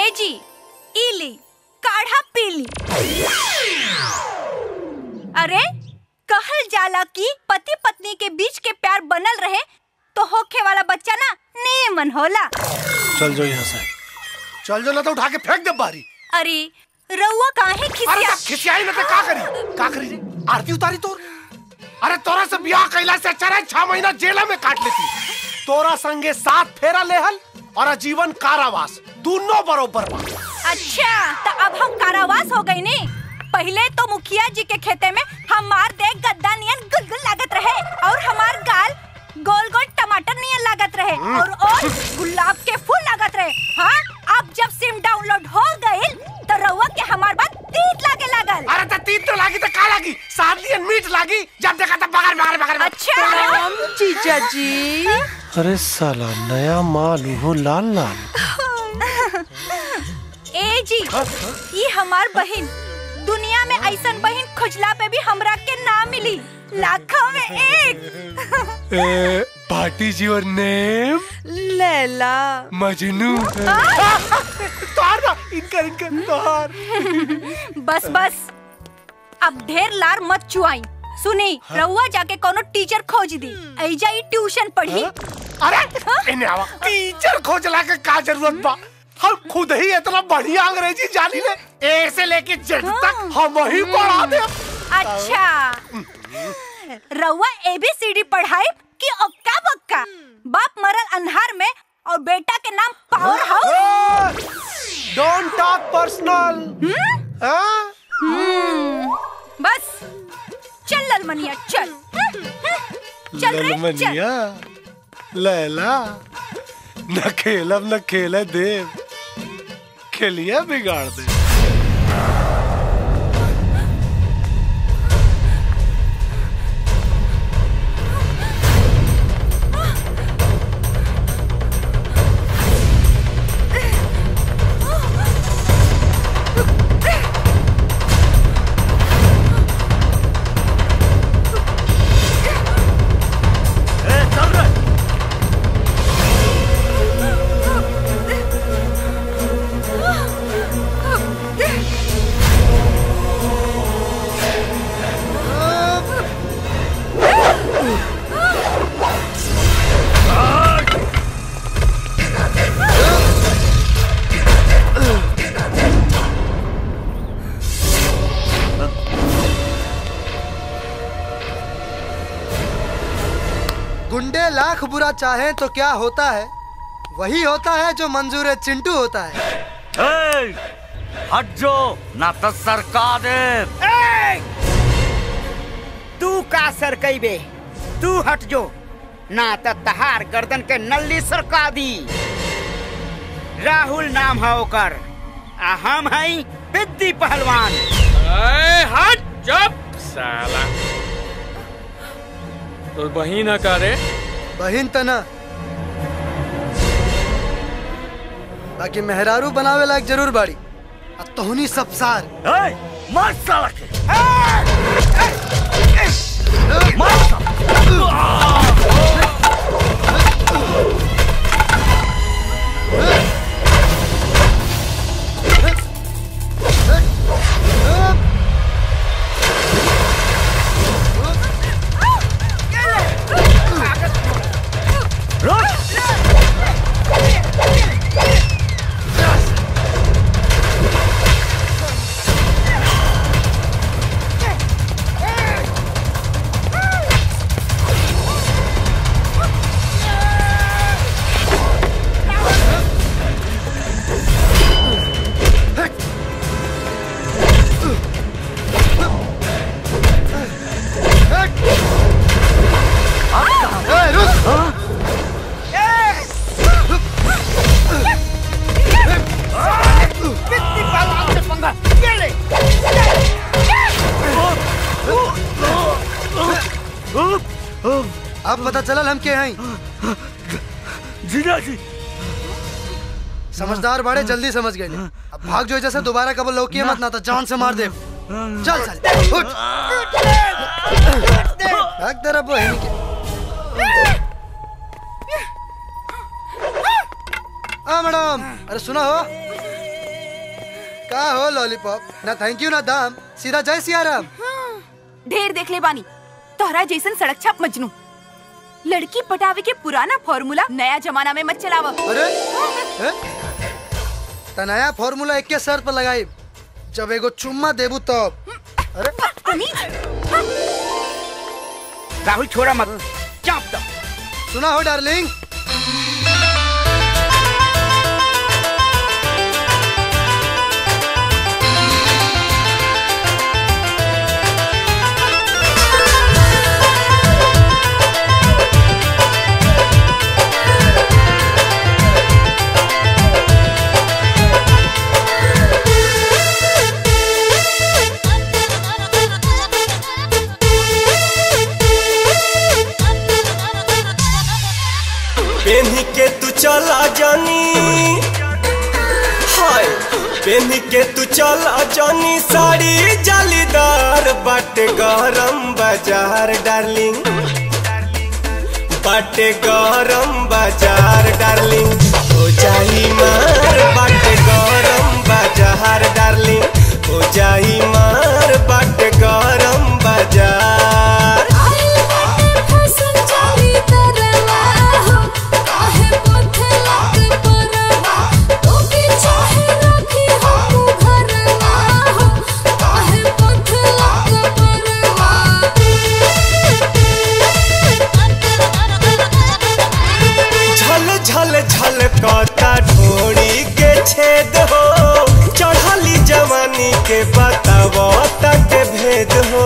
ए जी इली काढ़ा पीली अरे कहल जाला कि पति पत्नी के बीच के प्यार बनल रहे तो होखे वाला बच्चा ना नेमन होला चल जाओ यहाँ से चल जाओ ना तो उठा के फेंक दे बारी अरे रउआ काहे अरे खिसिया तब खिसियाई ना तो का करी का करी रे आरती उतारी तोर अरे तोरा से ब्याह कैला से अच्छा रहे छह महीना जेल में काट लेती तोरा संगे सात फेरा लेहल और आजीवन कारावास दोनों बरोबर बा अच्छा तो अब हम कारावास हो गए ने पहले तो मुखिया जी के खेते में हमार देख गद्दा नियन गुलगुल लागत रहे और हमार गाल गोल गोल टमाटर नियन लागत रहे और और गुलाब के फूल लागत रहे हाँ अब जब सिम डाउनलोड हो गइल तो रउआ के हमार बात तीत लागे लागल अरे तो तीन तो लागी तो का लागी सात दिन मीट लागी जब देखा तो बगर बगर बगर अच्छा जीजा जी अरे साला नया माल हो लाल लाल ए जी ये हमार बहन दुनिया में ऐसन बहन खुजला पे भी हमरा के ना मिली लाखों में एक पार्टी जी और नेम लैला मजनू तोहार ना इनकर इनकर तोहार बस बस अब ढेर लार मत चुआई सुनी रउआ जाके कोनो टीचर खोज दी ऐजा ही ट्यूशन पढ़ी अरे इन्हें आवा टीचर खोजला के का जरूरत बा हम खुद ही इतना बढ़िया अंग्रेजी जानी ले ए से लेके जेड तक हम ही पढ़ा दे अच्छा रउआ एबीसीडी पढ़ाई कि ओक्का बक्का बाप मरल अंधार में और बेटा के नाम power house don't talk personal हाँ बस चल ललमनिया चल चल रे चल ललमनिया लैला न खेलब न खेले देव खेलिया बिगाड़ दे गुंडे लाख बुरा चाहे तो क्या होता है वही होता है जो मंजूर चिंटू होता है ए, हट जो ना तो सरका दे तू का सर बे तू हट जो ना त तहार गर्दन के नल्ली सरका दी राहुल नाम है ओकर आ हम हई बिद्दी पहलवान अरे हट चुप साला तो बहिन का रे बहिन तना बाकी मेहरारू बनावे लायक जरूर बाड़ी आ तोहनी सब सार ए, मार साला के मार साला ए, रुक! बिद्दी पहलवान से पंगा ले ले अब पता चलल हम के हैं जीजा जी समझदार बाड़े जल्दी समझ गए अब भाग जो जैसे दोबारा कब लौकी मत ना तो जान से मार दे चल चल उठ भाग तेरा बहन के आ मैडम अरे सुना हो का हो लॉलीपॉप ना थैंक यू ना दाम सीधा जय सियाराम ढेर देख ले बानी तोहरा जैसन सड़क छाप मजनू लड़की पटावे के पुराना फॉर्मूला नया जमाना में मत चलावा अरे हैं? त नया फॉर्मूला एक के सर पर लगाई जब एगो चुम्मा देबू तब अरे राहुल छोड़ा मत चाप दो सुना हो डार्लिंग पेन्ही के तू चला जानी हाय पेन्ही के तू चला जानी साड़ी जालीदार बाटे गरम बाजार डार्लिंग बाटे गरम बाजार डार्लिंग हो जाई मार बाटे गरम बाजार डार्लिंग हो जाई मार बाटे गरम बाजार झल झल झल कता ढोड़ी के छेद हो चढ़ली जवानी के बताव तक भेद हो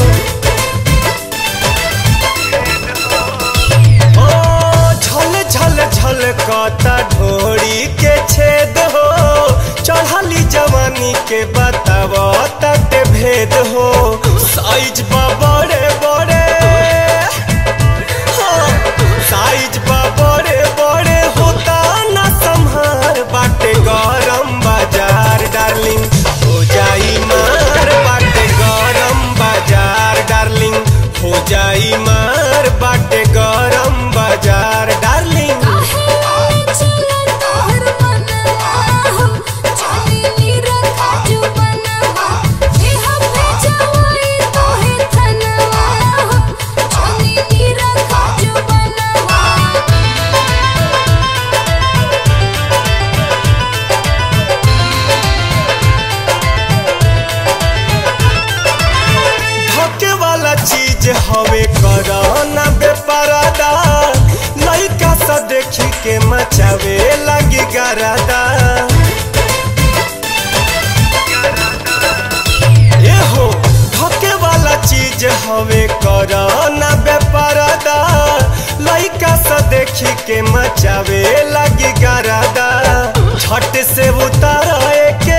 ओ झल झल झल कता ढोड़ी के छेद हो चढ़ली जवानी के बताव तक भेद हो साइज बा बड़े बड़े साइज बा बड़े बड़े होता ना संहार बाटे गरम बाजार डार्लिंग हो जाई मार बाटे गरम बाजार डार्लिंग हो जाई मार बाटे गरम बाजार डार्लिंग धके वाला चीज हवे करना बेपरादा लइका सा देखी के मचावे लगी गरादा ए हो धके वाला चीज हवे करना बेपरादा लइका सा देखी के मचावे लगी गरादा छट से उतारा के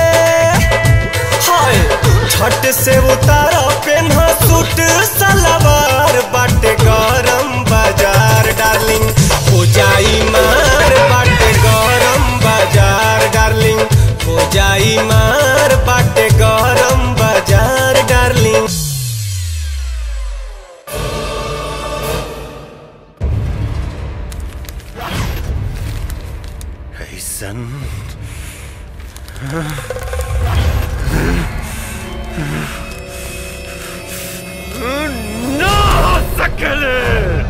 हाय छट से उतारा पेन्हा सूट सलवार बाटे गरम बाजार डार्लिंग हो जाई मार बाटे गरम बाजार डार्लिंग हो जाई मार बाटे गरम बाजार डार्लिंग ऐसन ना हो सकेले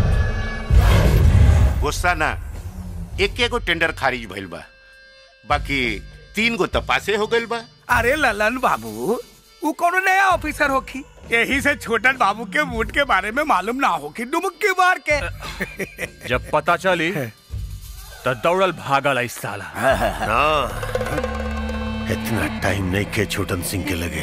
गुस्सा ना एक एगो टेंडर खारिज भइल बा बाकी तीन गो तपासे हो गइल बा अरे ललन बाबू वो कोनो नया ऑफिसर होखी यही से छोटन बाबू के मूड के बारे में मालूम ना होखी डुमक्की मार के जब पता चली तो दौड़ल भागल इस साला ना इतना टाइम नहीं के छोटन सिंह के लगे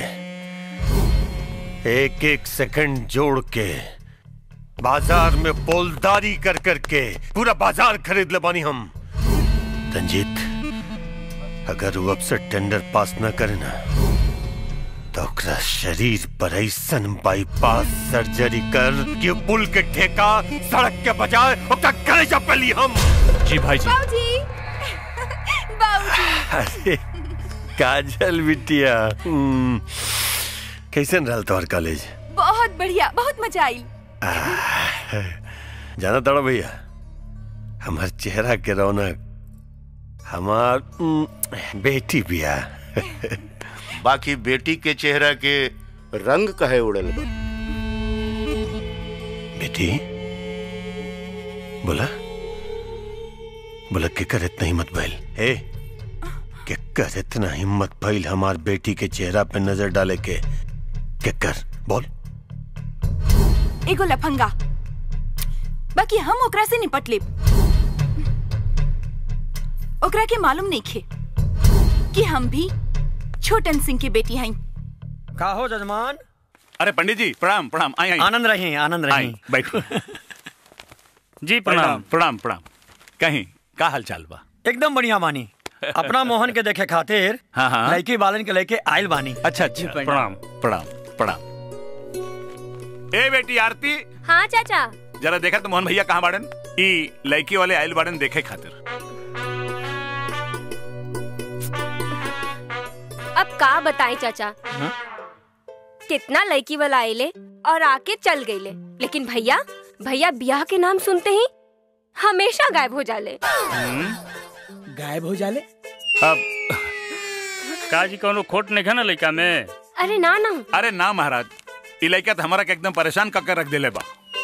एक एक सेकंड जोड़ के बाजार में पोलदारी कर कर के पूरा बाजार खरीद ले बानी हम रंजीत अगर वो अब से टेंडर पास न करे ना तो ओकरा शरीर पर ऐसन बाईपास सर्जरी कर कि वो पुल के ठेका सड़क के बजाय ओकरा कलेजा पे ली हम जी भाई जी बाबूजी बाबूजी अरे काजल बिटिया हम्म, कैसन रहल तोहर कॉलेज बहुत बढ़िया बहुत मजा आई जाना तड़ा भैया हमार चेहरा के रौनक हमार हम्म, बेटी बिया बाकी बेटी के चेहरा के रंग कहे उड़ल बा बेटी बोला बोला केकर इतना हिम्मत भइल हे केकर इतना हिम्मत भइल हमार बेटी के चेहरा पे नजर डाले के केकर बोल एगो लफंगा बाकी हम ओकरा से निपट लेब ओकरा के मालूम नहीं खे कि हम भी छोटन सिंह की बेटी हई का हो जजमान अरे पंडित जी प्रणाम प्रणाम आई आई आनंद रही आनंद आई रही बैठो जी प्रणाम प्रणाम प्रणाम कहीं का हाल चाल बा एकदम बढ़िया बानी अपना मोहन के देखे खातिर हाँ, हाँ। लड़की बालन के लेके आयल बानी अच्छा अच्छा प्रणाम प्रणाम प्रणाम ए बेटी आरती हाँ चाचा जरा देखा तो मोहन भैया कहाँ बाड़न ई लड़की वाले आयल बाड़न देखे खातिर अब का बताएं चाचा कितना लड़की वाला आइले और आके चल गईले लेकिन भैया भैया ब्याह के नाम सुनते ही हमेशा गायब हो जाले गायब हो जाले अब काजी कोनो खोट नहीं है ना लड़का में अरे ना ना अरे ना महाराज ई लड़का तो हमारा के एकदम परेशान कर रख देले बा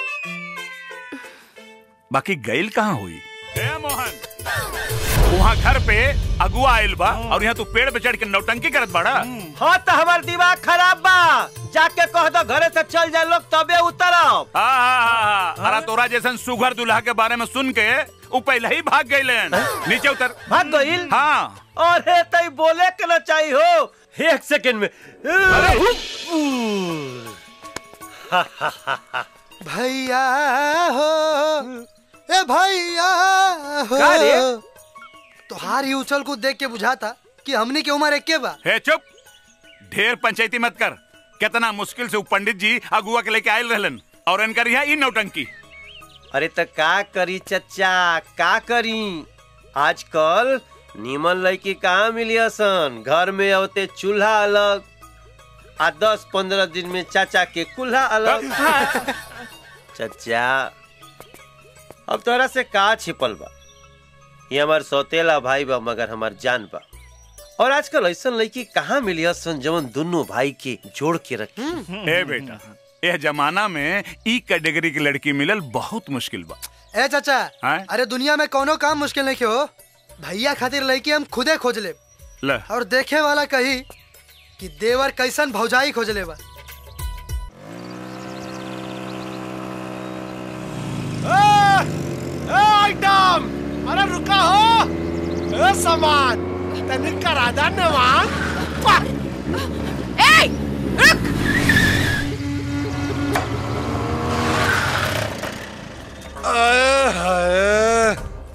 बाकी गईल कहाँ हुई ए मोहन वहाँ घर पे अगुआ आयल बा और यहाँ तू पेड़ पे चढ़ के नौटंकी करत बाड़ा हाँ तो हमार दिमाग खराब बा जाके कह दो घरे से चल जाए लोग तबे उतरब हाँ हाँ हाँ हाँ अरे तोरा जैसन सुघर दूल्हा के बारे में सुन के वो पहले ही भाग गए नीचे उतर भाग गईल हाँ अरे तई बोले के ना चाहिए हो एक सेकंड में भैया हो ए भैया हो का रे? तोहार ही उछल कूद देख के बुझाता कि हमनी के उम्र एक बा हे चुप ढेर पंचायती मत कर कितना मुश्किल से वो पंडित जी अगुआ के लेके आयल रहलन और इनकर यहाँ ई नौटंकी अरे तो का करी चचा का करी आजकल नीमन लड़की कहाँ मिली सन घर में होते चूल्हा अलग आ दस पंद्रह दिन में चाचा के कुल्हा अलग चचा अब तोरा से का छिपल बा ये हमार सौतेला भाई बा मगर हमार जान बा और आजकल ऐसा लड़की कहाँ मिली सन जवन दोनों भाई के जोड़ के रखी ए बेटा यह जमाना में ई कैटेगरी की लड़की मिलल बहुत मुश्किल बा ए चाचा हैं? अरे दुनिया में कोनो काम मुश्किल नहीं हो भैया खातिर लड़की हम खुदे खोज ले ले और देखे वाला कही कि देवर कैसन भौजाई खोज ले बा आइटम अरे रुका हो ए सामान तनिक करा दा नवान ए रुक आए हाय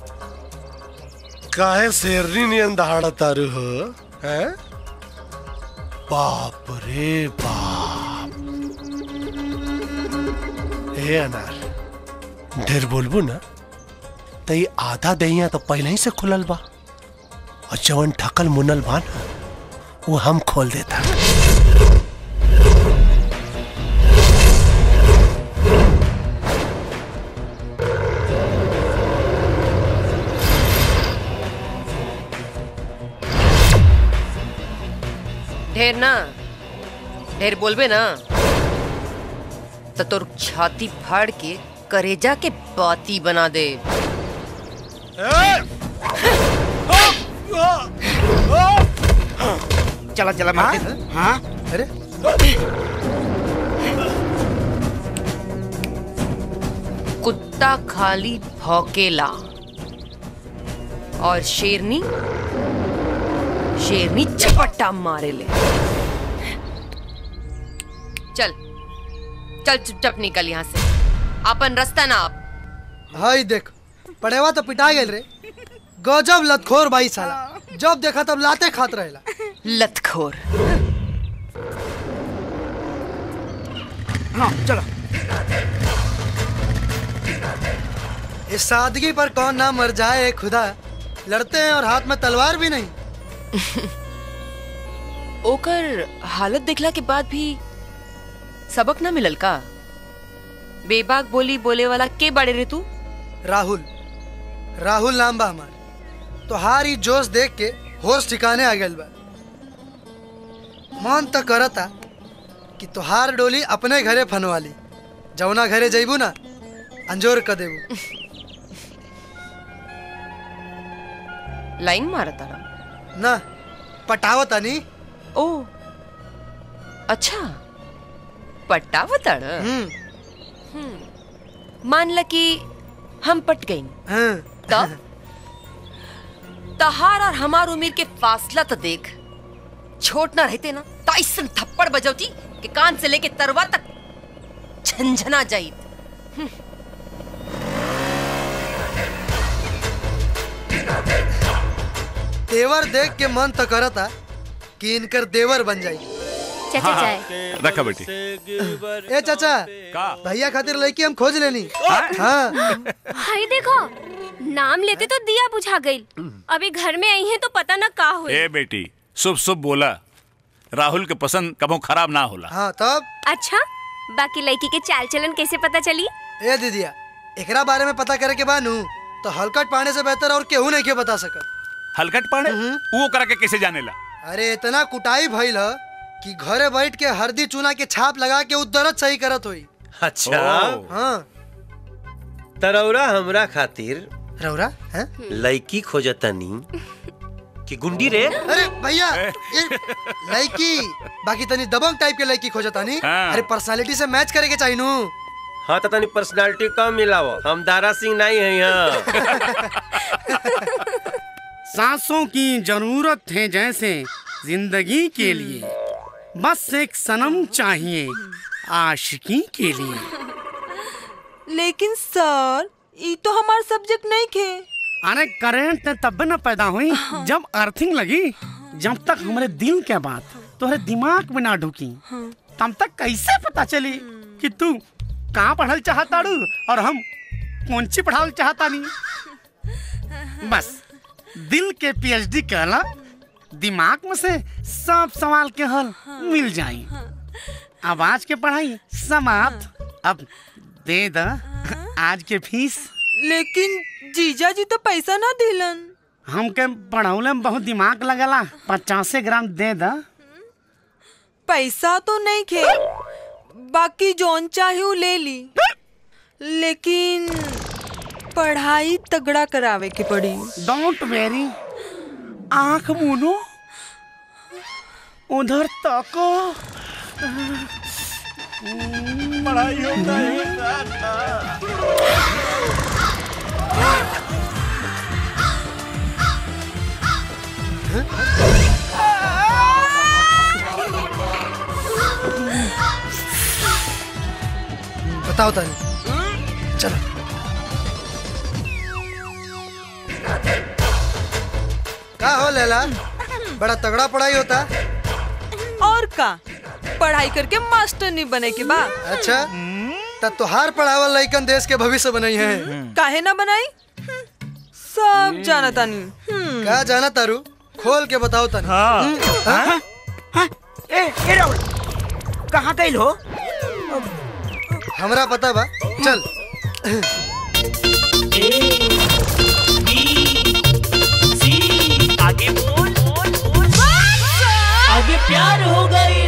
काहे शेरनी नियन दहाड़ा तारू हो हैं बाप रे बाप हे अनार ढेर बोलबू ना तो ये आधा दहिया तो पहले ही से खुलल बा और जवन ठकल मुनल बा ना वो हम खोल देता ढेर ना ढेर बोलबे ना तो तोर छाती फाड़ के करेजा के बाती बना दे चला चला मारते थे। हाँ अरे कुत्ता खाली भौकेला और शेरनी शेरनी झपट्टा मारे ले चल चल चुपचाप निकल यहाँ से अपन रास्ता ना आप हाय देख पड़ेवा तो पिटा गेल रे गजब लतखोर भाई साला जब देखा तब लाते खात रहेला लतखोर हाँ चलो इस सादगी पर कौन ना मर जाए खुदा लड़ते हैं और हाथ में तलवार भी नहीं ओकर हालत देखला के बाद भी सबक ना मिलल का बेबाक बोली बोले वाला के बड़े रे तू राहुल राहुल नाम बा हमार तो हार ही जोश देख के होश ठिकाने आ गइल बा मन तो करता कि तोहार डोली अपने घरे फनवाली जौना घरे जइबू ना अंजोर क देबू लाइन मारा तारा ना पटावतानी ओ अच्छा पटावताड़ मान ल कि हम पट गई तब तहार और हमार उम्र के फासला तो देख छोट ना रहते ना तो ऐसन थप्पड़ बजौती कि कान से लेके तरवा तक झंझना जाई तेवर देख के मन तो करता कि इनकर देवर बन जाई चाचा हाँ, चाय रखा बेटी ए चाचा भैया खातिर लड़की हम खोज लेनी हाँ हाय देखो नाम लेते तो दिया बुझा गई अभी घर में आई है तो पता ना का हुई ए बेटी शुभ शुभ बोला राहुल के पसंद कबो खराब ना होला हाँ तब अच्छा बाकी लड़की के चाल चलन कैसे पता चली ए दीदिया एकरा बारे में पता करे के बानू तो हलकट पाने से बेहतर और केहू नहीं के बता सकत हलकट पाड़े वो करा के कैसे जानेला अरे इतना कुटाई भइल ह कि घरे बैठ के हरदी चूना के छाप लगा के उ दर्द सही करत होई अच्छा हाँ तरौरा हमरा खातिर रौरा हैं लड़की खोजतनी कि गुंडी रे अरे भैया ये लड़की बाकी तनी दबंग टाइप के लड़की खोजतानी हाँ। अरे पर्सनालिटी से मैच करे के चाहिए नू हाँ तो तनी पर्सनालिटी कम मिलाओ हम दारा सिंह नहीं है यहाँ सांसों की जरूरत है जैसे जिंदगी के लिए बस एक सनम चाहिए आशिकी के लिए लेकिन सर ये तो हमार सब्जेक्ट नहीं खे अरे करंट तब न पैदा हुई जब अर्थिंग लगी जब तक हमारे दिल के बात तुम्हारे दिमाग में ना ढुकी तब तक कैसे पता चली कि तू कहाँ पढ़ल चाहताड़ू और हम कौन सी पढ़ावल चाहता नहीं बस दिल के पीएचडी कहला दिमाग में से सब सवाल के हल मिल जाई अब आज के पढ़ाई समाप्त अब दे द आज के फीस लेकिन जीजा जी तो पैसा ना दिलन हमके पढ़ौले में बहुत दिमाग लगला पचासे ग्राम दे द पैसा तो नहीं खे बाकी जोन चाहे वो ले ली लेकिन पढ़ाई तगड़ा करावे के पड़ी डोंट वेरी आंख मुनो उधर तको पढ़ाई होता बताओ तानी चलो का हो लैला बड़ा तगड़ा पढ़ाई होता और का पढ़ाई करके मास्टर नहीं बने के बा अच्छा तब तोहार पढ़ावल लइकन देश के भविष्य बनई है काहे ना बनाई सब जाना तानी का जाना तारू खोल के बताओ तानी हाँ? ए ए राहुल कहाँ गइल हो हमरा पता बा चल आगे बोल आगे प्यार हो गई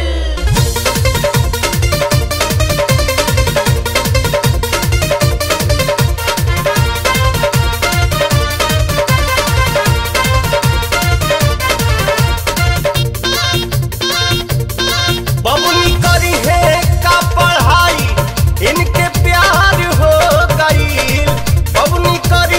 बबुनी करी है का पढ़ाई इनके प्यार हो गई बबुनी करी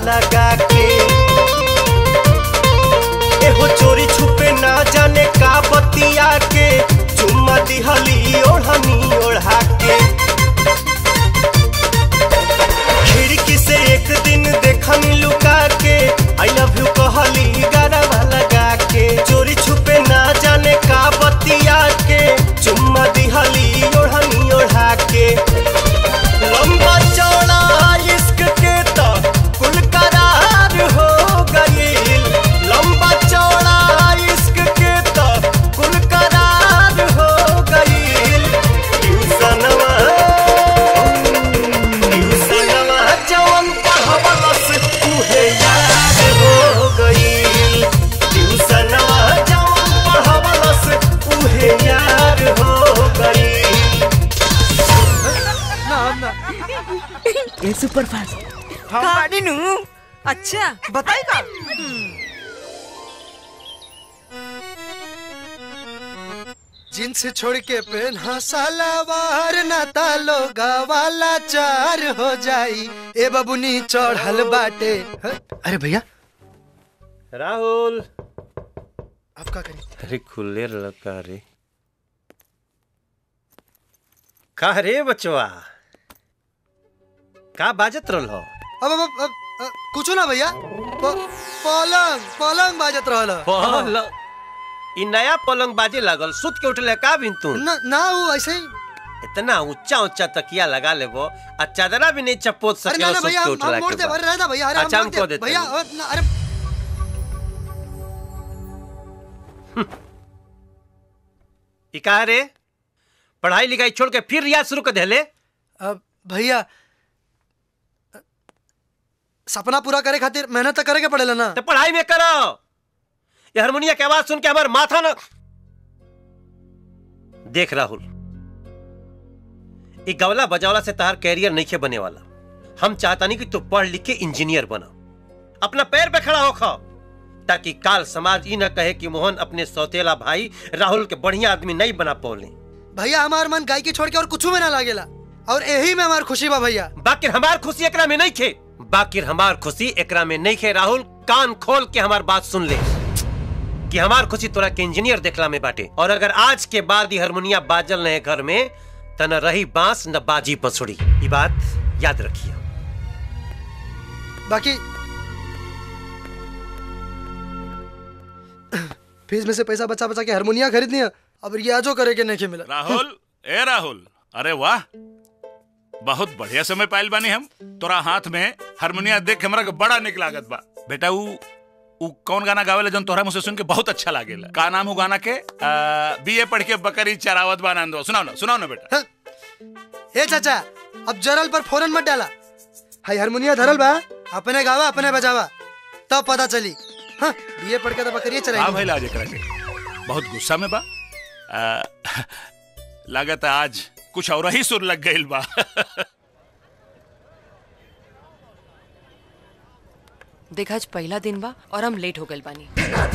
लगा के एहो चोरी छुपे ना जाने का बतिया के चुम्मा दिहली ओढ़नी ओढ़ा के खिड़की से एक दिन देखनी लुका के आई लव यू कहली गरबा लगा के चोरी छुपे ना जाने का बतिया के चुम्मा दिहली ओढ़नी ओढ़ा के लंबा चौड़ा इश्क के तो कुल करार हो गईल लंबा चौड़ा इश्क के तो कुल करार हो गईल ट्यूशनवा ट्यूशनवा जवन पढ़वलस उहे याद हो गईल ट्यूशनवा जवन पढ़वलस उहे याद हो गईल ये सुपर फास्ट हम बानी नु अच्छा बताई का जींस छोड़ के पहना सलवार ना तालो गवाला चार हो जाई ए बबुनी चढ़ल बाटे ह? अरे भैया राहुल आप का करी अरे खुले लड़का रे का रे बचवा का बाजत रहल हो अब अब अब, अब कुछ ना भैया प- पलंग पलंग बाजत रहल पलंग ई नया पलंग बाजे लागल सुत के उठले का बिन तू ना ना वो ऐसे ही इतना ऊंचा ऊंचा तकिया लगा लेबो आ चादरा भी नहीं चपोत अरे सके ना ना सुत भैया के हम उठला हम मोड़ के दे बाद। अरे रहना भैया अरे हम अच्छा मोड़ हमको दे देते भैया हैं। अ, ना, अरे ई का रे पढ़ाई लिखाई छोड़ के फिर रियाज शुरू कर देले अब भैया अ, सपना पूरा करे खातिर मेहनत तो करे के पड़ेला ना तो पढ़ाई में करो ये हारमोनिया की आवाज सुन के हमार माथा ना देख राहुल ये गवला बजावला से तहार कैरियर नहीं के बने वाला हम चाहता नहीं कि तू पढ़ लिख के इंजीनियर बना अपना पैर पे खड़ा होखो ताकि काल समाज ई न कहे कि मोहन अपने सौतेला भाई राहुल के बढ़िया आदमी नहीं बना पौले भैया हमार मन गायकी छोड़ के और कुछ में ना लागेला और यही में हमार खुशी बा भैया बाकी हमार खुशी एकरा में नहीं खे बाकी हमार खुशी एकरा में नहीं खे राहुल कान खोल के हमार बात सुन ले कि हमार खुशी तोरा के इंजीनियर देखला में बाटे और अगर आज के बाद ये हारमोनिया बाजल नहीं घर में त न रही बांस न बाजी बंसुरी ये बात याद रखिए बाकी फीस में से पैसा बचा बचा के हारमोनिया खरीदनी है अब रियाजो करे के नहीं मिला राहुल ए राहुल अरे वाह बहुत बढ़िया समय पाइल बानी हम तोरा हाथ में हारमोनिया देख के हमरा के बड़ा निक लागत बा बेटा ऊ ऊ कौन गाना गावेला जौन तोहरा मुझसे सुन के बहुत अच्छा लागेला का नाम ऊ गाना के बीए पढ़ के बकरी चरावत बा आनंद सुनाओ ना सुनाओ ना बेटा हे चाचा अब जरल पर फोरन मत डाला हाई हारमोनिया धरल बा अपने गावा अपने बजावा तब पता चली हाँ बीए पढ़ के तो बकरिए हाँ चराई भाई लाज एकरा के बहुत गुस्सा में बा आ, लागत है आज कुछ और ही सुर लग गइल बा देख आज पहला दिन बा और हम लेट हो गए बानी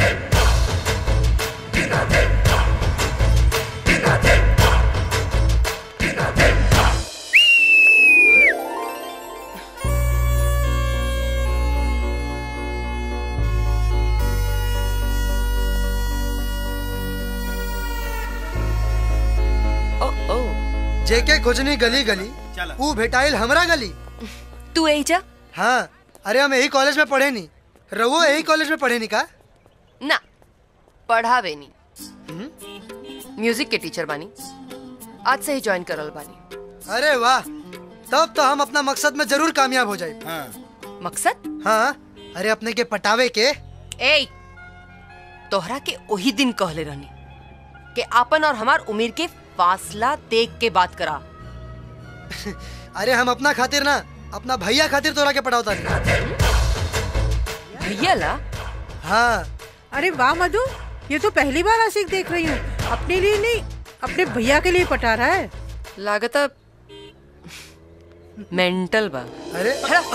ओ ओ जेके खोजनी गली गली ऊ भेटाइल हमरा गली तू एजा हाँ अरे हम यही कॉलेज में पढ़े नी रवो यही कॉलेज में पढ़े नी का ना पढ़ावे नहीं म्यूजिक के टीचर बानी आज से ही ज्वाइन करल बानी अरे वाह तब तो हम अपना मकसद में जरूर कामयाब हो जाए हाँ। मकसद हाँ अरे अपने के पटावे के ए तोहरा के वही दिन कहले रहनी कि आपन और हमार उम्र के फासला देख के बात करा अरे हम अपना खातिर ना अपना भैया खातिर तोरा के पढ़ावता भैया ला हाँ अरे वाह मधु ये तो पहली बार आशिक देख रही हूँ अपने लिए नहीं अपने भैया के लिए पटा रहा है लागत मेंटल बा अरे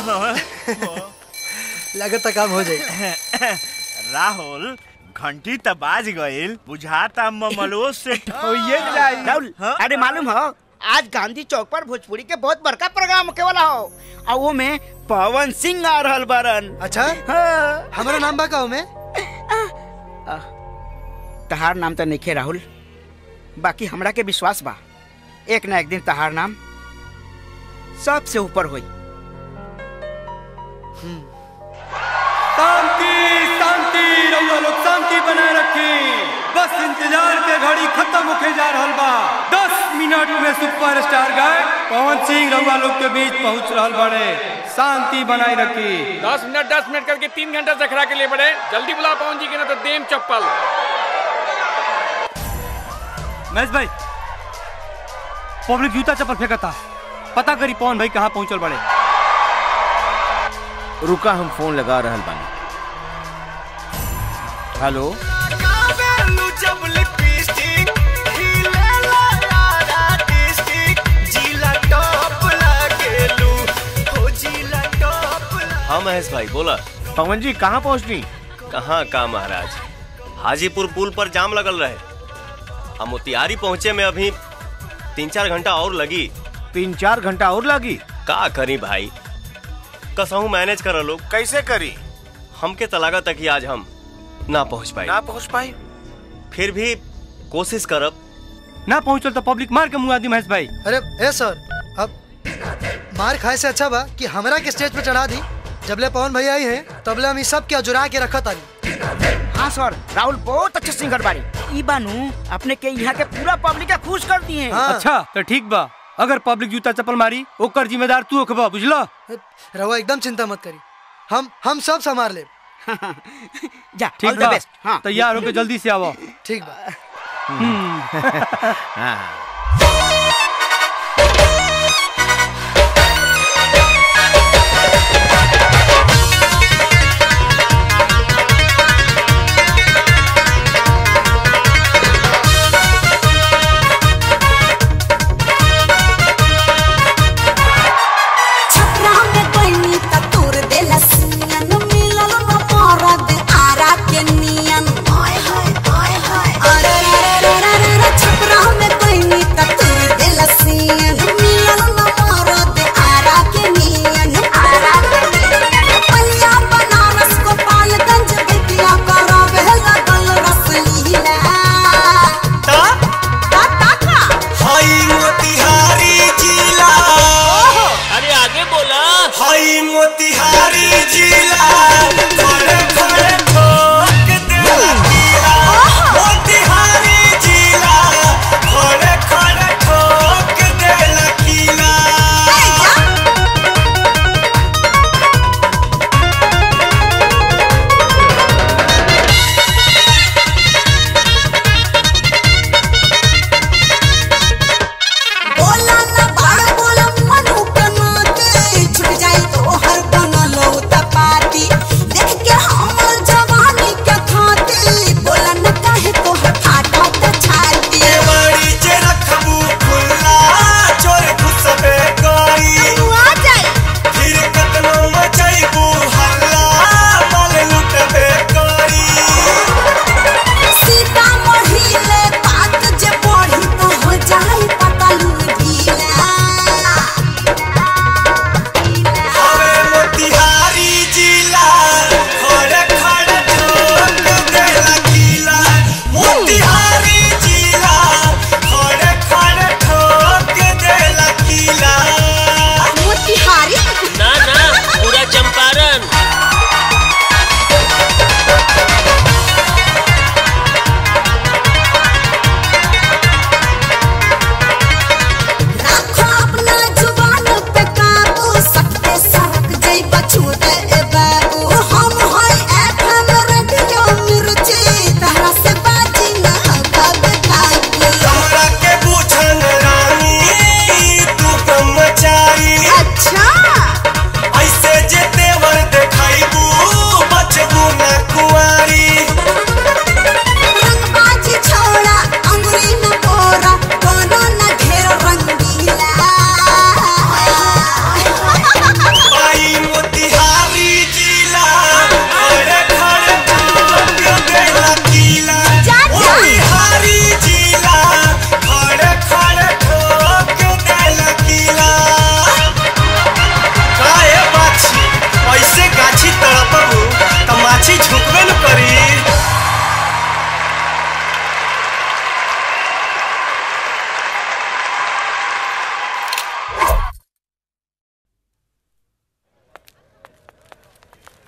लगता काम हो जाए राहुल घंटी त बाज गइल बुझाता ममलो से ठोइए जाई राहुल अरे मालूम हो आज गांधी चौक पर भोजपुरी के बहुत बड़का प्रोग्राम होके वाला हो और वो में पवन सिंह आ रहल बारन अच्छा हाँ। हमारा नाम बा का में तहार नाम तो नहीं राहुल बाकी हमरा के विश्वास बा एक ना एक दिन तहार नाम सबसे ऊपर होई शांति शांति रउआ लोग शांति बनाए रखी बस इंतजार के घड़ी खत्म होके जा रहल बा दस मिनट में सुपरस्टार गाय पवन सिंह रउआ लोग के बीच पहुंच रहल बड़े शांति बनाए रखी दस मिनट दस मिनट करके तीन घंटा से खड़ा के लिए बड़े जल्दी बुला पवन जी के ना तो देम चप्पल महेश भाई पब्लिक जूता चप्पल फेंकता पता करी पवन भाई कहाँ पहुंचल बड़े रुका हम फोन लगा रहल बानी हेलो हाँ महेश भाई बोला पवन जी कहाँ पहुँचनी कहाँ का महाराज हाजीपुर पुल पर जाम लगल रहे हम मोतिहारी पहुँचे में अभी तीन चार घंटा और लगी तीन चार घंटा और लगी का करी भाई कसहू मैनेज कर लोग कैसे करी हमके तलागा तक ही आज हम ना पहुँच पाए ना पहुँच पाई फिर भी कोशिश करब ना पहुंचल तो पब्लिक मार के मुंगा दी महेश भाई अरे ए सर अब मार खाए से अच्छा बा कि हमरा के स्टेज पे चढ़ा दी जबले पवन भैया आई हैं तबले हम ई सब के जुरा के रखत तानी हाँ सर राहुल बहुत अच्छे सिंगर बारी ई बानू अपने के यहाँ के पूरा पब्लिक के खुश कर दिए अच्छा तो ठीक बा अगर पब्लिक जूता चप्पल मारी ओकर जिम्मेदार तू होखबा बुझलो रवा एकदम चिंता मत करी हम हम सब संभाल ले जा ठीक बा तैयार होके जल्दी से आवो ठीक बा छपरा में बनी त तोर देला सियन मिलल न मरद आरा के नियन ओए होए ओए होए अरे रे रे रे रे रे छपरा में बनी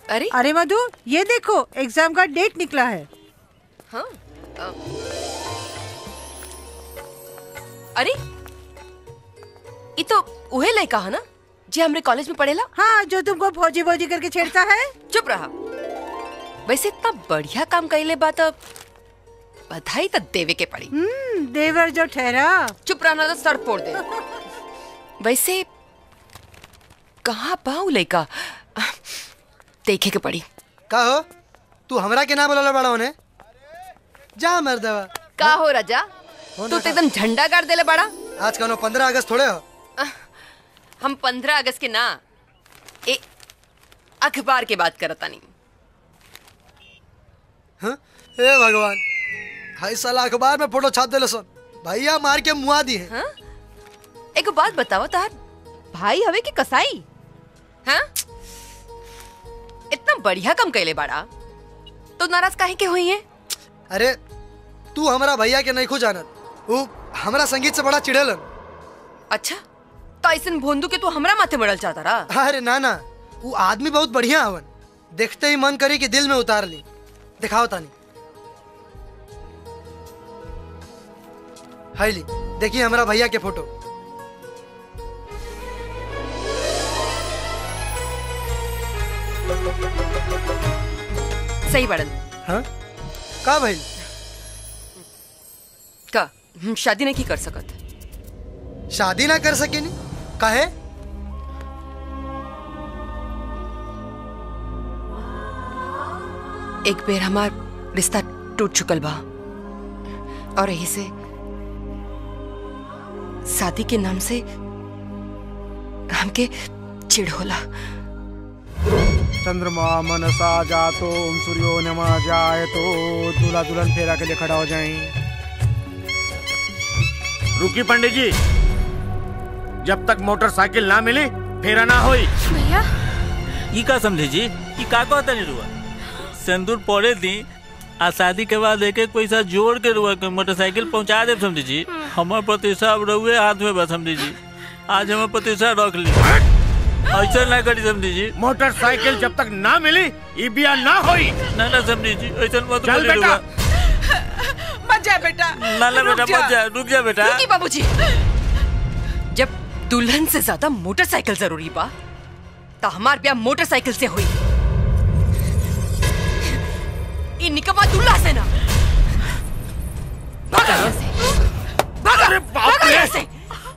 अरे अरे मधु ये देखो एग्जाम का डेट निकला है हाँ अ, अरे ये तो उहे लड़का है ना जे हमरे कॉलेज में पढ़ेला हाँ जो तुमको फौजी फौजी करके छेड़ता है चुप रहा वैसे इतना बढ़िया काम कैले बात बधाई तो देवे के पड़ी हम्म देवर जो ठहरा चुप रहना तो सर फोड़ दे वैसे कहाँ पाऊ लड़का देखे के पड़ी का हो तू हमरा के ना बोला बड़ा होने जा मर देवा का हो राजा तू तो एकदम झंडा गाड़ देले बड़ा आज कौनो पंद्रह अगस्त थोड़े हो हम पंद्रह अगस्त के ना ए अखबार के बात करता नहीं हाँ? हे भगवान हाई साला अखबार में फोटो छाप देले सन भैया मार के मुआ दी है हाँ? एक बात बताओ तार भाई हवे की कसाई हाँ इतना बढ़िया काम कैले बाड़ा तो नाराज काहे के हुई है अरे तू हमारा भैया के नहीं खो जानत वो हमरा संगीत से बड़ा चिढ़ेलन अच्छा तो ऐसन भोंदू के तू हमरा माथे मरल चाहता रहा अरे ना ना वो आदमी बहुत बढ़िया हवन देखते ही मन करी कि दिल में उतार ली दिखाओ तानी हाय ली देखिए हमारा भैया के फोटो सही बड़न हाँ का भाई का हम शादी नहीं कर सकत शादी ना कर सके नी काहे एक बेर हमार रिश्ता टूट चुकल बा और यही से शादी के नाम से हमके चिढ़ होला चंद्रमा मनसा जातो ओम सूर्यो नमा जाए तो दूल्हा दुल्हन फेरा के लिए खड़ा हो जाए रुकी पंडित जी जब तक मोटरसाइकिल ना मिली फेरा ना होई भैया ई का समझे जी ई का कहता नहीं रुआ सिंदूर पड़े दी आ शादी के बाद एक एक पैसा जोड़ के रुआ के मोटरसाइकिल पहुंचा दे समझी जी हमार प्रतिष्ठा अब रहुए हाथ में बस समझी जी आज हमार प्रतिष्ठा रख ली ऐसा ना करी समझी जी मोटरसाइकिल जब तक ना मिली ई बिया ना होई ना ना समझी जी ऐसा मत चल बोली बेटा। रुआ मत जा बेटा ना ना रुक बेटा जा। मत जा रुक जा बेटा रुकी बाबूजी जब दुल्हन से ज्यादा मोटरसाइकिल जरूरी बा तो हमार ब्याह मोटरसाइकिल से हुई ई निकम्मा दूल्हा से ना भागा यहाँ से भागा भागा यहाँ से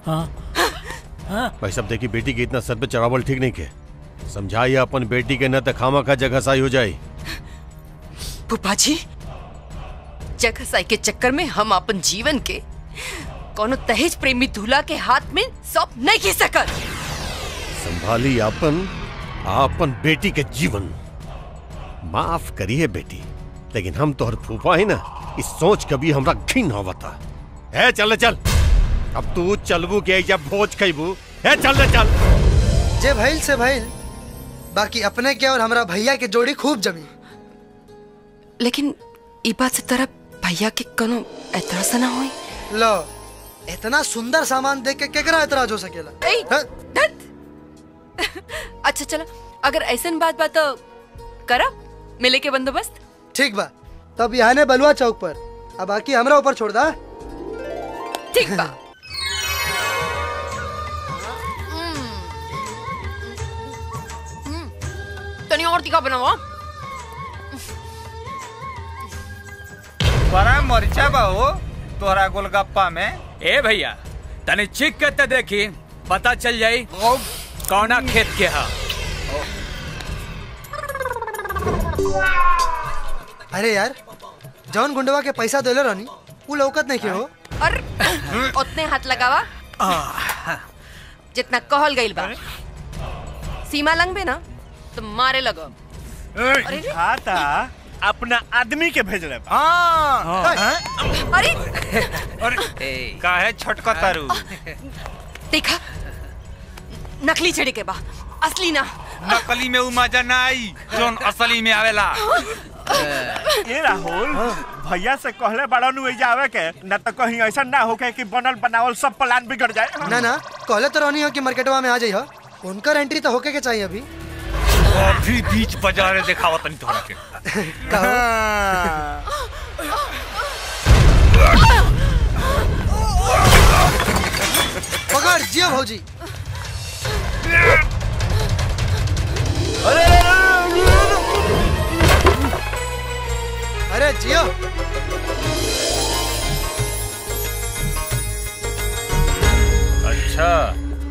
भाई सब देखी बेटी के इतना सर पे चढ़ावल ठीक नहीं के समझाइए अपन बेटी के न त खामा का जगह साई हो जाए फूफा जी जगह साई के चक्कर में हम अपन जीवन के कोनो दहेज प्रेमी दूल्हा के हाथ में सौंप नहीं खी सकत संभाली अपन आपन बेटी के जीवन माफ करिए बेटी लेकिन हम तोहर फूफा है ना इस सोच कभी हमरा घिन होवता है चल चल अब तू चलबू के जब भोज खैबू है चल रे चल जे भइल से भइल बाकी अपने के और हमरा भैया के जोड़ी खूब जमी लेकिन ई बात से तरह भैया के कोनो एतराज ना होई लो इतना सुंदर सामान देख के केकरा एतराज हो सकेला ए, धत। अच्छा चलो अगर ऐसन बात बात तो करा मिले के बंदोबस्त ठीक बा तब यहाँ ने बलुआ चौक पर अब बाकी हमरा ऊपर छोड़ दा ठीक बा तनी और तीखा बनावा बड़ा मरिचा बा हो तोहरा गोलगप्पा में ए भैया तनी चिक के ते देखी पता चल जाई कौना खेत के हा अरे यार जौन गुंडवा के पैसा देले रहनी उ लौकत नहीं के हो और उतने हाथ लगावा जितना कहल गइल बा सीमा लंघबे ना तो मारे लगो अरे रे। खाता अपना आदमी के भेज रहे अरे काहे छोटका तारू देखा नकली चढ़े के बा असली ना नकली में उ मजा ना आई जोन असली में आवेला ए राहुल भैया से कहले बड़ा नु एजा आवे के न तो कहीं ऐसा ना होके कि बनल बनावल सब प्लान बिगड़ जाए ना ना कहले तो रहनी हो कि मार्केटवा में आ जाइए उनकर एंट्री तो होके के चाहिए अभी अभी बीच बाजारे दिखावा तनी तोहरा के पकड़ जियो भौजी अरे जियो अच्छा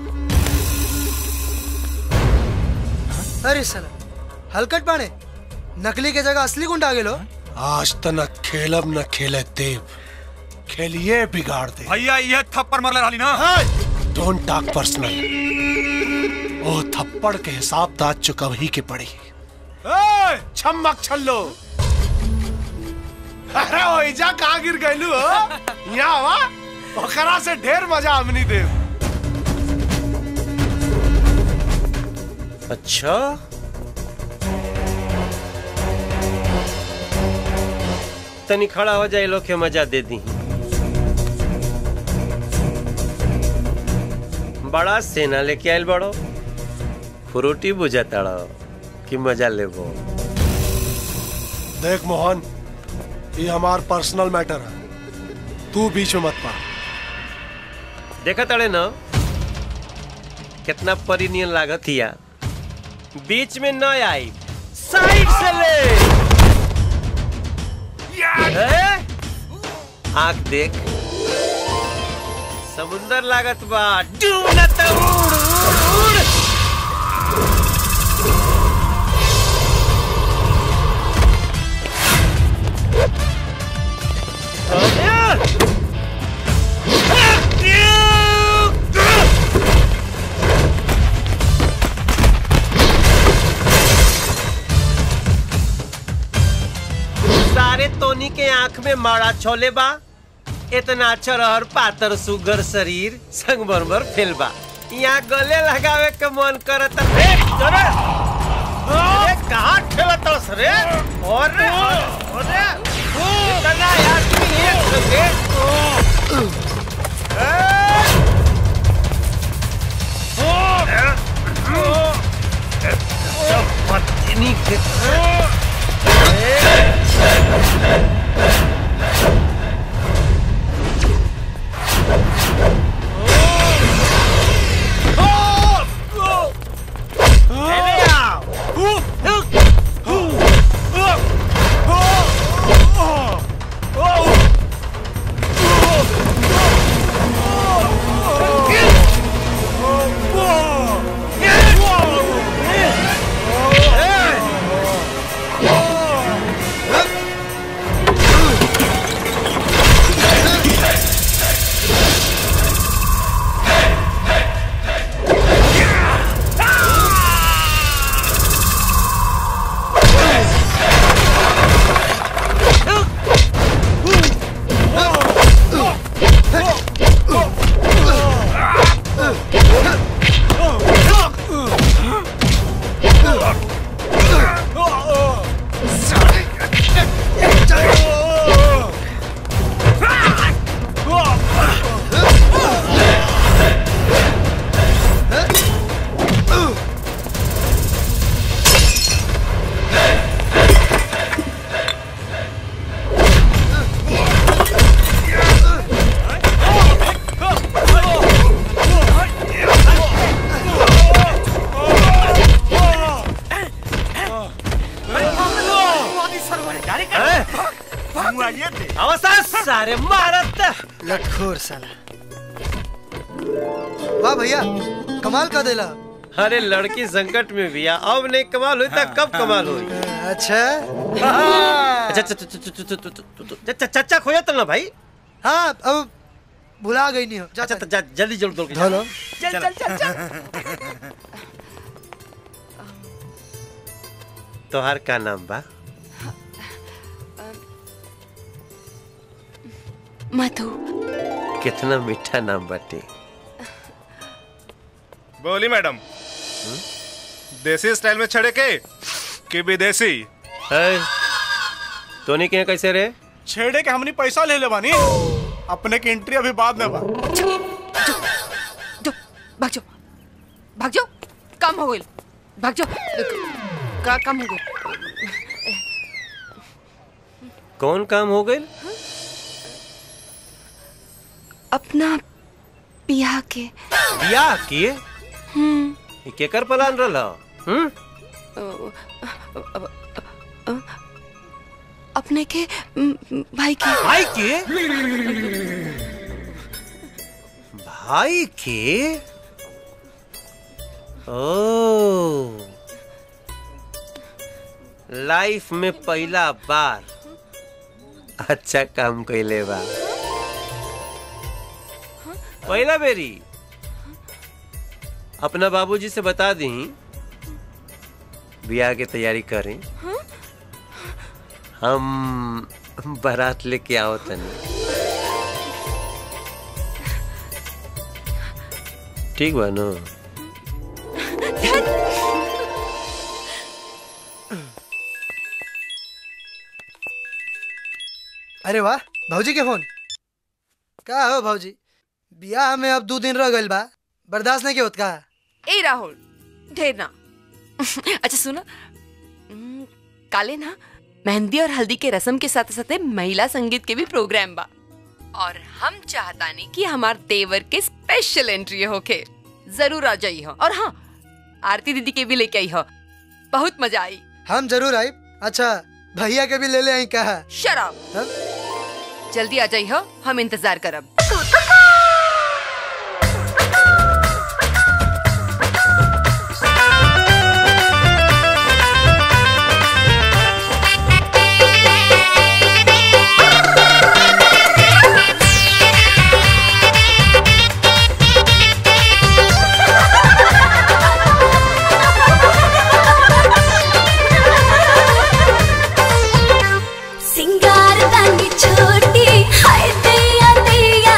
अरे साला हलकट पाने नकली के जगह असली गुंडा आ गेलो आज त न खेलब न खेले देव खेलिए बिगाड़ दे भैया ये थप्पड़ मारले रहली ना डोंट टॉक पर्सनल ओ थप्पड़ के हिसाब तो आज चुकव ही के पड़ी ए, छम्मक छल्लो अरे ओइजा कहाँ गिर गइलू हो यहाँ वा ओकरा से ढेर मजा हमनी देव अच्छा तनी खड़ा हो जाए लोग के मजा दे दी बड़ा सेना लेके आयल बड़ो फ्रूटी बुझा तड़ो कि मजा लेबो देख मोहन ये हमार पर्सनल मैटर है तू बीच में मत पा देखा तड़े न कितना परिनियन लागत हिया बीच में न आई साइड से ले ए? आंख देख समुंदर लागत बा डूब न त उड़ उड़ उड़ सारे तोनी के आंख में मारा छोले बा इतना अच्छा रहर पातर सुगर शरीर संगमरमर फेल बा यहाँ गले लगावे के मन करत रे अरे अरे कहाँ ठेलत रे और रे और रे इतना यार तू एक संगे पत्नी के अवसर सारे मारत लटखोर साला वाह भैया कमाल का देला अरे लड़की संकट में भी आ, अब नहीं कमाल हुई तब कब कमाल हुई अच्छा अच्छा अच्छा, अच्छा, अच्छा, अच्छा, अच्छा, अच्छा, चच्चा खोया तो ना भाई हाँ अब भुला गई नहीं हो अच्छा तो जा, जल्दी जल्दी दौड़ के धो लो। चल चल चल चल तोहार का नाम बा मधु कितना मीठा नाम बाटे बोली मैडम देसी स्टाइल में छड़े के कि विदेशी है तोनी के यहाँ कैसे रे छेड़े के हमनी पैसा ले ले बानी अपने की एंट्री अभी बाद में बा भाग जाओ भाग जाओ काम हो गई भाग जाओ का काम हो गई कौन काम हो गई अपना बियाह के बियाह किए हम्म ई केकर प्लान रहल हम्म अपने के म, म, भाई के भाई के भाई के ओ लाइफ में पहला बार अच्छा काम कैले बा पहला बेरी अपना बाबूजी से बता दी बियाह की तैयारी करें हम बारात लेके आओ तनी ठीक बा नो अरे वाह भाजी के फोन का हो भाजी बियाह में अब दो दिन रह गइल बा बर्दाश्त नहीं के होत का ए राहुल ढेर ना अच्छा सुनो हम्म, काले ना मेहंदी और हल्दी के रस्म के साथ साथ महिला संगीत के भी प्रोग्राम बा और हम चाहतानी कि हमार देवर के स्पेशल एंट्री होके जरूर आ जाई हो और हाँ आरती दीदी के भी लेके आई हो बहुत मजा आई हम जरूर आई अच्छा भैया के भी ले ले आई कहा शराब जल्दी आ जाई हो हम इंतजार करब सिंगार दानी छोटी हाय दैया दैया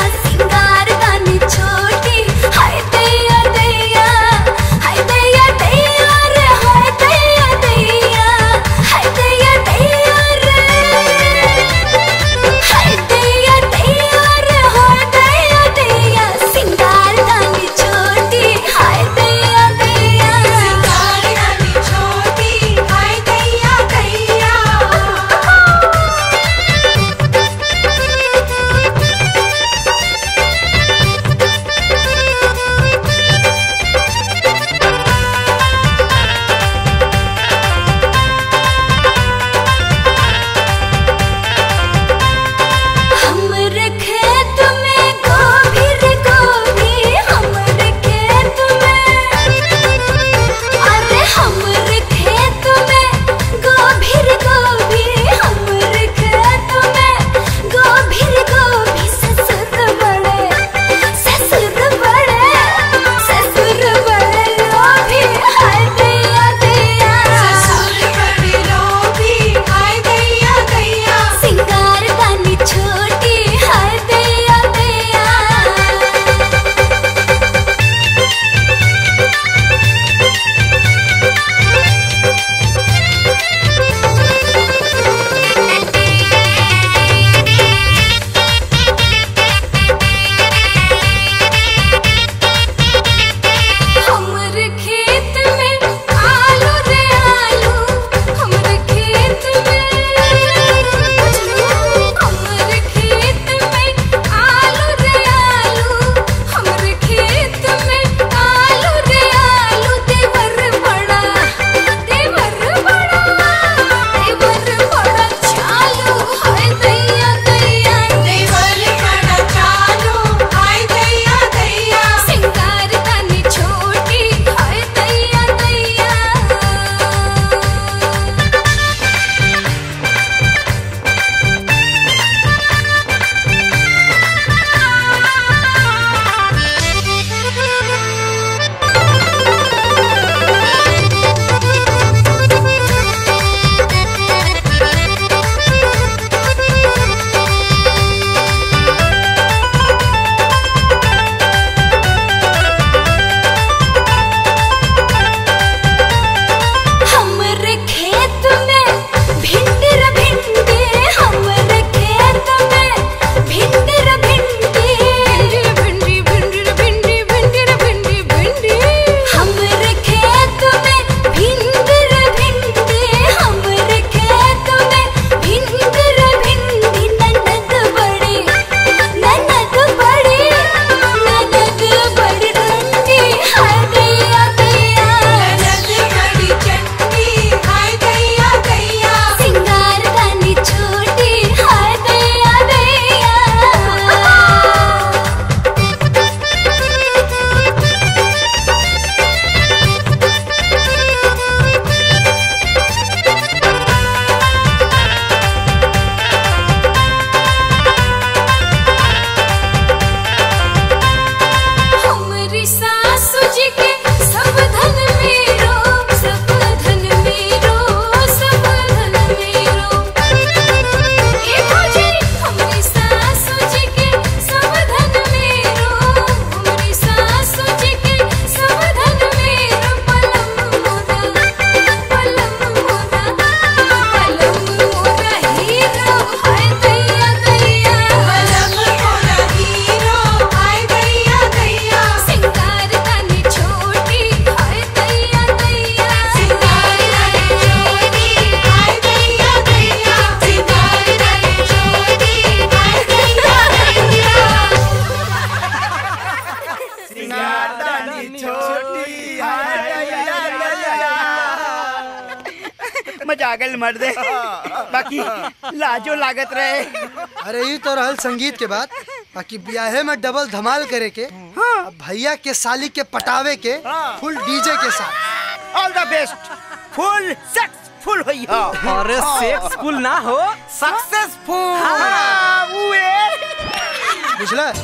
मजा आ गई मर दे बाकी लाजो लागत रहे अरे ये तो रहल संगीत के बात बाकी ब्याहे में डबल धमाल करे के अब भैया के साली के पटावे के फुल डीजे के साथ all the best full successful होई हो अरे सेक्सफुल ना हो सक्सेसफुल हाँ, बुझला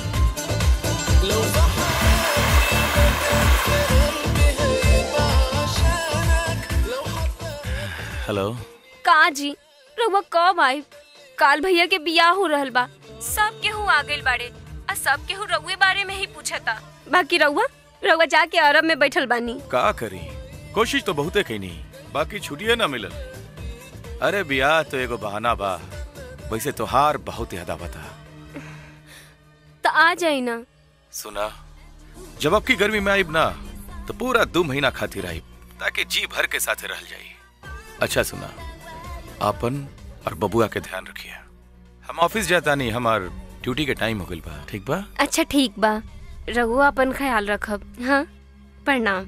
हेलो का जी रउआ कब आई काल भैया के बियाह हो रहल बा सब केहू आ गइल बाड़े आ सब केहू रउए बारे में ही पूछता बाकी रउआ रउआ जाके अरब में बैठल बानी का करी कोशिश तो बहुते कईनी बाकी छुट्टिए ना मिलल अरे बियाह तो एगो बहाना बा वैसे तोहार बहुत याद आवता तो आ जाई ना सुना जब अब की गर्मी में आईब ना तो पूरा दो महीना खातिर आईब ताकि जी भर के साथे रह जाई अच्छा सुना आपन और बबुआ के ध्यान रखिए हम ऑफिस जाता नहीं हमार ड्यूटी के टाइम हो गइल बा ठीक बा अच्छा ठीक बा रघुआ अपन ख्याल रखब हाँ प्रणाम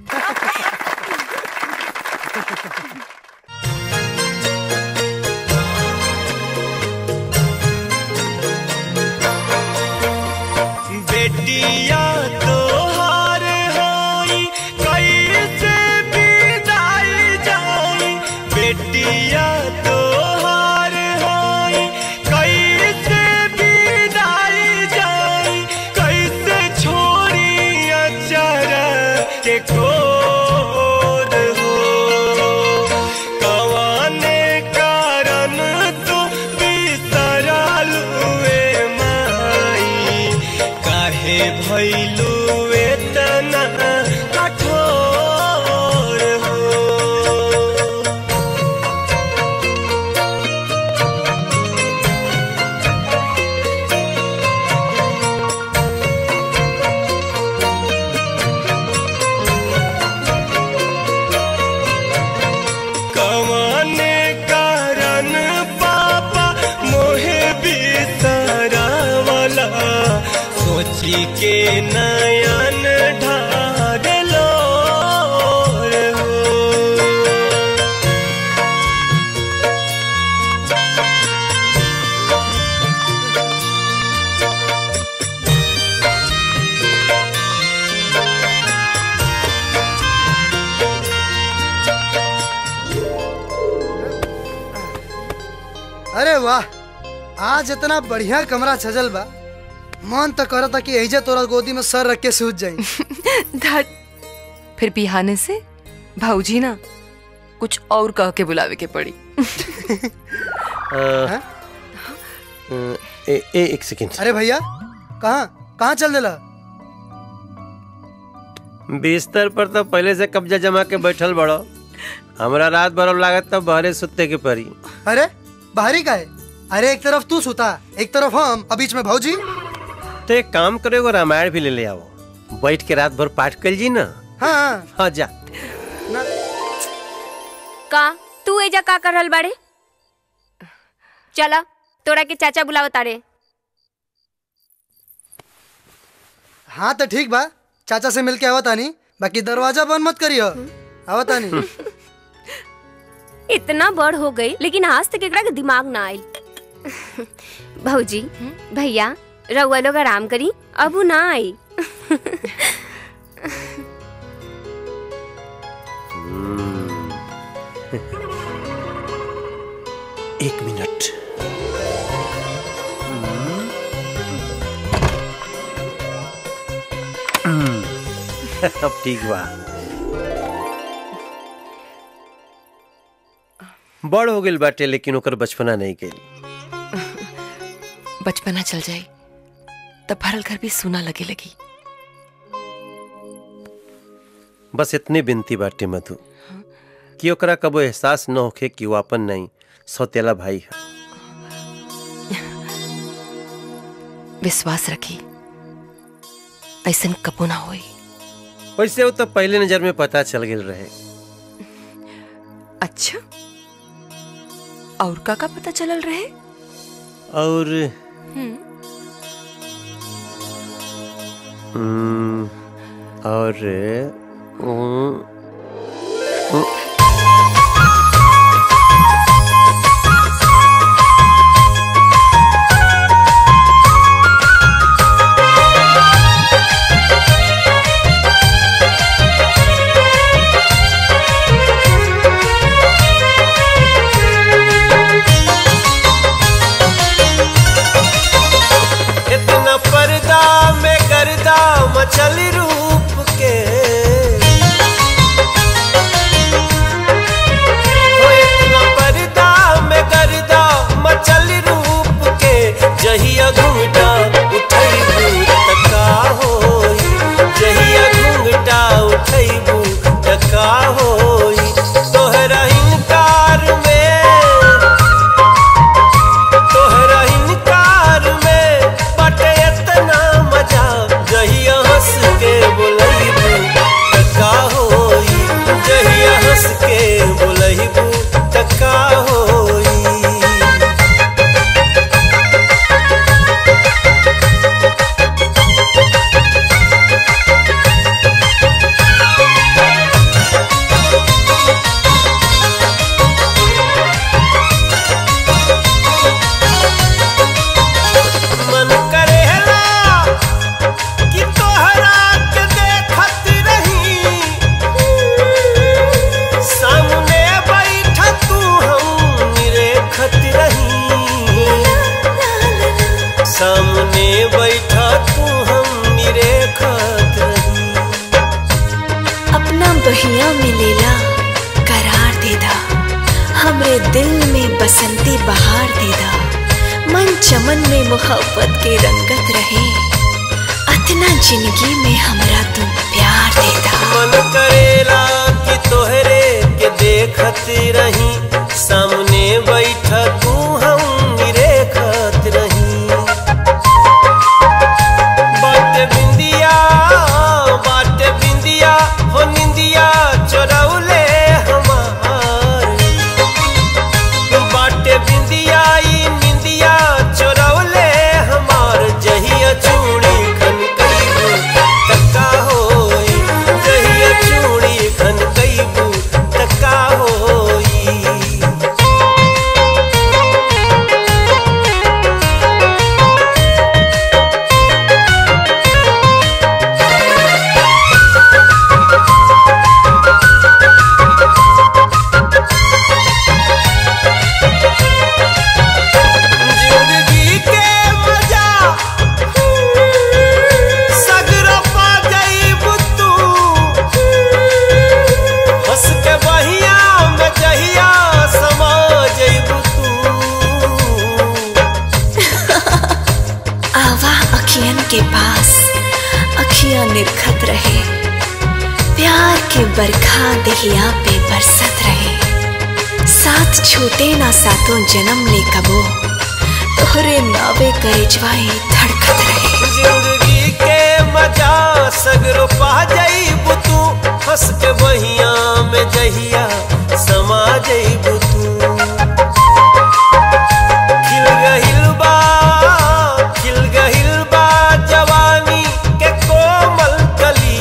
बेटिया तोहार होई कैसे विदाई जाई बेटिया तोहार होई कैसे विदाई जाई कैसे छोड़ी अचरा के कोर हो कवाने कारण तू बिसरल हुए माई काहे भैलू एतना कठोर हो कवाने कारण पापा मोहे बिसरावला सोची के नयन ढागलो अरे वाह आज इतना बढ़िया कमरा सजल बा मन तो करता कि एजे तोरा गोदी में सर रख के सूत जाई धत फिर बिहाने से भाऊजी ना कुछ और कह के बुलावे के पड़ी अ, ए, ए, एक सेकंड अरे भैया कहाँ कहाँ चल देला बिस्तर पर तो पहले से कब्जा जमा के बैठल बड़ो हमरा रात भर अब लागत तो बहरे सुते के परी अरे बाहरी का है अरे एक तरफ तू सुता एक तरफ हम और बीच में भौजी तो एक काम करो एगो रामायण भी ले ले आओ बैठ के रात भर पाठ कर जी ना हाँ हाँ जा का तू एजा का कर रहल बाड़े चला तोरा के चाचा बुलावत तारे हाँ तो ठीक बा चाचा से मिलके आवता नहीं बाकी दरवाजा बंद मत करियो आवता नहीं इतना बड़ हो गई लेकिन आज तक एकरा के दिमाग ना आई भौजी भैया रउआ लोग आराम करी अब उ ना आई एक मिनट अब ठीक बा बड़ हो गेल बाटे लेकिन ओकर बचपना नहीं गेल बचपना चल जाए तब भरल घर भी सुना लगे लगी बस इतनी बिनती बाटे मधु कि ओकरा कबो एहसास न होखे कि वो अपन नहीं सौतेला भाई है विश्वास रखी ऐसन कबो ना होई वैसे वो तो पहले नजर में पता चल गेल रहे अच्छा और का का पता चलल रहे और हम्म, हम्म, और हम्म, हम्म, हमरे दिल में बसंती बहार दे दा मन चमन में मोहब्बत के रंगत रहे अतना जिंदगी में हमरा तू प्यार दे दा मन करेला कि तोहरे के देखत रही सामने बैठा तू हम रेखत रही बाटे बिंदिया बाटे बिंदिया हो निंदिया चोरौले हमार बाटे बिंदिया ई निंदिया चोरौले हमार जहिया चूड़ी खन कईबू तक्का होई जहिया चूड़ी खन कईबू तक्का होई जिंदगी के मजा सगरो पा जाइबू तू हंस के बहिया में जहिया समा जाइबू आवा अखियन के पास अखियां निरखत रहे प्यार के बरखा दहिया पे बरसत रहे साथ छूटे ना सातों जन्म ले कबो तोहरे नावे करेजवाए धड़कत रहे जिंदगी के मजा सगरो पा जाइबू तू हंस के बहिया में जहिया समा जाइबू तू खिल गहिल बा खिल गहिल बा जवानी के कोमल कली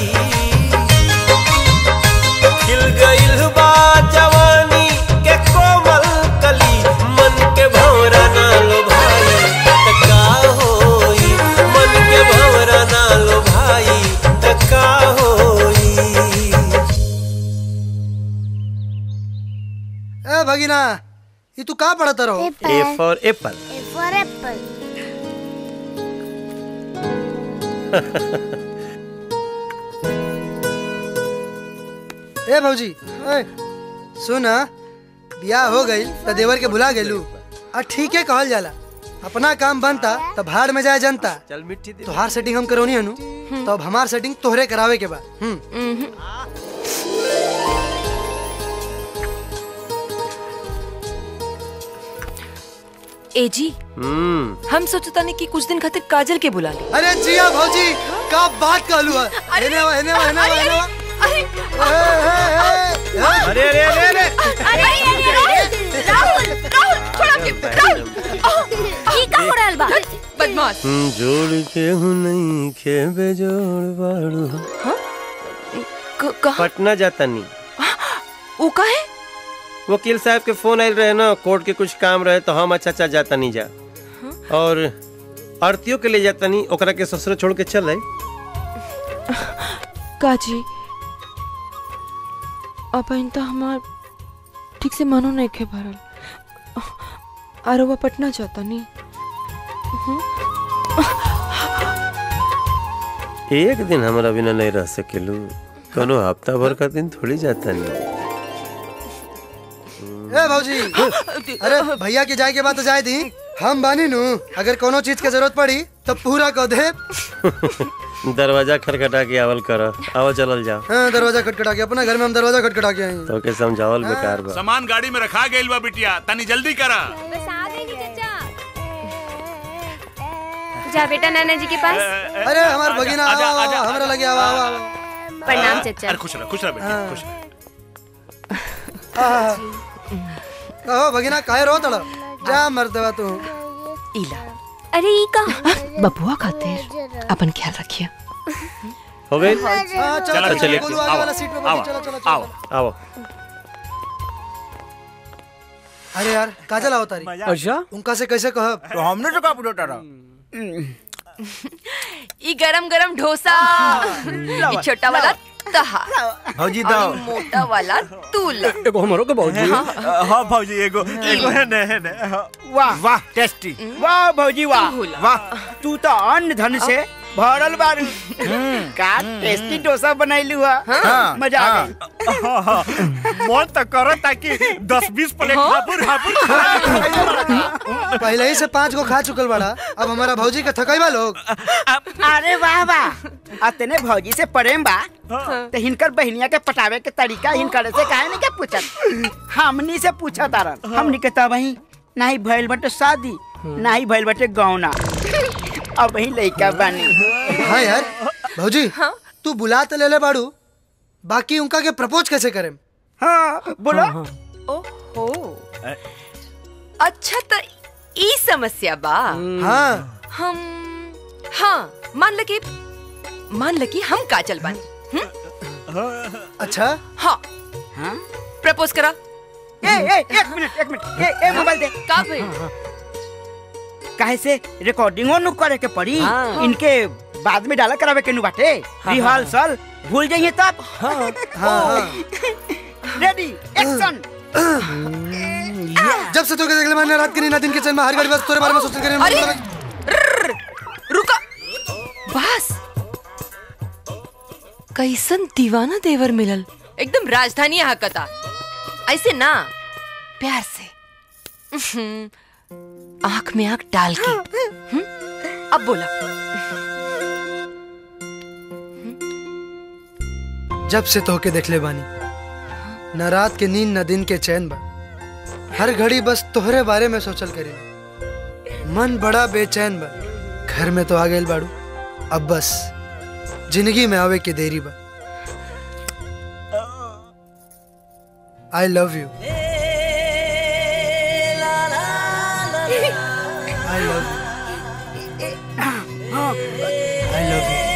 खिल गइल बा जवानी के कोमल कली मन के भौरा ना लो भाई त का होई मन के भौरा ना लो भाई त का होई ए भगिना ये तू का पढ़त रहो A for apple for apple. ए भौजी ए सुन बियाह हो गई त देवर के भुला गेलू आ ठीक है कहल जाला अपना काम बनता त भाड़ में जाए जनता चल मिट्टी दे तोहार सेटिंग हम करौनी हनु तो अब हमार सेटिंग तोहरे करावे के बा हम्म ए जी हम्म हम सोचता नहीं कि कुछ दिन खातिर काजल के बुला ले अरे जिया भौजी का बात कहलू है हेने वा हेने वा हेने वा हेने वा अरे अरे अरे अरे राहुल राहुल थोड़ा के राहुल ये का हो रहल बा बदमाश हम जोड़ के हूँ नहीं खे बेजोड़ बाड़ू पटना जाता नहीं वो का है वकील साहब के फोन आयल रहे ना कोर्ट के कुछ काम रहे तो हम अच्छा अच्छा जाता नहीं जा और आरतियों के लिए जाता नहीं ओकरा के ससुर छोड़ के चल आई काजी अब इन तो हमार ठीक से मनो नहीं खे भरल आरोबा पटना जाता नहीं एक दिन हमारा बिना नहीं रह सकेलू कोनो हफ्ता भर का दिन थोड़ी जाता नहीं ए भौजी अरे भैया के जाए के बाद तो जाए दी हम बानी नु अगर कोनो चीज के जरूरत पड़ी तो पूरा कह दे दरवाजा खटखटा के आवल कर आओ चलल जाओ हाँ, दरवाजा खटखटा के अपना घर में हम दरवाजा खटखटा के आई तो के समझावल बेकार बा सामान गाड़ी में रखा गइल बा बिटिया तनी जल्दी करा जा बेटा नाना जी के पास अरे हमार भगिना आओ आओ, आओ, हमरा लगे आओ आओ आओ प्रणाम चाचा अरे खुश रह खुश रह बेटी खुश रह आहा। कहो भगिना काहे रो तड़ जा मर्दवा तू इला अरे ई का बबुआ खातिर अपन ख्याल रखिए हो गई हाँ, चलो, चलो चलो, चलिए बोलो, आगे आओ वाला सीट पे बैठो, आओ चलो, चलो, चलो। आओ आओ अरे यार काजल आओ तारी अच्छा उनका से कैसे कहब तो हमने तो का पूछा रहा ई गरम गरम डोसा ई छोटा वाला तहा भौजी और दाओ ई मोटा वाला तूल एगो हमरो के भौजी हाँ। हाँ भौजी एगो एगो है ने है ने हाँ। वाह वाह टेस्टी वाह भौजी वाह वाह तू तो अन्न धन से भरल बारू का टेस्टी डोसा बनैलू हाँ। मजा आ गई मन तो करो ताकि दस बीस प्लेट हापुर हापुर पहले ही से पाँच गो खा चुकल बड़ा अब हमारा भौजी के थकैबा लोग अरे वाह वाह अतने भौजी से प्रेम बा तो हिनकर बहनिया के पटावे के तरीका हिनकर से काहे नहीं के पूछत हमनी से पूछत तारन हमनी के तब वही नहीं भइल बटे शादी नहीं भइल बटे गौना अब वही लइका बानी हाँ यार भौजी तू बुला तो ले ले बाड़ू बाकी उनका के प्रपोज कैसे करें हाँ बोलो ओहो अच्छा तो ई समस्या बा हाँ हम हाँ मान ल कि मान ल कि हम काजल बानी अच्छा हाँ प्रपोज करा ए ए एक मिनट एक मिनट ए ए मोबाइल दे का भाई काहे से रिकॉर्डिंगो नु करे के पड़ी हाँ। इनके बाद में डाला करावे के नु बाटे हाँ, रिहर्सल भूल जाइए तब हाँ, हाँ। रेडी एक्शन जब से तो देख ले मैंने रात के नींद दिन के चैन में हर घड़ी बस तोरे बारे में सोचते करे अरे! रुका बस कैसन दीवाना देवर मिलल एकदम राजधानी हकता ऐसे ना प्यार से उहुं, आंख में आंख डाल के हुं? अब बोला जब से तोहके देख ले बानी न रात के नींद न दिन के चैन बा हर घड़ी बस तोहरे बारे में सोचल करे मन बड़ा बेचैन बा घर में तो आ गए बाड़ू अब बस जिंदगी में आवे के देरी बा I love you I love you I love you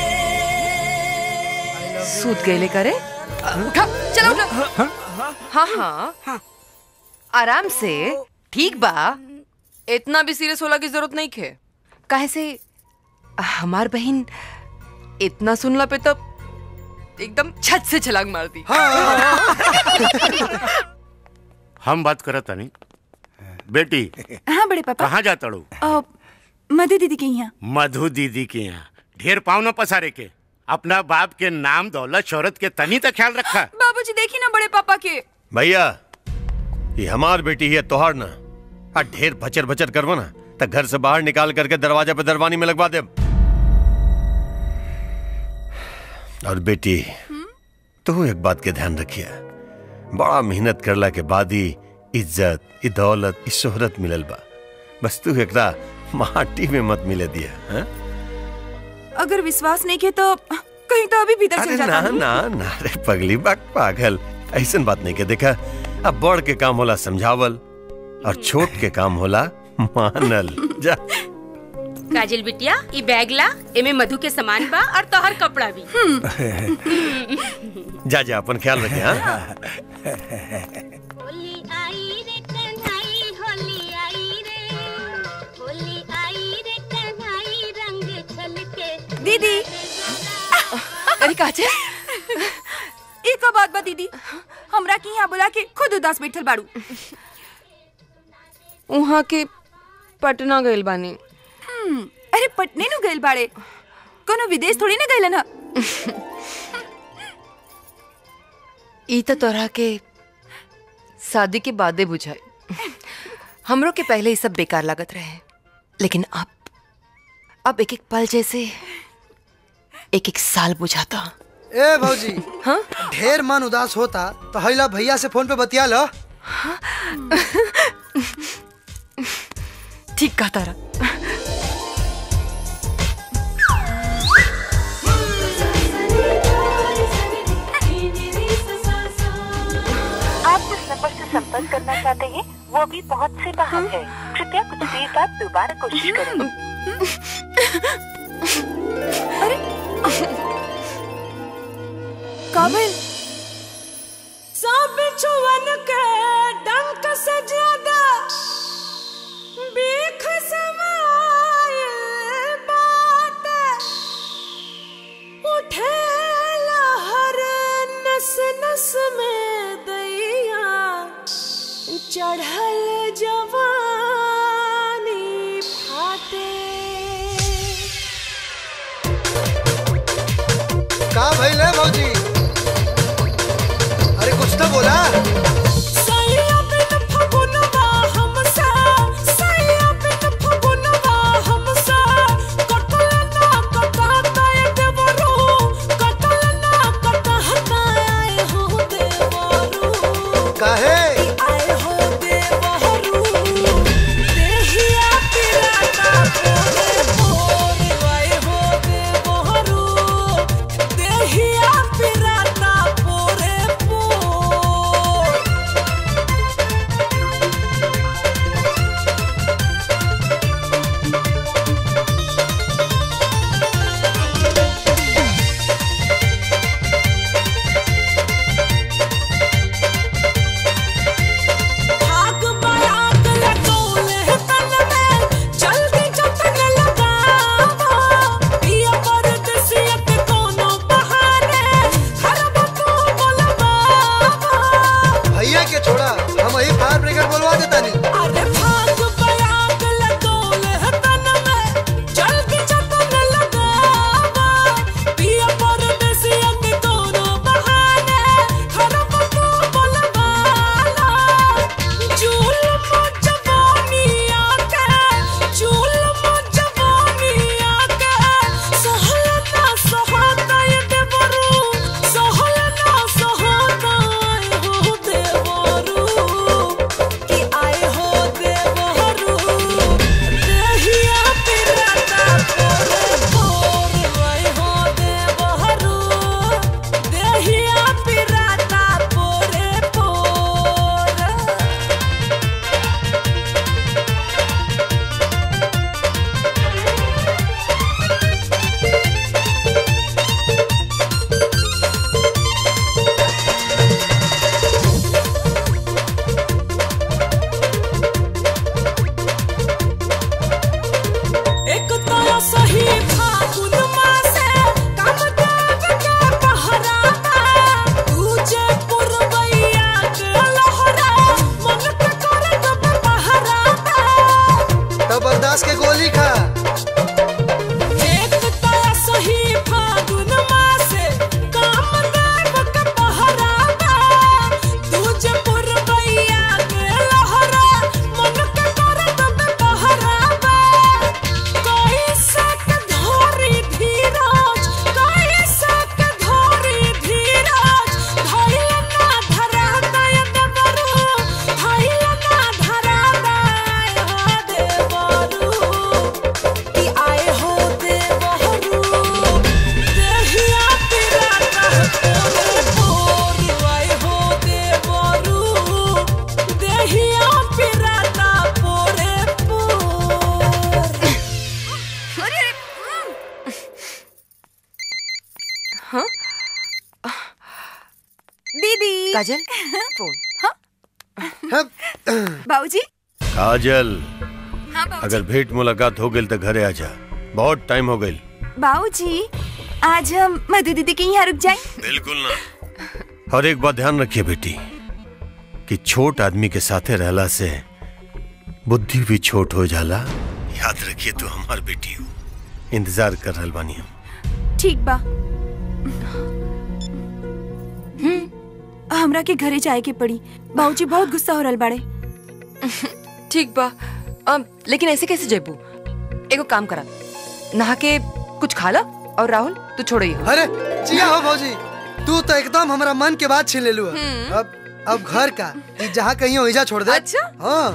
सूत गए करे उठा चलो उठा हाँ हाँ आराम से ठीक बा इतना भी सीरियस होला की जरूरत नहीं खे काहे से हमार बहन इतना सुनला पे तो एकदम छत से छलांग मार दी हम बात करत तानी बेटी हाँ बड़े पापा कहाँ जाता ड़ू अ, मधु दीदी के यहाँ मधु दीदी के यहाँ ढेर पाँव न पसारे के अपना बाप के नाम दौलत शोहरत के तनी तक ख्याल रखा बाबूजी देखी ना बड़े पापा के भैया ये हमार बेटी है तोहार ना आ ढेर भचर भचर करवा ना तो घर से बाहर निकाल करके दरवाजा पे दरवानी में लगवा दे और बेटी तू एक बात के ध्यान रखिए बड़ा मेहनत करला के बाद ही इज्जत ई दौलत ई शोहरत मिलल बा बस तू एकरा माटी में मत मिले दिया हाँ? अगर विश्वास नहीं के तो कहीं तो अभी भीतर अरे चल ना जाता ना ना रे पगली बक पागल ऐसन बात नहीं के देखा अब बड़ के काम होला समझावल और छोट के काम होला मानल जा काजल बिटिया ई बैग ला एमे मधु के सामान बा और तोहर कपड़ा भी जा जा अपन ख्याल रखे हाँ दीदी अरे काचे ई का बात बा दीदी हमरा के यहाँ बुला के खुद उदास बैठल बाड़ू वहाँ के पटना गइल बानी हम्म, अरे पटने नु गइल बाड़े कोनो विदेश थोड़ी ना गइलन ह ई तो तोरा के शादी के बादे बुझाए हमरो के पहले ये सब बेकार लागत रहे लेकिन अब अब एक एक पल जैसे एक एक साल बुझाता ए भौजी हाँ ढेर मन उदास होता तो हैला भैया से फोन पे बतिया लो ठीक कहा तारा आप जिस नंबर से संपर्क करना चाहते हैं वो अभी पहुंच से बाहर है कृपया कुछ देर बाद दोबारा कोशिश करें काबिल सब छुअन के डंक से ज्यादा बीख समायल बात उठे लहर नस नस में दैया चढ़ल जवानी फाटे का भइल है भौजी अरे कुछ तो बोला काहे भैया के छोड़ा हम वही फायर ब्रेकर बोलवा देता नहीं एक तो सही फागुन मासे काम देव के पहराता तुझे पुरवैया के लहरा मन के करे तब पहराता तब बर्दाश्त के गोली खा एक तो सही फागुन मासे काम देव के पहराता तुझे पुरवैया के लहरा मन के करे तब पहराता कैसे के धोरी धीरज कैसे के धोरी धीरज धैल ना धरा दय देवरू धैल ना धरा दय हो देवरू कि आए हो देवरू देहिया तेरा कह पोर आए हो देवरू देहिया पिराता पोरे पोर हाँ दीदी काजल फोन बाबूजी काजल हाँ बाबूजी अगर भेंट मुलाकात हो गई तो घरे आ जा बहुत टाइम हो गई बाबूजी आज हम मधु दीदी के यहाँ रुक जाए बिल्कुल ना और एक बात ध्यान रखिए बेटी कि छोट आदमी के साथे रहला से बुद्धि भी छोट हो जाला याद रखिए तू हमार बेटी हो इंतजार कर रहल बानी हम ठीक बा हमरा के घरे जाए के पड़ी बाबूजी बहुत गुस्सा हो रहल बाड़े ठीक बा अब लेकिन ऐसे कैसे जेबू एगो काम करा नहा के कुछ खा ला और राहुल तू छोड़ो ये अरे जिया हो भौजी तू तो एकदम हमारा मन के बात छीन ले लू अब अब घर का ई जहाँ कहीं हो इजा छोड़ दे अच्छा हाँ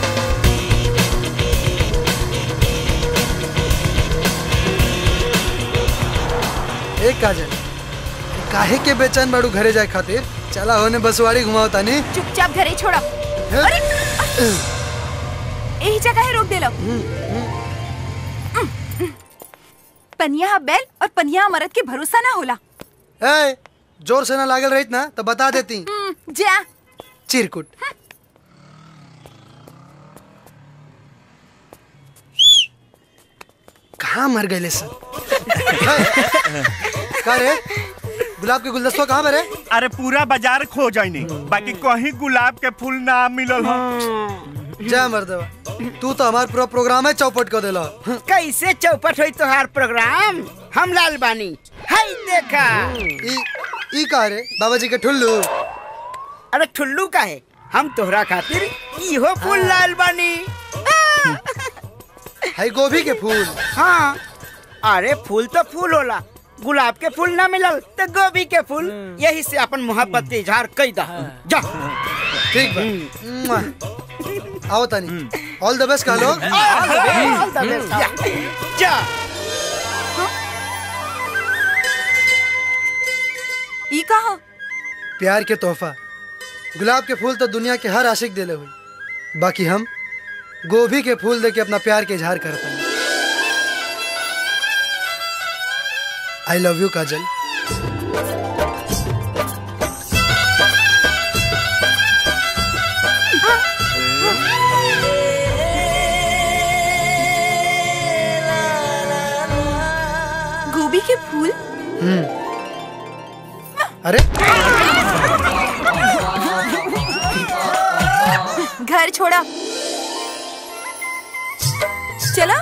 एक काजल काहे के बेचैन बाड़ू घरे जाए खातिर चला होने बसवाड़ी घुमाओ तानी चुपचाप घरे छोड़ा अरे यही जगह है रोक दे लो पनिया बैल और पनिया मरद के भरोसा ना होला ए जोर से ना लागल रहित ना तो बता देती हम्म, जा चिरकुट कहाँ मर गए सर का रे गुलाब के गुलदस्ता कहाँ पर है अरे पूरा बाजार खो जाइनी बाकी कहीं गुलाब के फूल ना मिलल हो जय मर्दवा तू तो हमार पूरा प्रोग्राम है चौपट कर देला कैसे चौपट हुई तोहार प्रोग्राम हम लाल बानी हाय देखा ई ई का रे बाबा जी के ठुल्लू अरे ठुल्लू का है हम तोहरा खातिर इहो फूल लाल बानी है गोभी के फूल हाँ अरे फूल तो फूल होला गुलाब के फूल ना मिलल तो गोभी के फूल यही से अपन मोहब्बत के इजहार कई दा जा ठीक बा मुआ। आओ तानी ऑल द बेस्ट कह लो All the best. जा, जा ई कहा प्यार के तोहफा गुलाब के फूल तो दुनिया के हर आशिक दिले हुई बाकी हम गोभी के फूल दे के अपना प्यार के इजहार करते हैं आई लव यू काजल गोभी के फूल हम्म अरे घर छोड़ा चला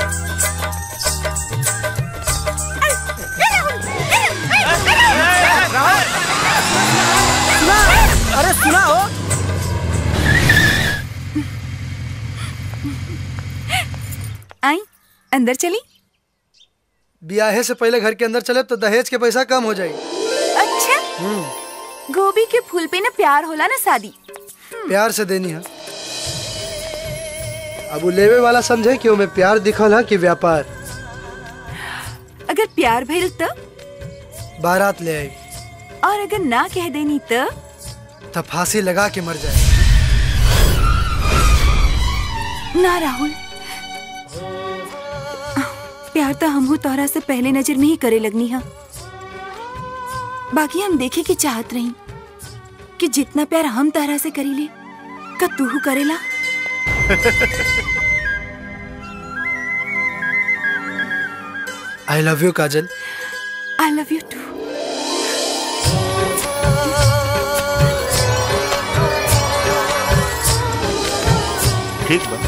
अरे सुना हो आई अंदर चली ब्याहे से पहले घर के अंदर चले तो दहेज के पैसा कम हो जाएगी अच्छा हम्म गोभी के फूल पे ना प्यार होला ना शादी प्यार से देनी है अब वो लेवे वाला समझे कि में प्यार दिखल है कि व्यापार अगर प्यार भइल तो बारात ले आई और अगर ना कह देनी तो तब फांसी लगा के मर जाए ना राहुल प्यार तो हमहू तोहरा से पहले नजर में ही करे लगनी है बाकी हम देखे की चाहत रही कि जितना प्यार हम तोहरा से करीले का तू करेला I love you Kajal I love you too ठीक बा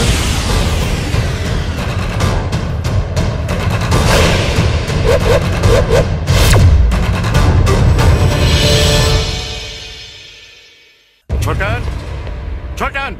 छोटन छोटन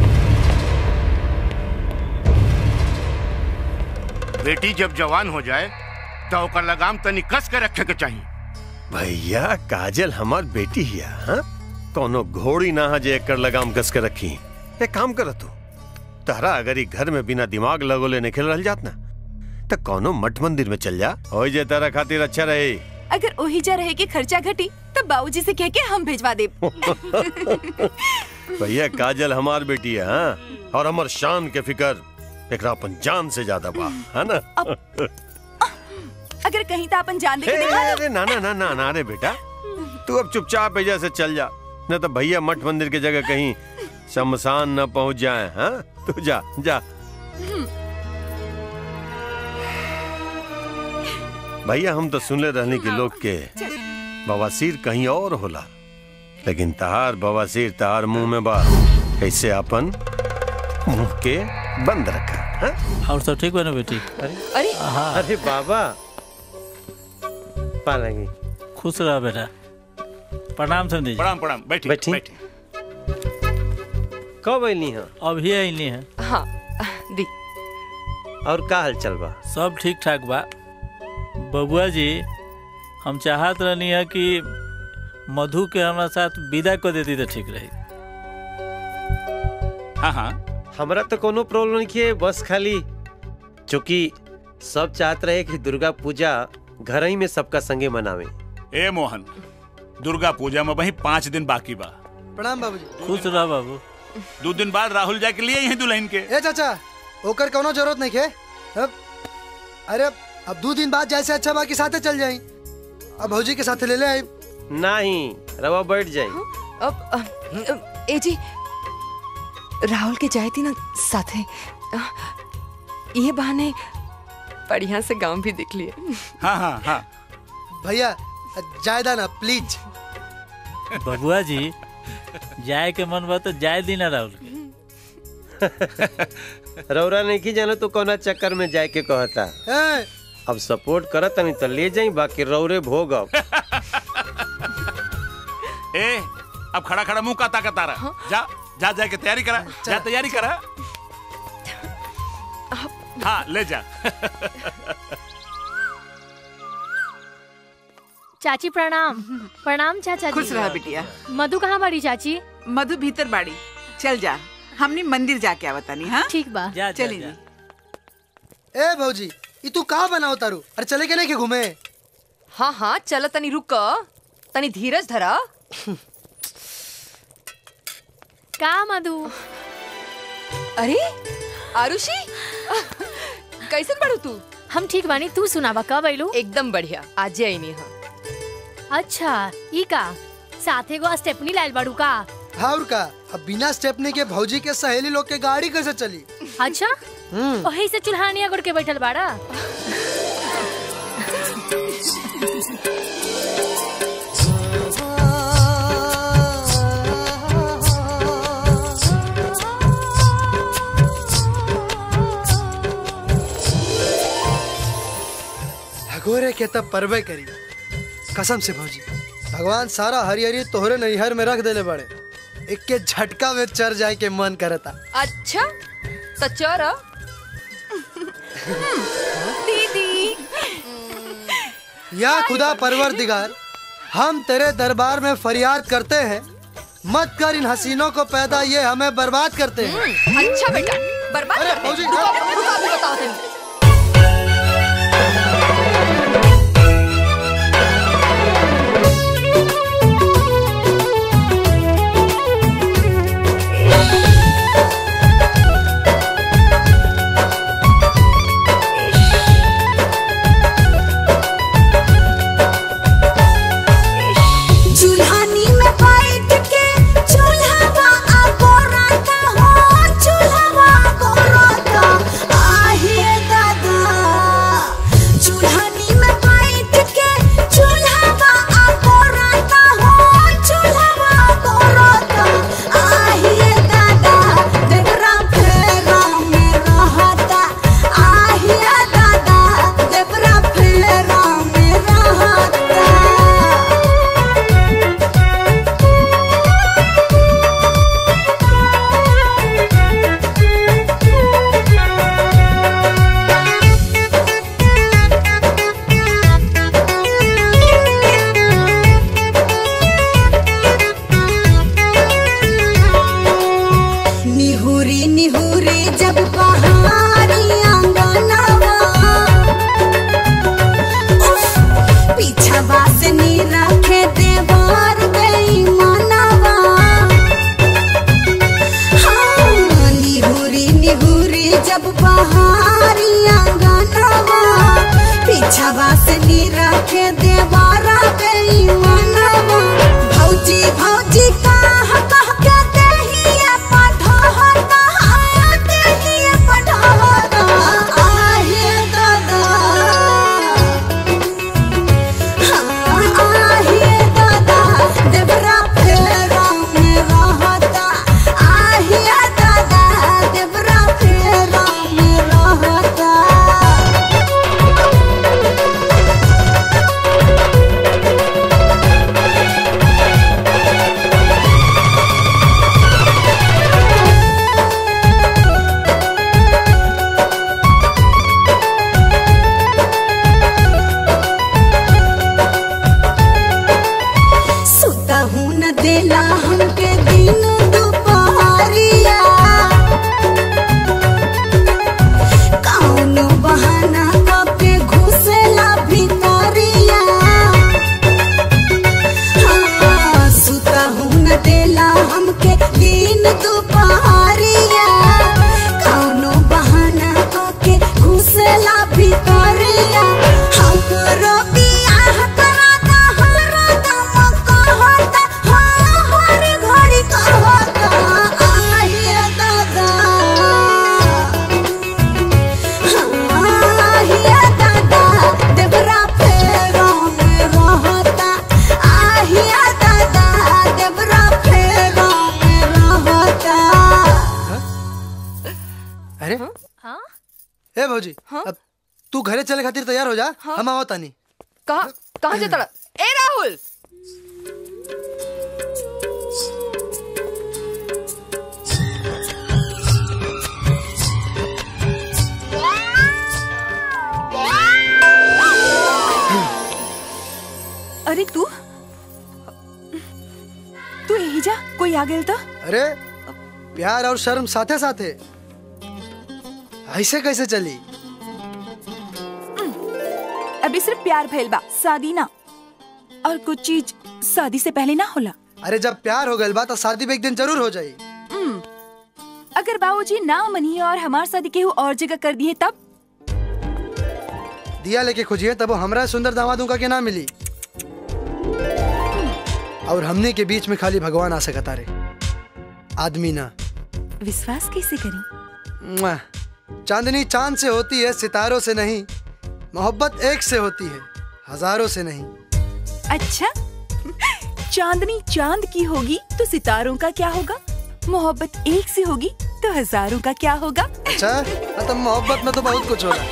बेटी जब जवान हो जाए तो ओकर लगाम तनी कस के रखे के चाहिए भैया काजल हमार बेटी हिया हाँ कोनो घोड़ी ना है जे एकर लगाम कस के रखी एक काम कर तू तारा अगर ई घर में बिना दिमाग लगोले निकल रह जात ना तो कोनो मठ मंदिर में चल जा हो जे तारा खातिर अच्छा रहे अगर ओही जा रहे के खर्चा घटी तो बाबूजी से कह के हम भेजवा दे भैया काजल हमार बेटी है हाँ और हमार शान के फिकर एकरा अपन जान से ज्यादा बा है ना अगर कहीं तो अपन जान दे के हे, दिखा दो अरे ना ना ना ना ना रे बेटा तू अब चुपचाप एजा से चल जा न तो भैया मठ मंदिर की जगह कहीं शमशान न पहुंच जाए हाँ तू जा जा भैया हम तो सुनले रहने के लोग के बवासीर कहीं और होला लेकिन तहार बवासीर तहार मुंह में बा कैसे अपन मुंह के बंद रखा हाँ? और सब ठीक बा ना बेटी अरे अरे बाबा पालेंगे खुश रहा बेटा प्रणाम समझी प्रणाम प्रणाम बैठी बैठी कब अली हैं अभी अली हैं हाँ दी और का हाल चल बा सब ठीक ठाक बा बबुआ जी हम चाहत रहनी है कि मधु के हमारा साथ विदा कर देती तो ठीक रही हाँ हाँ हमरा तो कोनो प्रॉब्लम नहीं है बस खाली चूंकि सब चाहत रहे कि दुर्गा पूजा घर ही में सबका संगे मनावे ए मोहन दुर्गा पूजा में वही पाँच दिन बाकी बा प्रणाम बाबूजी खुश रह बाबू दो दिन बाद राहुल जाके लिए यही दुल्हन के ए चाचा ओकर कोनो जरूरत नहीं है अब अरे अब दो दिन बाद जैसे अच्छा बाकी साथे चल जाई अब भौजी के साथे ले ले आई नहीं रवा बैठ जाए अब अ, अ, ए जी राहुल के जाए थी ना साथे अ, ये बहाने बढ़िया से गांव भी देख लिए हाँ हाँ हाँ भैया जायदा ना प्लीज बबुआ जी जाए के मन बा तो जाए दी ना राहुल के रौरा नहीं की जानो तो कोना चक्कर में जाए के कहता ए, अब सपोर्ट करत तनी तो ले जाई बाकी रौरे भोग अब ए अब खड़ा खड़ा मुंह का ताकत आ रहा जा जा जा के तैयारी करा जा तैयारी करा हाँ ले जा चाची प्रणाम प्रणाम चाचा जी खुश रहा बिटिया मधु कहाँ बाड़ी चाची मधु भीतर बाड़ी चल जा हमने मंदिर जाके आवतानी हाँ ठीक बा चली जी ए भौजी ई तू का बनाओ तारू अरे चले के नहीं के घूमे हाँ हाँ चल तनी रुक तनी धीरज धरा का मधु अरे आरुषि कैसन बड़ू तू हम ठीक बानी तू सुनावा कब आइलू एकदम बढ़िया आज आई नहीं हाँ अच्छा ई का साथे गो स्टेपनी लाइल बाड़ू का हाँ और का अब बिना स्टेपनी के भौजी के सहेली लोग के गाड़ी कैसे चली अच्छा वही से चुल्हानिया गुड़ के बैठल बाड़ा भगोरे के तब परवे करी कसम से भौजी भगवान सारा हरिहरी तोहरे नैहर में रख देले बड़े एक के झटका में चर जाए के मन करता अच्छा तो चल दीदी या खुदा परवर दिगार हम तेरे दरबार में फरियाद करते हैं मत कर इन हसीनों को पैदा ये हमें बर्बाद करते हैं अच्छा बेटा बर्बाद अरे, करते हैं। फौजी, रुको, रुको, अभी बताओ तुम चूल्हानी में बैठ के चूल्हावा आगोराता हो चूल्हावा आगोराता आहे दादा चूल्हानी में बैठ के चूल्हावा आगोराता हो चूल्हावा आगोराता आहे दादा देवरा फेरा में रहता आहे दादा देवरा फेरा में रहता निहुरी निहुरी जब पहाड़ी आंगनवा उफ, पीछवा से नी रखे देवार बेईमानवा हाँ, निहुरी निहुरी जब पहाड़ी आंगनवा पीछवा से नी रखे देवारा बेईमानवा भौजी भौजी कह कह के देहिया पढ़ता हाँ, देहिया पढ़ता आहे दादा हाँ, आहे दादा देवरा फेरा में रहता आहे दादा देवरा फेरा में रहता सुता हूँ न देला हमके दिन दोपहरिया कौनो बहाना कके घुसेला भितरिया हाँ, सुता हूँ न देला हमके दिन दोपहरिया कौनो बहाना कके घुसेला भितरिया हमरो बियाह कराता हरदम कहता हाँ हर घड़ी कहता आहे दादा हाँ आहे दादा देवरा फेरा में रहता आहे दादा देवरा फेरा में रहता अरे हाँ ए भौजी अब तू घरे चले खातिर तैयार हो जा हम आवत तानी कहाँ कहाँ जाता ए राहुल अरे तू तू यही जा कोई आ गेल तो अरे प्यार और शर्म साथे साथे ऐसे कैसे चली अभी सिर्फ प्यार भइल बा शादी ना और कुछ चीज शादी से पहले ना होला अरे जब प्यार हो गइल बा तो शादी भी एक दिन जरूर हो जाई हम्म, अगर बाबूजी ना मनिए और हमार शादी केहू और जगह कर दिए तब दिया लेके खोजिए तब वो हमरा सुंदर दामादों का के ना मिली और हमने के बीच में खाली भगवान आ सकता रे आदमी ना विश्वास कैसे करी मुआ। चांदनी चांद से होती है सितारों से नहीं मोहब्बत एक से होती है हजारों से नहीं अच्छा चांदनी चांद की होगी तो सितारों का क्या होगा मोहब्बत एक से होगी तो हजारों का क्या होगा अच्छा मतलब मोहब्बत में तो बहुत कुछ होगा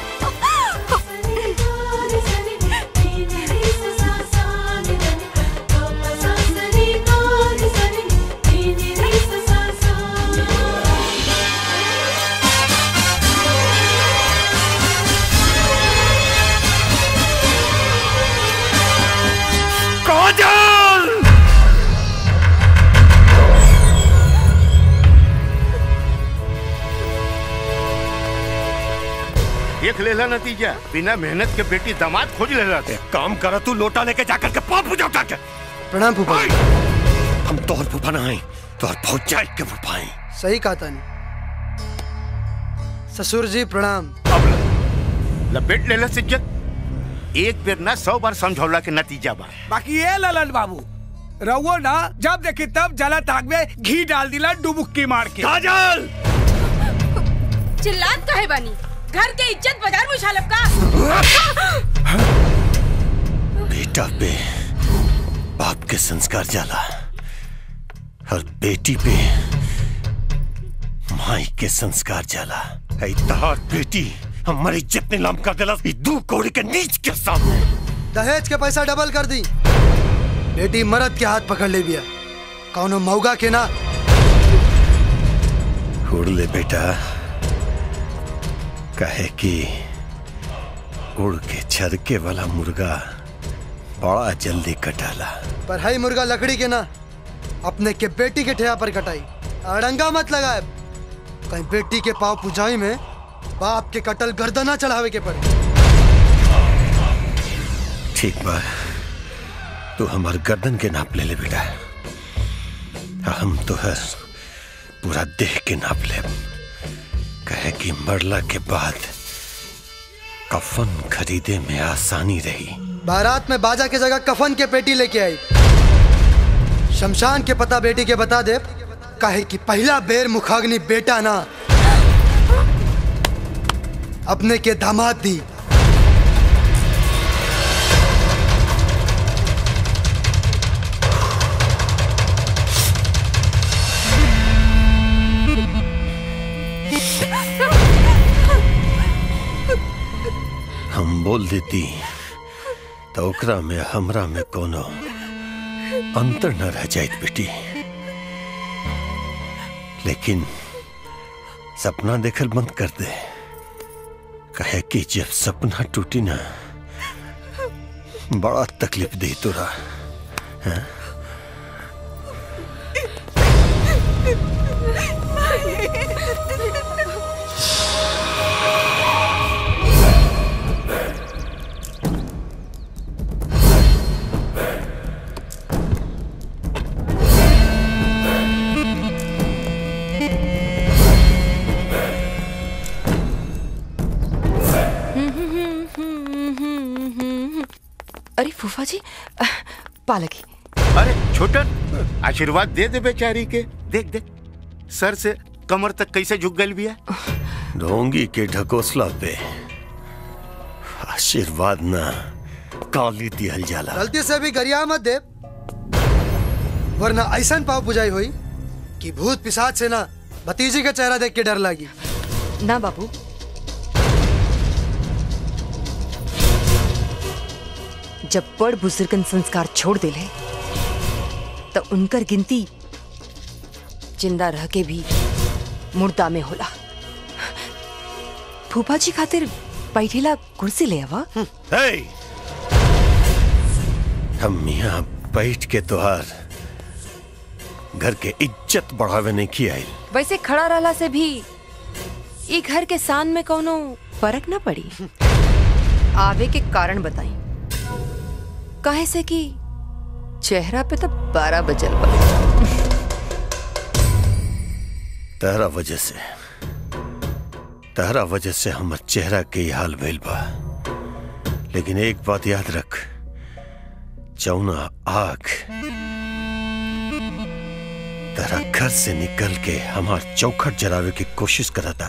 काजल देख लेला नतीजा बिना मेहनत के बेटी दामाद खोज लेला एक काम करा तू लोटा लेके जाकर के पाप पूजा उठा के प्रणाम फूफा हम तोहर फूफा ना आई तोहर भौजाई के फूफा आई सही कहा तानी ससुर जी प्रणाम लपेट लेला सिज्जत एक बेर ना सौ बार समझौला के नतीजा बा बाकी ये ललन बाबू रहुओ ना जब देखी तब जला ताक में घी डाल दिला डुबुक्की मार के काजल चिल्लात कहे बानी घर के इज्जत बाजार में उछालब का बेटा पे बाप के संस्कार जाला और बेटी पे माई के संस्कार जाला ऐ तहार बेटी हमारी इज्जत नीलाम कर देला ई दू कौड़ी के नीच के सामने दहेज के पैसा डबल कर दी बेटी मरद के हाथ पकड़ ले बिया कौनो मौगा के ना उड़ ले बेटा कहे कि उड़ के छरके वाला मुर्गा बड़ा जल्दी कटाला पर हई मुर्गा लकड़ी के ना अपने के बेटी के ठेया पर कटाई अड़ंगा मत लगाए कहीं बेटी के पाव पुजाई में बाप के कटल गर्दना चढ़ावे के पड़े ठीक बा तू हमार गर्दन के नाप ले ले बेटा हम तो है पूरा देह के नाप ले कहे कि मरला के बाद कफन खरीदे में आसानी रही बारात में बाजा के जगह कफन के पेटी लेके आई शमशान के पता बेटी के बता दे काहे कि पहला बेर मुखाग्नि बेटा ना अपने के दामाद दी हम बोल देती तो ओकरा में हमरा में कोनो अंतर न रह जाइत बेटी लेकिन सपना देखल बंद कर दे कहे कि जब सपना टूटी ना बड़ा तकलीफ दी तोरा हैं? अरे फूफा जी पालकी अरे छोटन आशीर्वाद दे दे बेचारी के देख देख सर से कमर तक कैसे झुक गल बिया ढोंगी के ढकोसला पे आशीर्वाद ना काली दिहल जाला गलती से भी गरिया मत दे वरना ऐसा पाव पुजाई हुई कि भूत पिशाच से ना भतीजी का चेहरा देख के डर लगी ना बाबू जब बड़ बुजुर्गन संस्कार छोड़ दिले तो उनकर गिनती जिंदा रह के भी मुर्दा में होला फूफा जी खातिर बैठेला कुर्सी ले आवा हे! हम यहाँ बैठ के तोहार घर के इज्जत बढ़ावे नहीं की आई वैसे खड़ा रहला से भी ई घर के सान में कोनो फर्क ना पड़ी आवे के कारण बताई काहे से कि चेहरा पे तो बारह बजल बा तहरा वजह से तहरा वजह से हमर चेहरा के ही हाल भइल बा लेकिन एक बात याद रख जौना आग तेरा घर से निकल के हमार चौखट जलावे की कोशिश करा था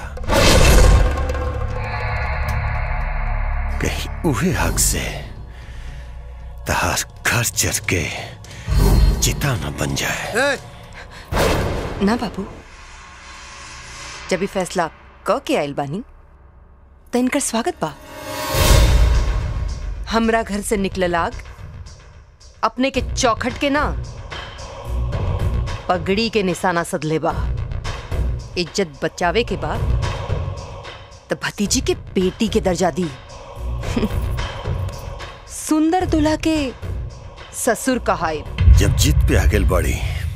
कहीं उहे हक से तहार घर चढ़ के चिता न बन जाए ना बाबू जब भी फैसला क के आयल बानी तो इनकर स्वागत बा हमरा घर से निकलल आग अपने के चौखट के ना पगड़ी के निशाना सदले बा इज्जत बचावे के बा तो भतीजी के बेटी के दर्जा दी सुंदर दुल्हा के ससुर कहाए जब जीत पे आगे बढ़ी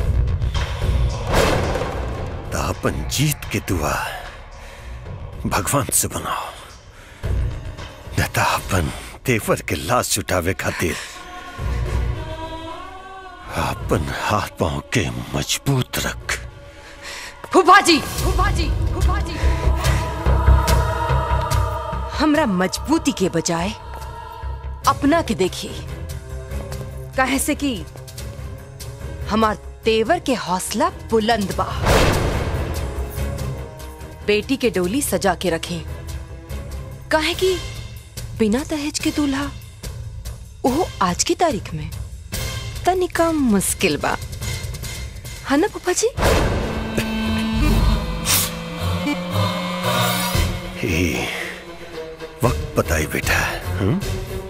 तो अपन जीत के दुआ भगवान से बनाओ न तो अपन तेवर के लाश उठावे खातिर अपन हाथ पांव के मजबूत रख फूफा जी फूफा जी फूफा जी हमरा मजबूती के बजाय अपना के देखिए काहे से कि हमार तेवर के हौसला बुलंद बा बेटी के डोली सजा के रखें काहे कि बिना दहेज के दूल्हा वो आज की तारीख में तनिका मुश्किल बा है ना पापा जी हे वक्त बताई बेटा हम्म?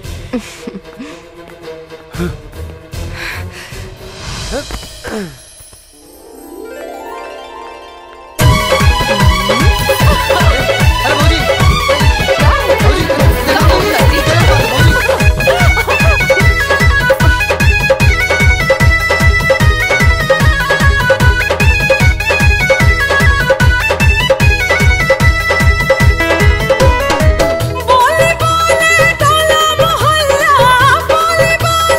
बोले बोले टोला मोहल्ला बोले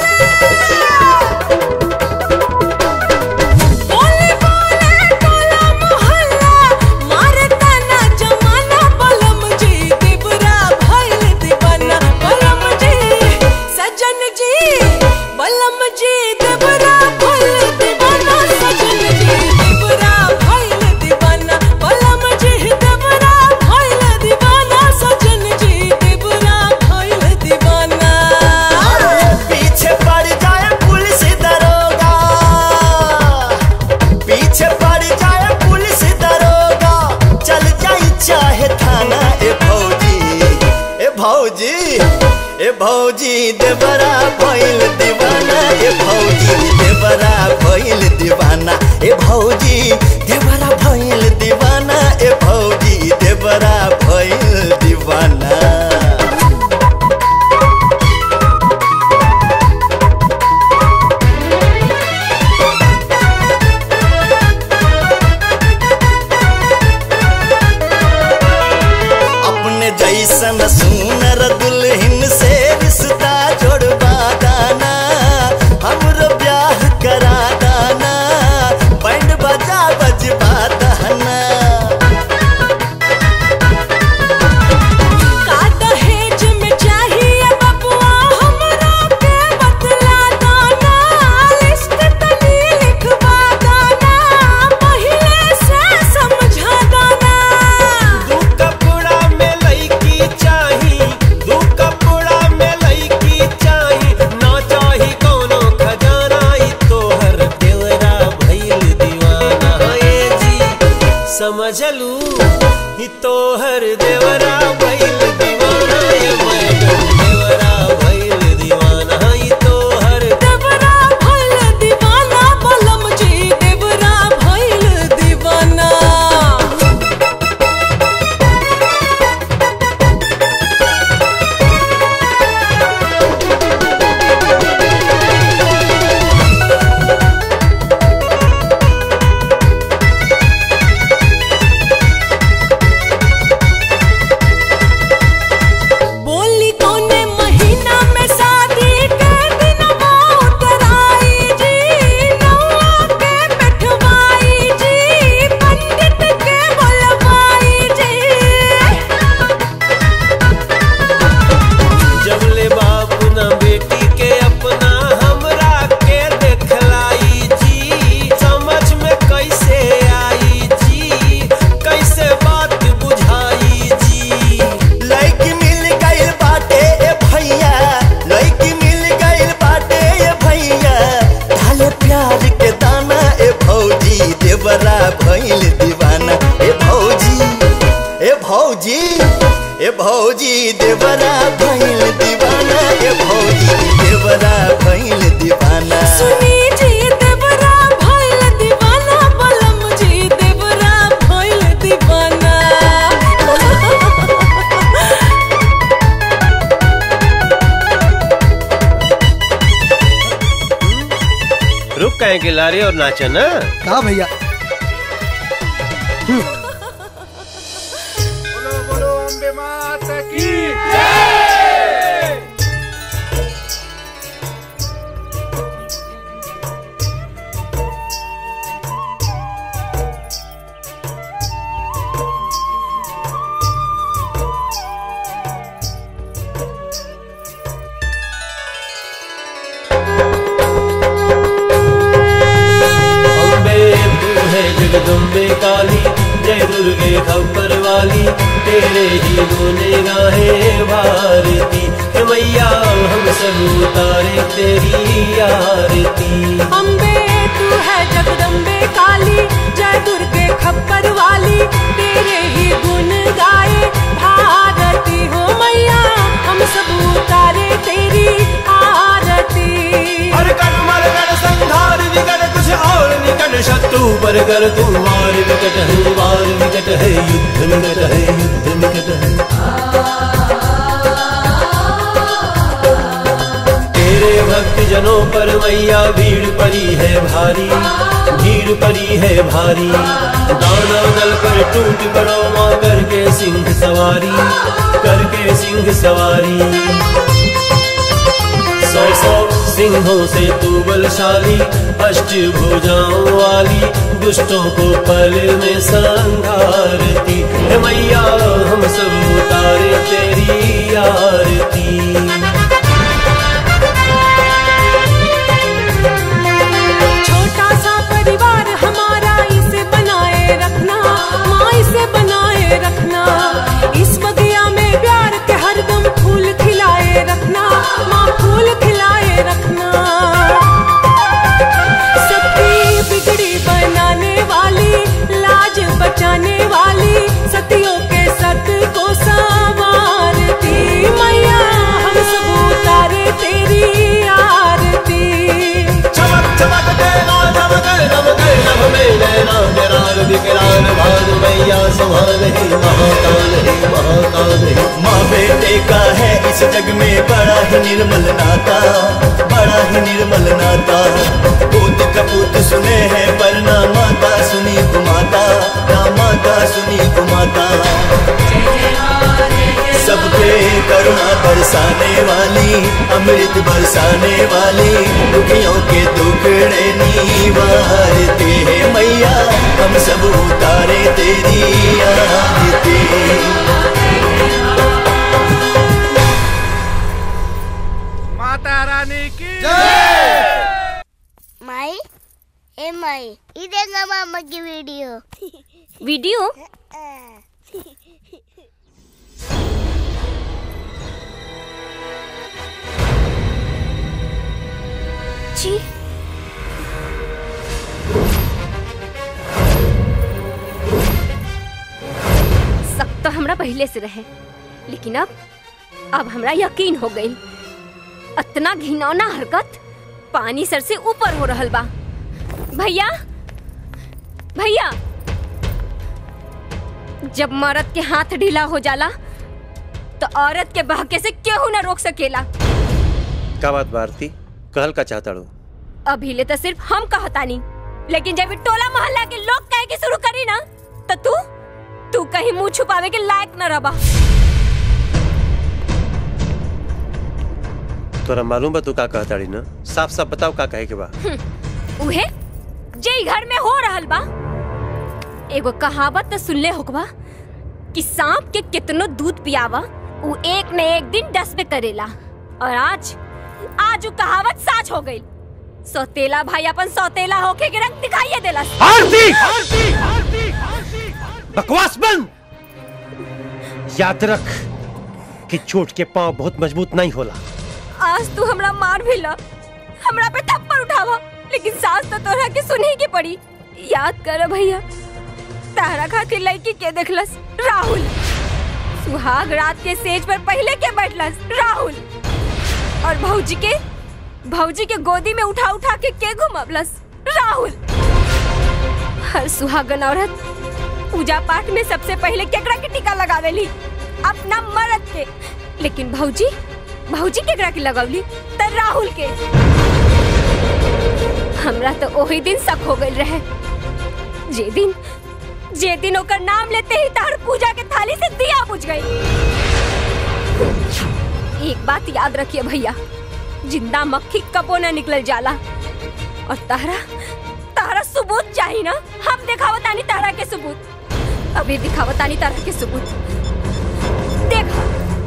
बोले बोले टोला मोहल्ला मारे तना जमाना बलम जी दिबरा भइल दीवाना बलम जी सजन जी बलम जी दिबरा भइल दीवाना सजन जी दिबरा भइल दीवाना बलम जी दिबरा भइल दीवाना सजन जी दिबरा भइल दीवाना पीछे पड़ जाए पुलिस दरोगा पीछे पड़ जाए पुलिस दरोगा चल जाई चाहे थाना ए भौजी ए भौजी ए भौजी देवरा भइल दीवाना ए भौजी देवरा भइल दीवाना ए भौजी देवरा भइल दीवाना ए भौजी देवरा भइल दीवाना अपने जैसन सुनर दुल्हन से रिश्ता जोड़वा दाना हमरो ब्याह करा दाना बैंड बजा बजवा दाना का दहेज में चाहिए बबुआ हमरा के बतला दाना लिस्ट तनी लिखवा दाना पहिले से समझा दाना दू कपड़ा में लईकी चाही दू कपड़ा में लईकी चाही ना चाही कोनो खजाना ई तोहर देवरा भइल दीवाना ए जी समझलू ई तोहर देवरा भइल दीवाना ए मैडम देवरा भइल दीवाना भौजी ए भौजी देवरा भइल दीवाना ए भौजी देवरा भइल दीवाना सुनी जी देवरा भइल दीवाना बलम जी देवरा भइल दीवाना रुक कहे के लारे और नाचा ना कहा भैया अम्बे तू है जगदम्बे काली जय दुर्गे खबर वाली तेरे ही बोले गाहे भारती हे मैया हम सब उतारे तेरी आरती अम्बे तू है जगदम्बे काली जय दुर्गे खप्पर वाली तेरे ही गुण गाए भारती हो मैया हम सब उतारे तेरी आरती हर कण मर कण संहार विकट कुछ और निकट शत्रु पर कर तुम मार विकट है वार विकट है युद्ध निकट है युद्ध निकट है तेरे भक्त जनों पर मैया भीड़ पड़ी है भारी भीड़ पड़ी है भारी दाना दल पर टूट पड़ो माँ करके सिंह सवारी करके सिंह सवारी सौ सौ सिंहों से तू बलशाली अष्ट भुजाओं वाली दुष्टों को पल में संघारती हे मैया हम सब उतारे तेरी आरती छोटा सा परिवार हमारा इसे बनाए रखना माँ इसे बनाए रखना इस बगिया में प्यार के हरदम फूल खिलाए रखना माँ फूल खिलाए रखना सबकी बिगड़ी बनाने वाली लाज बचाने वाली सतियों के सत को संवारती मैया हम सब उतारे तेरी आरती चमक चमक देना चमक नमक नभ में नैना विराग विकराल भाग मैया समान है महाकाल है महाकाल है माँ बेटे का है इस जग में बड़ा ही निर्मल नाता बड़ा ही निर्मल नाता पूत कपूत सुने हैं पर ना माता सुनी कुमाता ना माता सुनी कुमाता सब पे करुणा बरसाने वाली अमृत बरसाने वाली दुखियों के दुखड़े निवारते हैं मैया हम सब उतारे तेरी आरती माता रानी की माई ए माई ये देखा मामा की वीडियो वीडियो जी सब तो हमरा पहले से रहे लेकिन अब अब हमरा यकीन हो गई इतना घिनौना हरकत पानी सर से ऊपर हो रहल बा भैया भैया जब मर्द के हाथ ढीला हो जाला तो औरत के बहके से केहू ना रोक सकेला का बात भारती कहल का चाहता रू अभी ले तो सिर्फ हम कहतानी लेकिन जब ई टोला मोहल्ला के लोग कहे के शुरू करी ना तो तू तू कहीं मुंह छुपावे के लायक न रबा तोरा मालूम बा तू का कहता री ना साफ साफ बताओ का कहे के बा उहे जे ई घर में हो रहल बा एगो कहावत तो सुनले होकबा कि सांप के कितनो दूध पियावा उ एक न एक दिन डस में करेला और आज आज उ कहावत साच हो गई सौतेला भाई अपन सौतेला होके के रंग दिखाइए देला आरती! बकवास बंद याद रख कि चोट के पांव बहुत मजबूत नहीं होला आज तू हमरा मार भी ला हमरा पे थप्पड़ उठावा लेकिन सास तो तोरा के सुने के पड़ी याद कर भैया तारा खातिर लड़की के देखलस राहुल सुहाग रात के सेज पर पहले के बैठलस राहुल और भौजी के भौजी के गोदी में उठा उठा के के घुमवलस राहुल हर सुहागन औरत पूजा पाठ में सबसे पहले केकरा के टीका लगावेली अपना मर्द के लेकिन भौजी भौजी केकरा के लगवली त राहुल के हमरा तो वही दिन शक हो गई रहे जे दिन जे दिन ओकर नाम लेते ही तार पूजा के थाली से दिया बुझ गई एक बात याद रखिए भैया जिंदा मक्खी कबो न निकल जाला और तारा तारा सबूत चाहिए ना हम दिखावतानी तारा के सबूत अभी दिखावतानी तारा के सबूत देखा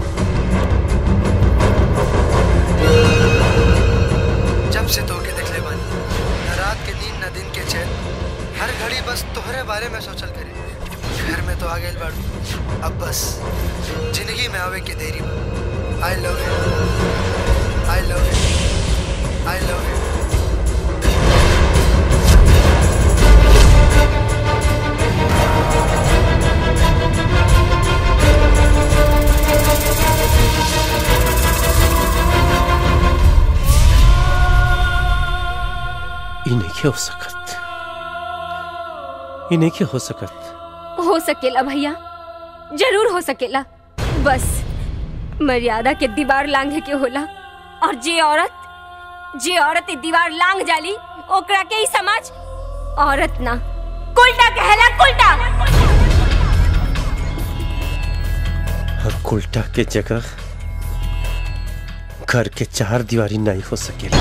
जब से तोके देखले बानी न रात के नींद न दिन के चैन हर घड़ी बस तोहरे बारे में सोचल करे घर में तो आ गए बाड़ू अब बस जिंदगी में आवे के देरी बा I love you I love you I love you ई नहीं हो सकत ई नहीं हो सकत हो सकेला भैया जरूर हो सकेला बस मर्यादा के दीवार लांघे के होला और जे औरत जे औरत ई दीवार लांघ जाली ओकरा के ई समाज औरत ना कुलटा कहला कुलटा और उल्टा के जगह घर के चार दीवारी नहीं हो सकेला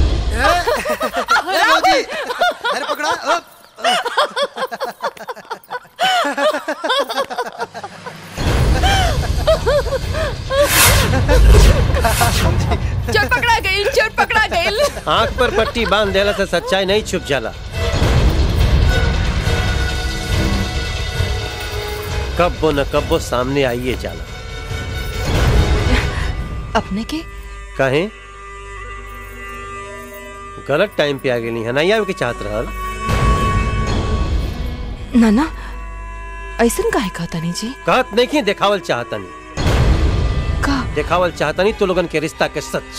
मोदी अरे पकड़ा अ, चोर पकड़ा गई चोर पकड़ा गई आंख पर पट्टी बांध देला से सच्चाई नहीं छुप जाला कब्बो न कब्बो सामने आइए जाला अपने के कहे गलत टाइम पे आ गेली है नहीं आवे के चाहत रहल ना ना ऐसन काहे कहता नहीं जी कहत नहीं कि देखावल चाहतनी का देखावल चाहतनी तो लोगन के रिश्ता के सच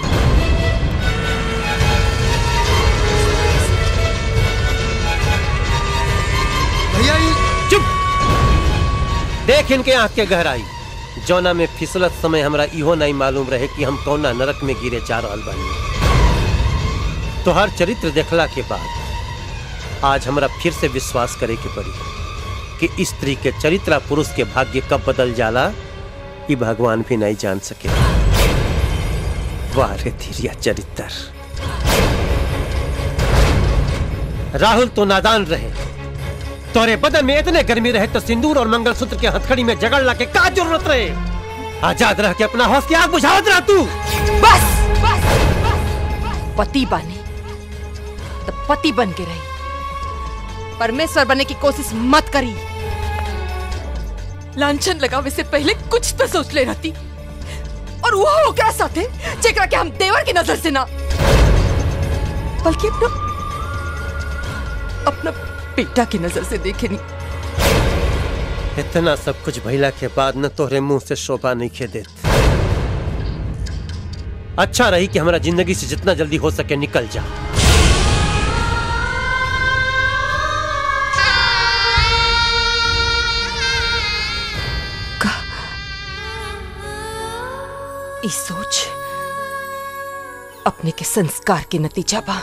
भैया ये चुप देख इनके आंख के गहराई जौना में फिसलत समय हमरा इहो नहीं मालूम रहे कि हम कौना नरक में गिरे जा रहल बानी तो हर चरित्र देखला के बाद आज हमरा फिर से विश्वास करे के पड़ी कि स्त्री के चरित्र पुरुष के भाग्य कब बदल जाला ये भगवान भी नहीं जान सके वाह रे धीरिया चरित्र राहुल तो नादान रहे तोरे बदन में इतने गर्मी रहे तो सिंदूर और मंगलसूत्र के हथकड़ी में जगड़ ला के का जरूरत रहे आजाद रह के अपना हौस की आग बुझावत रह तू बस बस पति बने तो पति बन के रही परमेश्वर बनने की कोशिश मत करी लांछन लगावे से पहले कुछ तो सोच ले रहती और वो हो क्या साथे जेकरा के हम देवर की नजर से ना बल्कि अपना अपना बेटा की नजर से देखे नहीं इतना सब कुछ भइला के बाद न तोहरे मुंह से शोभा नहीं खे देत अच्छा रही कि हमारा जिंदगी से जितना जल्दी हो सके निकल जा इस सोच अपने के संस्कार के नतीजा बा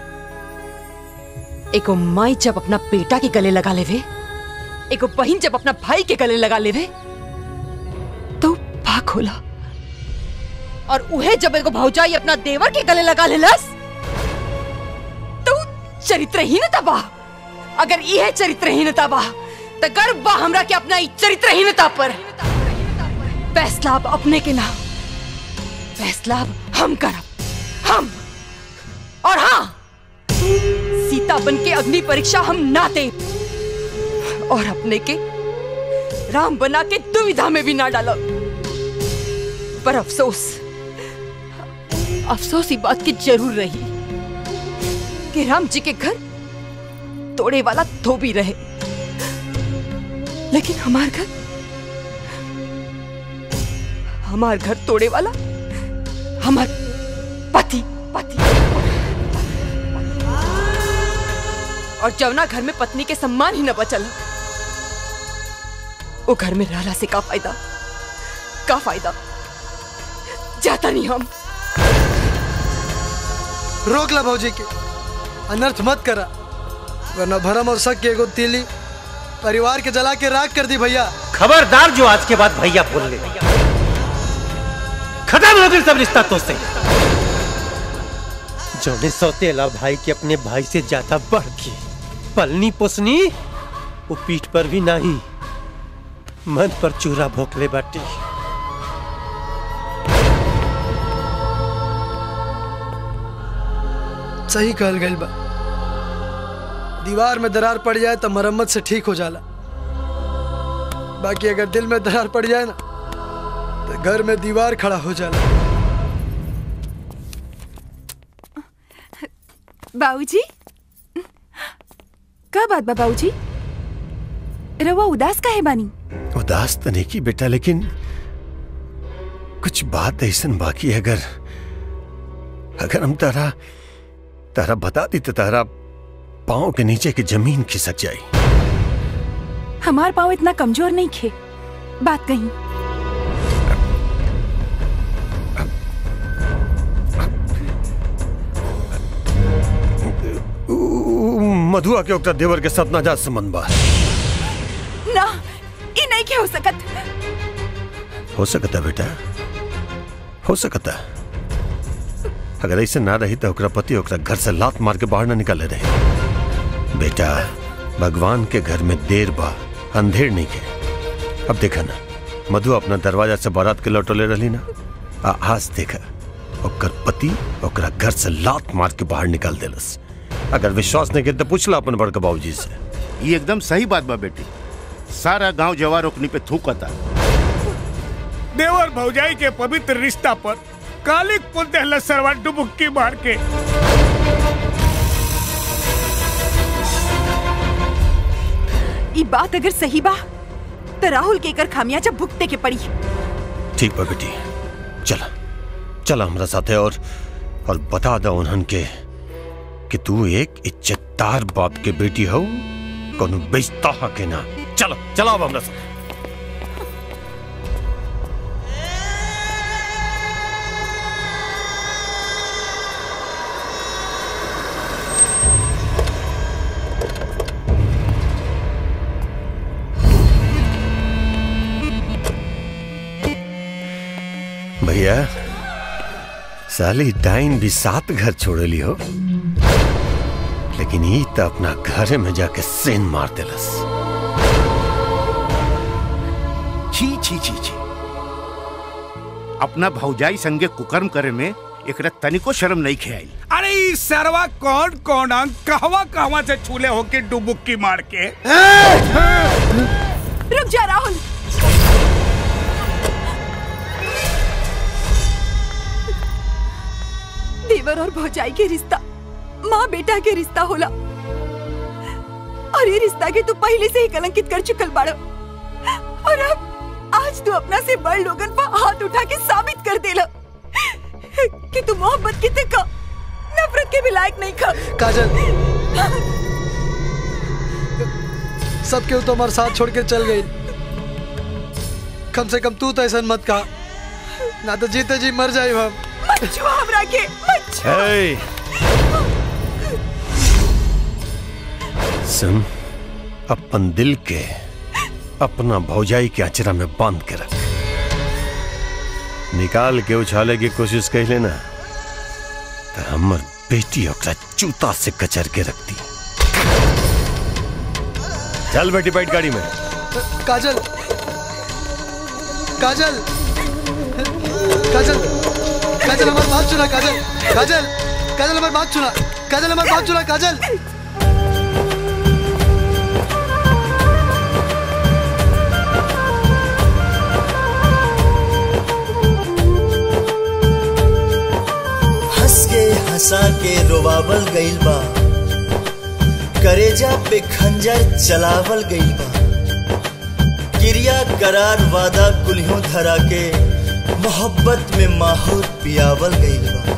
एगो माई जब अपना बेटा के गले लगा लेवे एगो बहन जब अपना भाई के गले लगा लेवे तो भाग होला और उहे जब एगो भौजाई अपना देवर के गले लगा लेलस तो चरित्रहीनता बा अगर यह चरित्रहीनता बा तो गर्व बा हमरा के अपना ई चरित्रहीनता पर फैसला अब अपने के नाम फैसला अब हम करब हम और हाँ सीता बन के अग्नि परीक्षा हम ना दे और अपने के राम बना के दुविधा में भी ना डालब पर अफसोस अफसोस ही बात की जरूर रही कि राम जी के घर तोड़े वाला धोबी रहे लेकिन हमार घर हमार घर तोड़े वाला हमार पति पति और जवना घर में पत्नी के सम्मान ही न बचल वो घर में रहला से का फायदा का फायदा जाता नहीं हम रोक ला भौजी के अनर्थ मत करा वरना भरम और शक के एगो तीली परिवार के जला के राख कर दी भैया खबरदार जो आज के बाद भैया बोल ले खत्म हो गई सब रिश्ता तो से जोने सौतेला भाई के अपने भाई से ज्यादा बढ़ के पलनी पोसनी वो पीठ पर भी नहीं मन पर चूरा भोंकले बाटी सही कहल गइल बा दीवार में दरार पड़ जाए तो मरम्मत से ठीक हो जाला बाकी अगर दिल में दरार पड़ जाए ना तो घर में दीवार खड़ा हो जाला बाबूजी का बात बा बाबूजी रवा उदास काहे बानी उदास तो नहीं की बेटा लेकिन कुछ बात ऐसन बाकी है अगर अगर हम तारा तारा बता दी तो तारा पाँव के नीचे की जमीन खिसक जाई हमार पाँव इतना कमजोर नहीं खे बात कही उ- उ- मधुआ के ओकरा देवर के साथ नाजात संबंध बा ना ई नहीं के हो सकत हो सकता बेटा हो सकता अगर ऐसे ना रही तो ओकरा पति ओकरा घर से लात मार के बाहर ना निकाले रहे बेटा भगवान के घर में देर बा अंधेर नहीं के अब देखा ना मधु अपना दरवाजा से बारात के लौटोले रही ना आ आज देखा ओकर पति ओकरा घर से लात मार के बाहर निकाल देलस अगर विश्वास नहीं के तो पूछला अपन बड़का बाबूजी से ये एकदम सही बात बा बेटी सारा गांव जवार ओकनी पे थूकता देवर भौजाई के पवित्र रिश्ता पर कालिक पुल दहला सरवा डुबुक्की मार के ई बात अगर सही बा तो राहुल के कर खामियाजा भुगते के पड़ी ठीक बा बेटी चला चला हमरा साथे और और बता दो उन्हन के कि तू एक इज्जतदार बाप के बेटी हो कोनो बेचता हा के ना चलो चला अब हमरा साथ भैया साली डाइन भी सात घर छोड़ली हो लेकिन ई तो अपना घरे में जाके सेन मार देलस छी छी छी छी अपना भौजाई संगे कुकर्म करे में एकरा तनिको शर्म नहीं खेआई अरे ई सरवा कौन कौन अंग कहवा कहवा से छूले होके डुबुक्की मार के रुक जा राहुल देवर और भौजाई के रिश्ता माँ बेटा के रिश्ता होला और ये रिश्ता के तू पहले से ही कलंकित कर चुकल बाड़ो और अब आज तू अपना से बड़ लोगन पर हाथ उठा के साबित कर देला कि तू मोहब्बत की का नफरत के भी लायक नहीं खा काजल सबके ऊ तो हमारे साथ छोड़ के चल गई कम से कम तू तो ऐसा मत कहा ना तो जीते जी मर जाए हम मत छुआ हमरा के मत छुआ हे सुन अपन दिल के अपना भौजाई के अचरा में बांध के रख निकाल के उछाले की कोशिश कर लेना तो हमर बेटी ओकरा जूता से कचर के रखती चल बेटी बैठ गाड़ी में काजल काजल काजल काजल हमारी बात सुना काजल काजल काजल हमारी बात सुना काजल हमारी बात सुना काजल हंस के हंसा के रोवावल गइल बा करेजा पे खंजर चलावल गइल बा क्रिया करार वादा कुल्हों धरा के मोहब्बत में माहौर पियावल गईल बा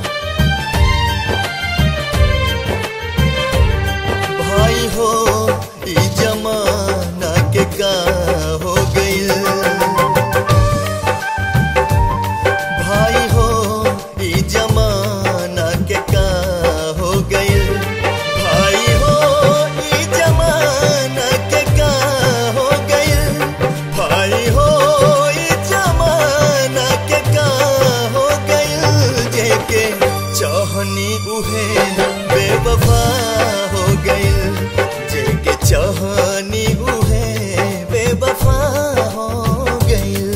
भाई हो ई जमाना के का हो गईल भाई हो ई जमाना के का हो गईल भाई हो ई जमाना के का हो गईल भाई हो ई जमाना के का हो गईल जेके चाहनी उहे बेवफा हो गईल जेके चाहनी उहे बेवफा हो गईल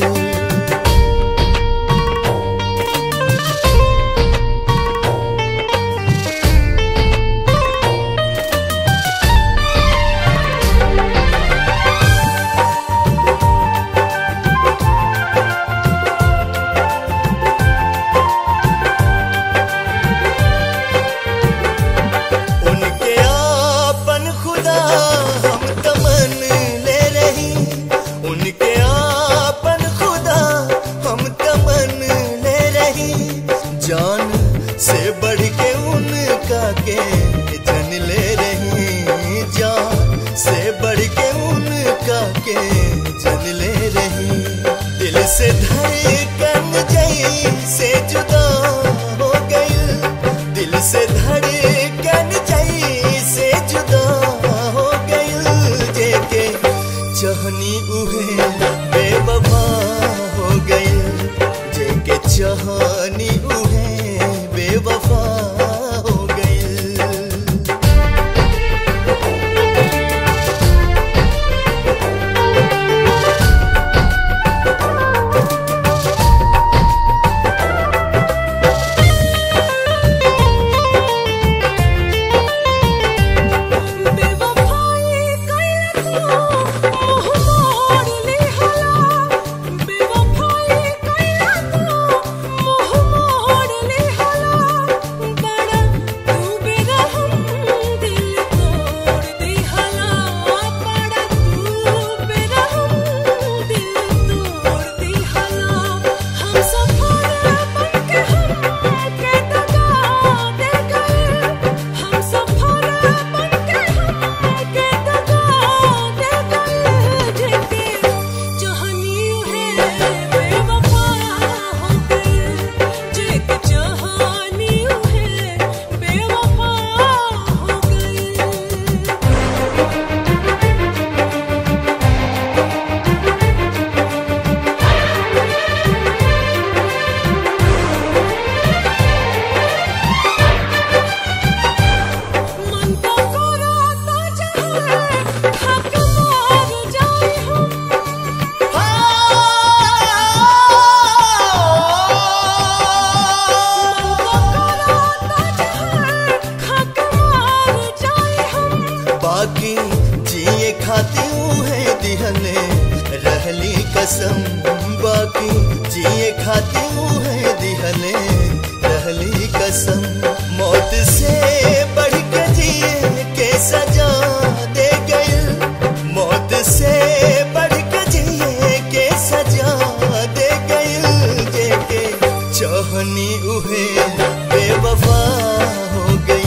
उनके आपन खुदा हम तमन ले रही उनके आपन खुदा हम तमन ले रही जान से बढ़ के उनका के जन ले रही जान से बढ़ के उनका के जन ले रही दिल से धड़कन जई से जुदा हो गई दिल से धड़कन जई से जुदा हो गई जेके चाहनी उहे बेवफा हो गई जेके चाहनी उहे बेवफा हो गई बाकी जिए खाती है दिहने रहली कसम बाकी जिए खाती है दिहने रहली कसम मौत से बढ़ के जिए के सजा दे गई मौत से बढ़ के जिए के सजा दे गई जेके चाहनी उहे बेवफा हो गई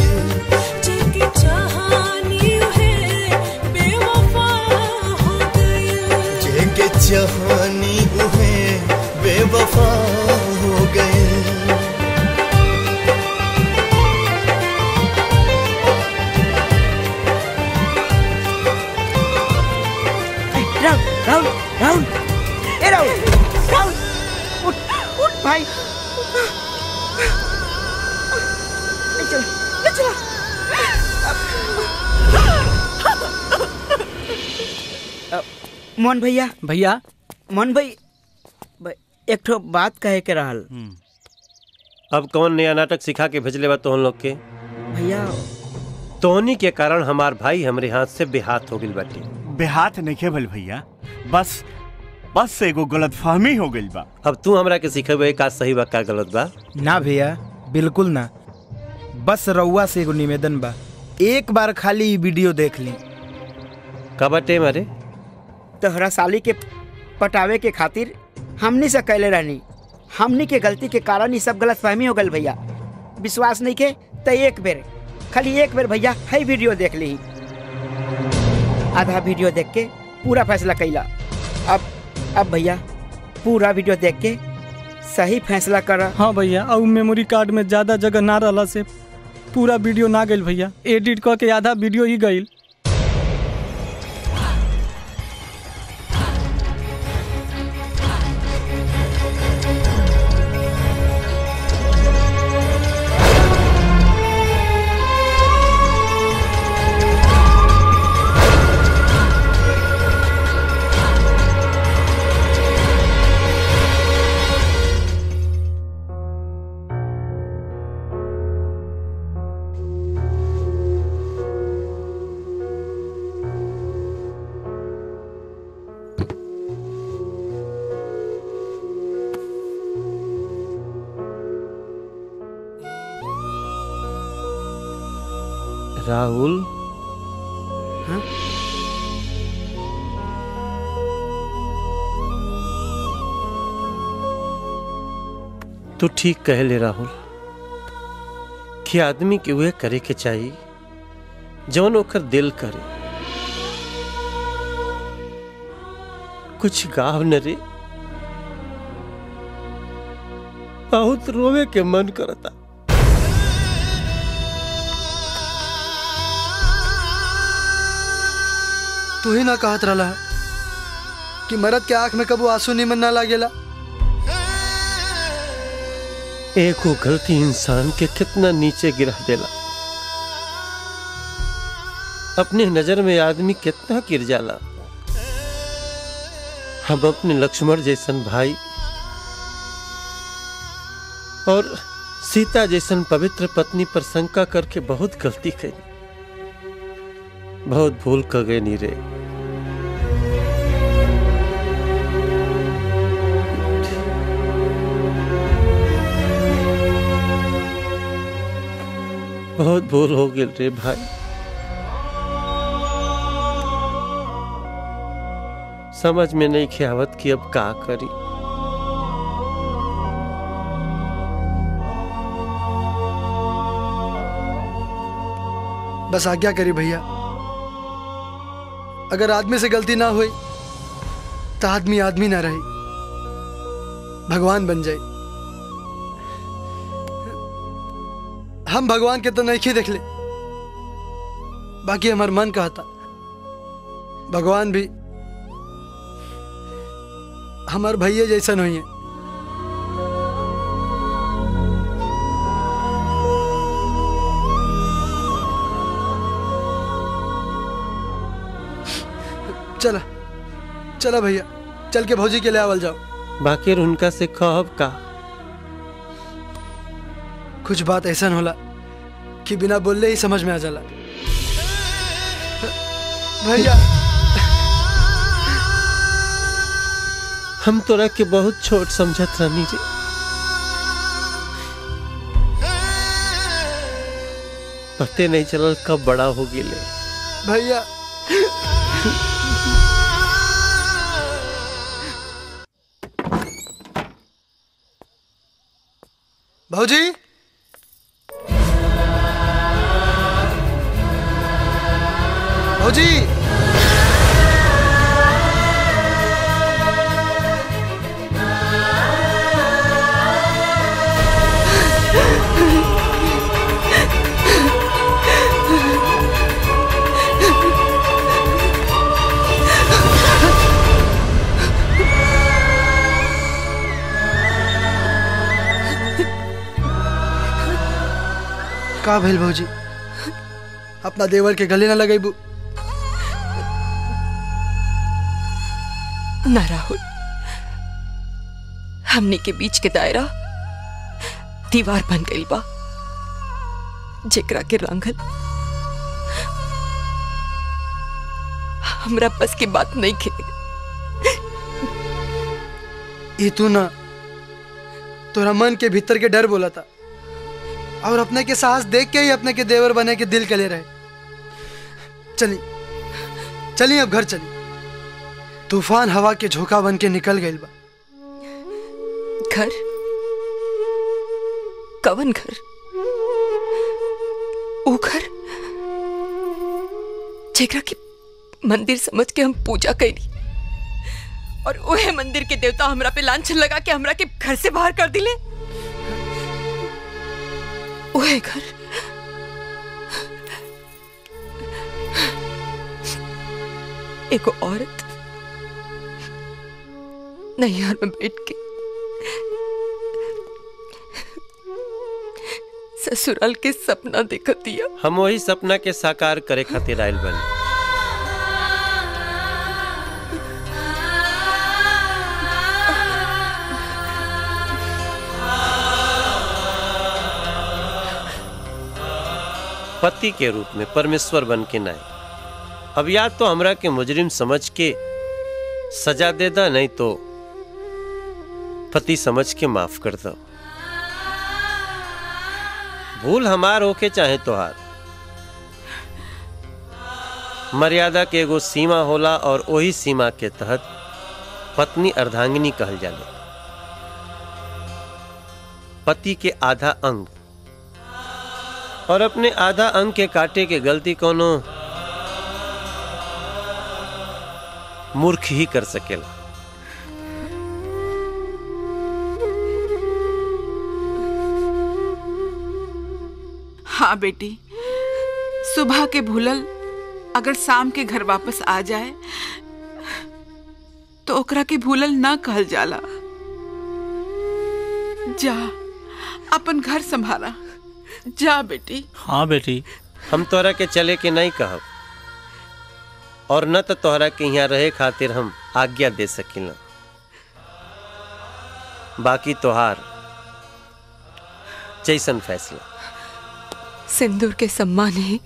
जेके चाहनी उहे बेवफा हो गए राहुल राहुल राहुल ए राहुल राहुल उठ उठ भाई ले चल ले चल अ, मोहन भैया भैया मोहन भाई ब- एक ठो बात कहे के रहल अब कौन नया नाटक सिखा के भेजले बा तोहन लोग के भैया तोहनी के कारण हमार भाई हमरे हाथ से बेहाथ हो गइल बाटे बेहात नहीं भल भैया बस बस एगो गलत फहमी हो गई बा अब तू हमरा के सिखेबे का सही बा का गलत बा ना भैया बिल्कुल ना बस रउआ से एगो निवेदन बा एक बार खाली ई वीडियो देख ली का बाटे मारे तोहरा साली के पटावे के खातिर हमनी से कैले रहनी हमनी के गलती के कारण ही सब गलत फहमी हो गल भैया विश्वास नहीं के तो एक बेर खाली एक बेर भैया है वीडियो देख ली आधा वीडियो देख के पूरा फैसला कैला अब अब भैया पूरा वीडियो देख के सही फैसला कर हाँ भैया और मेमोरी कार्ड में ज्यादा जगह ना रहला से पूरा वीडियो ना गइल भैया एडिट क के आधा वीडियो ही गइल राहुल तू ठीक कह ले राहुल कि आदमी के उहे करे के चाहिए जौन ओकर दिल करे कुछ गाव न रे बहुत रोवे के मन करता तू ही ना कहत रहा कि मरद के आंख में कबू आंसू निमन ना लागेला एक वो गलती इंसान के कितना नीचे गिरा देला अपने नजर में आदमी कितना गिर जाला हम अपने लक्ष्मण जैसन भाई और सीता जैसन पवित्र पत्नी पर शंका करके बहुत गलती करी बहुत भूल कर गए नीरे बहुत भूल हो गई रे भाई समझ में नहीं खियावत कि अब का करी बस आज्ञा करी भैया अगर आदमी से गलती ना हुई तो आदमी आदमी ना रही भगवान बन जाए हम भगवान के तो नहीं देख ले बाकी हमार मन कहता भगवान भी हमार भैया जैसन हुई है चला चला भैया चल के भौजी के लिए आवल जाओ बाकी उनका से कहब का कुछ बात ऐसा होला कि बिना बोलले ही समझ में आ जाला भैया हम तोरा के बहुत छोट समझत रहनी रे पते नहीं चलल कब बड़ा हो गिले भैया भौजी भौजी का भइल भौजी अपना देवर के गले ना लगेबू ना राहुल हमने के बीच के दायरा दीवार बन गई बा जेकरा के रंगल हमरा बस की बात नहीं खे ये तू ना तोरा मन के भीतर के डर बोला था और अपने के साहस देख के ही अपने के देवर बने के दिल के ले रहे चली चली अब घर चली तूफान हवा के झोंका बन के निकल गई बा घर कवन घर वो घर जेकरा के मंदिर समझ के हम पूजा कैली और ओहे मंदिर के देवता हमरा पे लांछन लगा के हमरा के घर से बाहर कर दिले ओहे घर एगो औरत नैहर में बैठ के ससुराल के सपना देखत दिया हम वही सपना के साकार करे खातिर आयल बनी पति के रूप में परमेश्वर बन के नाय अब या तो हमरा के मुजरिम समझ के सजा दे दा नहीं तो पति समझ के माफ कर दो भूल हमार होके चाहे तोहार मर्यादा के एगो सीमा होला और वही सीमा के तहत पत्नी अर्धांगिनी कहल जाले पति के आधा अंग और अपने आधा अंग के काटे के गलती कोनो मूर्ख ही कर सकेला हाँ बेटी सुबह के भूलल अगर शाम के घर वापस आ जाए तो ओकरा के भूलल ना कहल जाला जा अपन घर संभाला जा बेटी हाँ बेटी हम तोहरा के चले के नहीं कहब और न तो तोहरा के यहाँ रहे खातिर हम आज्ञा दे सकिला बाकी तोहार जैसन फैसला सिंदूर के सम्मान ही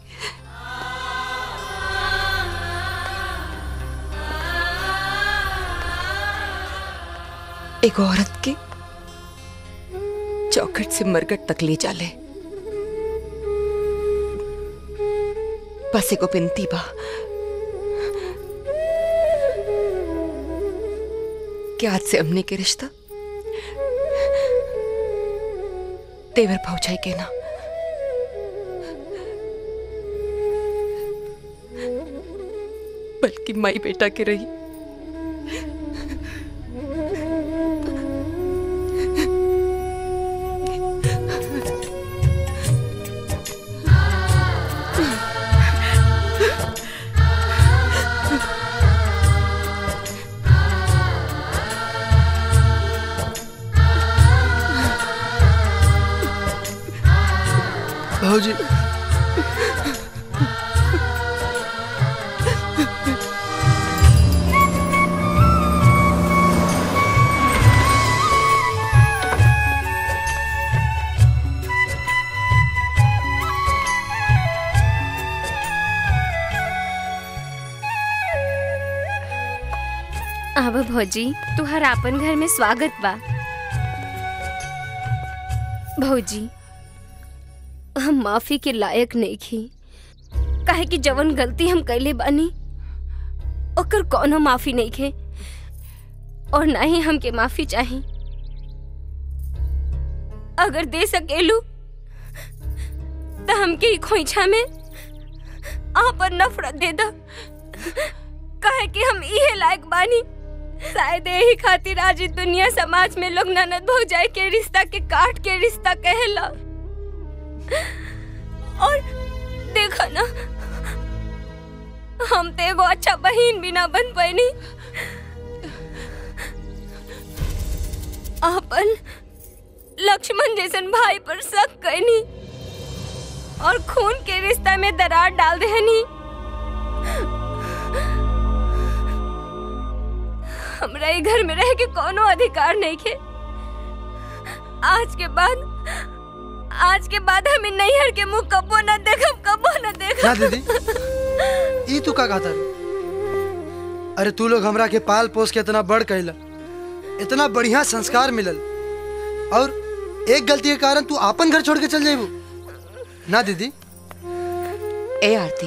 एक औरत के चौखट से मरकट तक ले जाले बस एगो बिनती बा कि आज से हमने के रिश्ता तेवर पहुंचाई के ना बल्कि माई बेटा के रही भाजी अब भौजी तुहर आपन घर में स्वागत बा भौजी हम माफी के लायक नहीं खी काहे कि जवन गलती हम कैले बानी ओकर कोनो माफी नहीं खे और ना ही हमके माफी चाही अगर दे सकेलू तो हमके ई खोइछा में आपन नफरत दे दा काहे कि हम इहे लायक बानी शायद यही खातिर आज ई दुनिया समाज में लोग ननद भौजाई के रिश्ता के काट के रिश्ता कहेला और देखा ना हम तो एगो अच्छा बहन भी ना बन पैनी अपन लक्ष्मण जैसन भाई पर शक कैनी और खून के रिश्ता में दरार डाल देहनी हमरा ई घर में रह के कोनो अधिकार नहीं के आज के बाद आज के बाद हमें नैहर के मुंह कबो न देखब कबो न क्या देखब दीदी ई तू का कहता रे? अरे तू लोग हमरा के पाल पोस के इतना बड़ कैला इतना बढ़िया संस्कार मिलल और एक गलती के कारण तू आपन घर छोड़ के चल जाबू ना दीदी ए आरती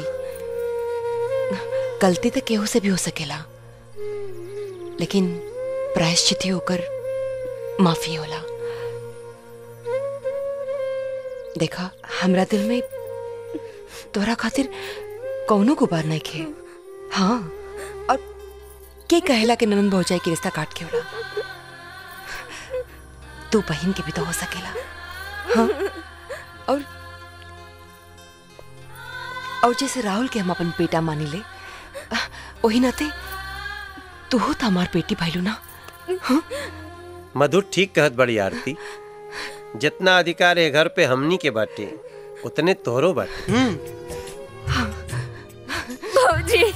गलती तो केहू से भी हो सकेला लेकिन प्रायश्चित ही होकर माफी होला देखा हमरा दिल में तोरा खातिर कौनो गुबार नहीं खे हाँ और के कहेला के ननन भौजाई के रिश्ता काट के होला तू बहन के भी तो हो सकेला हाँ और और जैसे राहुल के हम अपन बेटा मानी ले वही नाते तू हो तो हमार बेटी भाईलू ना मधु ठीक कहत बड़ी आरती जितना अधिकार है घर पे हमनी के बाटे उतने तोहरो बाटे भौजी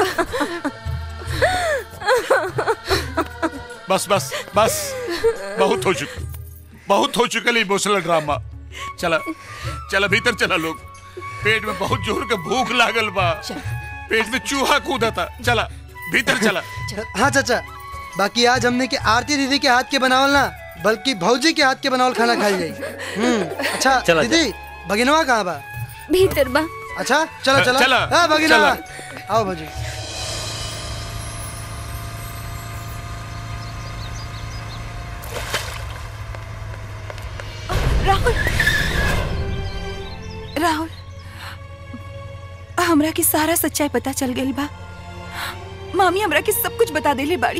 बस बस बस बहुत हो चुका बहुत हो चुका इमोशनल ड्रामा चला चला भीतर चला लोग पेट में बहुत जोर के भूख लागल बा पेट में चूहा कूदा था चला भीतर चला हाँ चाचा बाकी आज हमने के आरती दीदी के हाथ के बनावल ना बल्कि भौजी के हाथ के बनावल खाना खाई जाई हम्म अच्छा चला, दीदी भगिनवा कहाँ बा भीतर बा अच्छा चलो चलो चला, हाँ भगिनवा चला। आओ भौजी राहुल राहुल हमरा की सारा सच्चाई पता चल गई बा मामी हमरा के सब कुछ बता देले बाड़ी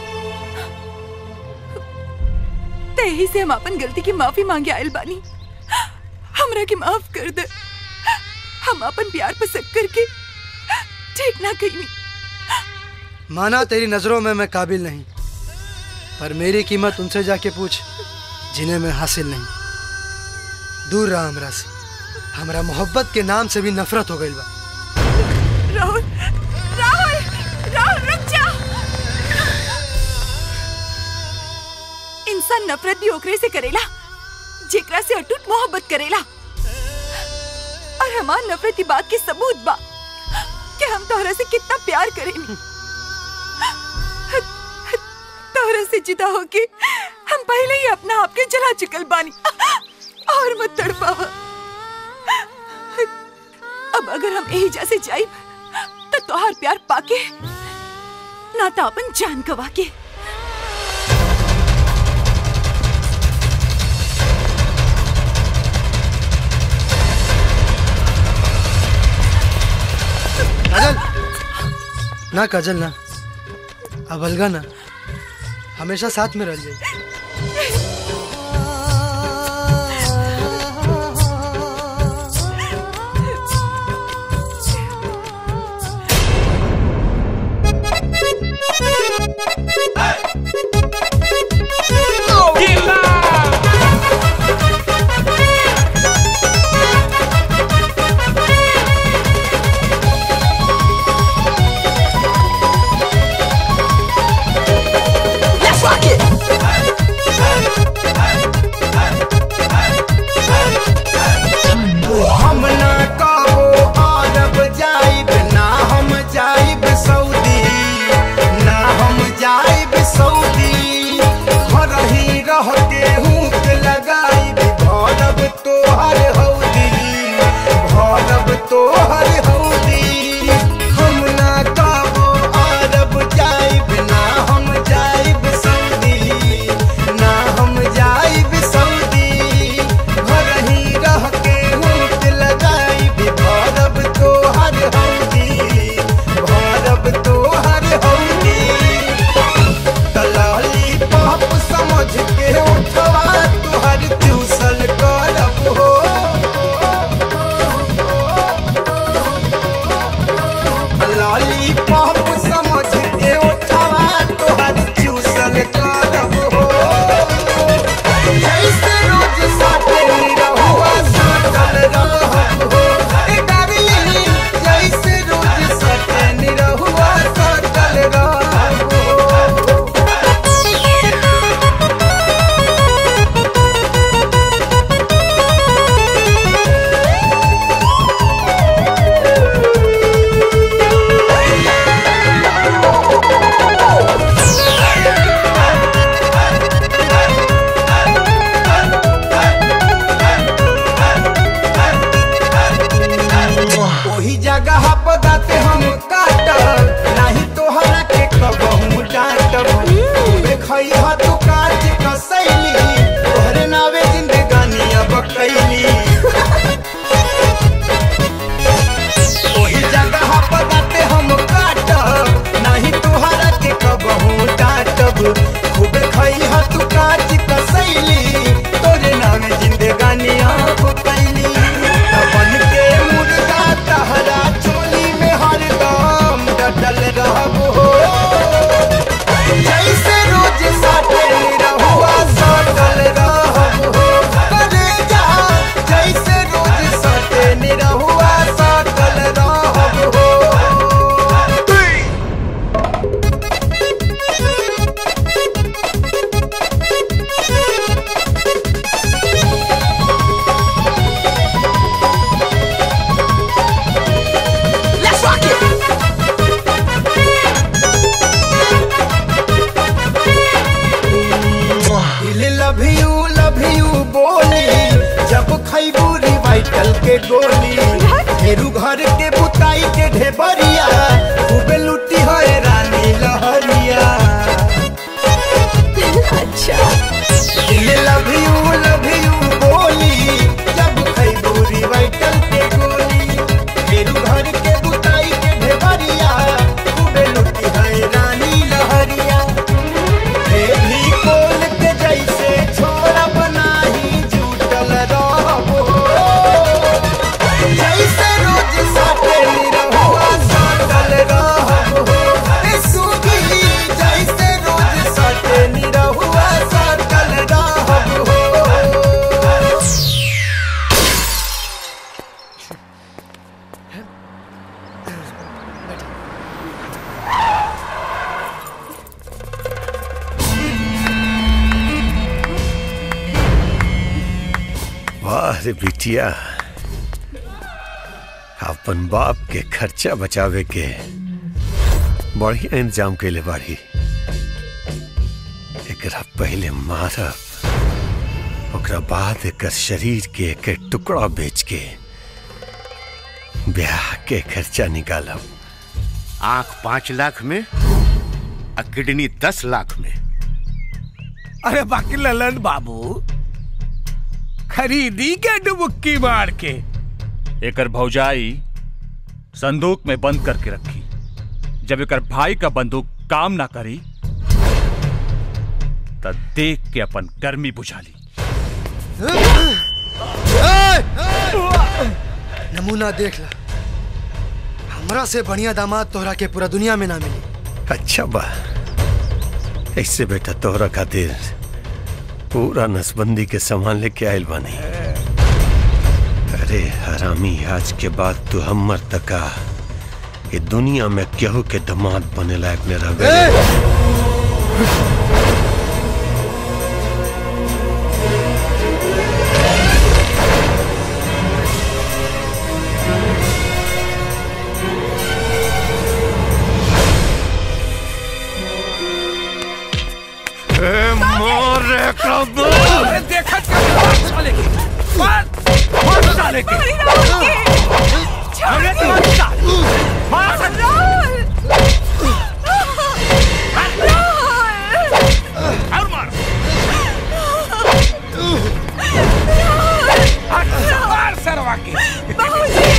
तेही से हम अपन गलती की माफी मांगे आयल बानी हमरा के माफ कर दे हम अपन प्यार पर शक करके ठीक ना कहीं माना तेरी नजरों में मैं काबिल नहीं पर मेरी कीमत उनसे जाके पूछ जिन्हें मैं हासिल नहीं दूर रहा हमरा से हमरा मोहब्बत के नाम से भी नफरत हो गई बा राहुल राहुल राहुल रुक जा इंसान नफरत भी ओकरे से करेला जेकरा से अटूट मोहब्बत करेला और हमार नफरत की बात के सबूत बा कि हम तोहरा से कितना प्यार करेनी तोहरा से जुदा होके हम पहले ही अपना आप के जला चुकल बानी और मत तड़पावा अब अगर हम यही जैसे जाए तो तोहार प्यार पाके ना तो अपन जान गवा के काजल ना काजल ना अब अलगा ना हमेशा साथ में रह जाए Let's rock it. दिल लव यू लव यू बोली जब खैबू रिवाइटल के गोली फेरू घर के बुताई के ढेबरिया खूबे लुटी है रानी लहरिया अच्छा दिल लव यू लव यू बोली जब खैबू रिवाइटल के गोली फेरू घर के बुताई के ढेबरिया खूबे लुटी है रानी लहरिया भी कोल के जैसे छोरा बनाही जुटल रहबो जैसे रोज साटे निरहुआ साटल रहबो ए सुगी जैसे रोज साटे निरहुआ साटल रहबो वाह रे बिटिया अपन बाप के खर्चा बचावे के बढ़िया इंतजाम कैले बाड़ी एकरा पहले मारब ओकरा बाद एकर शरीर के एक एक टुकड़ा बेच के ब्याह के खर्चा निकालब आंख पांच लाख में और किडनी दस लाख में अरे बाकी ललन बाबू खरीदी के डुबुक्की मार के एकर भौजाई संदूक में बंद करके रखी जब एकर भाई का बंदूक काम ना करी तब देख के अपन गर्मी बुझा ली नमूना देख ला हमरा से बढ़िया दामाद तोहरा के पूरा दुनिया में ना मिली अच्छा बा ऐसे बेटा तोहरा खातिर पूरा नसबंदी के सामान लेके आयल बानी अरे हरामी आज के बाद तू हमर तका ये दुनिया में केहू के दामाद बने लायक न रह गए मोर अरे देखा मार साले के मार मार साले के अरे तू साले मार और मार हट, मार सरवा के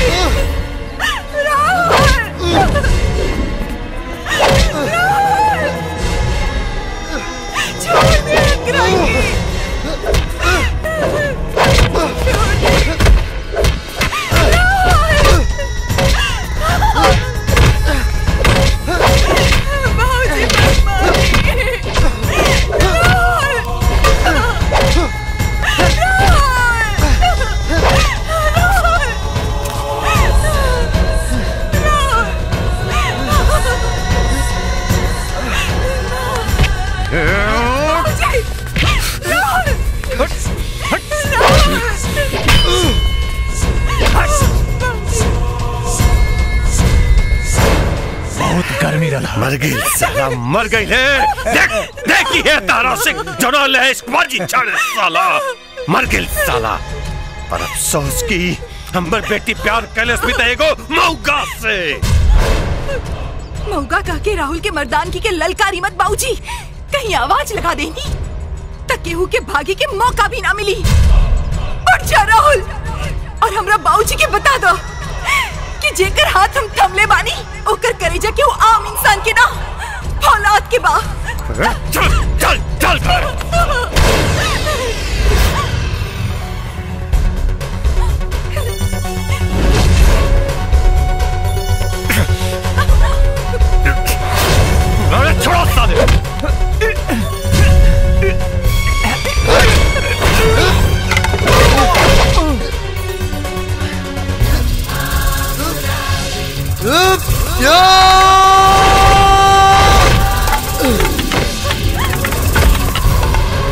बहुत गर्मी रहा मर गई साला मर गई है देख देखी है तारा से जनल है इसको जी चढ़ साला मर गई साला पर अफसोस की हमर बेटी प्यार कैलस भी तएगो मौका से मौका कह के राहुल के मर्दानगी के ललकारी मत बाबूजी कहीं आवाज लगा देनी तक केहू के भागे के मौका भी ना मिली उठ जा राहुल और हमरा बाबूजी के बता दो कि जेकर हाथ हम थमले बानी ओकर करेजा के वो आम इंसान के ना फौलाद के बा चल चल चल अरे छोड़ो साले या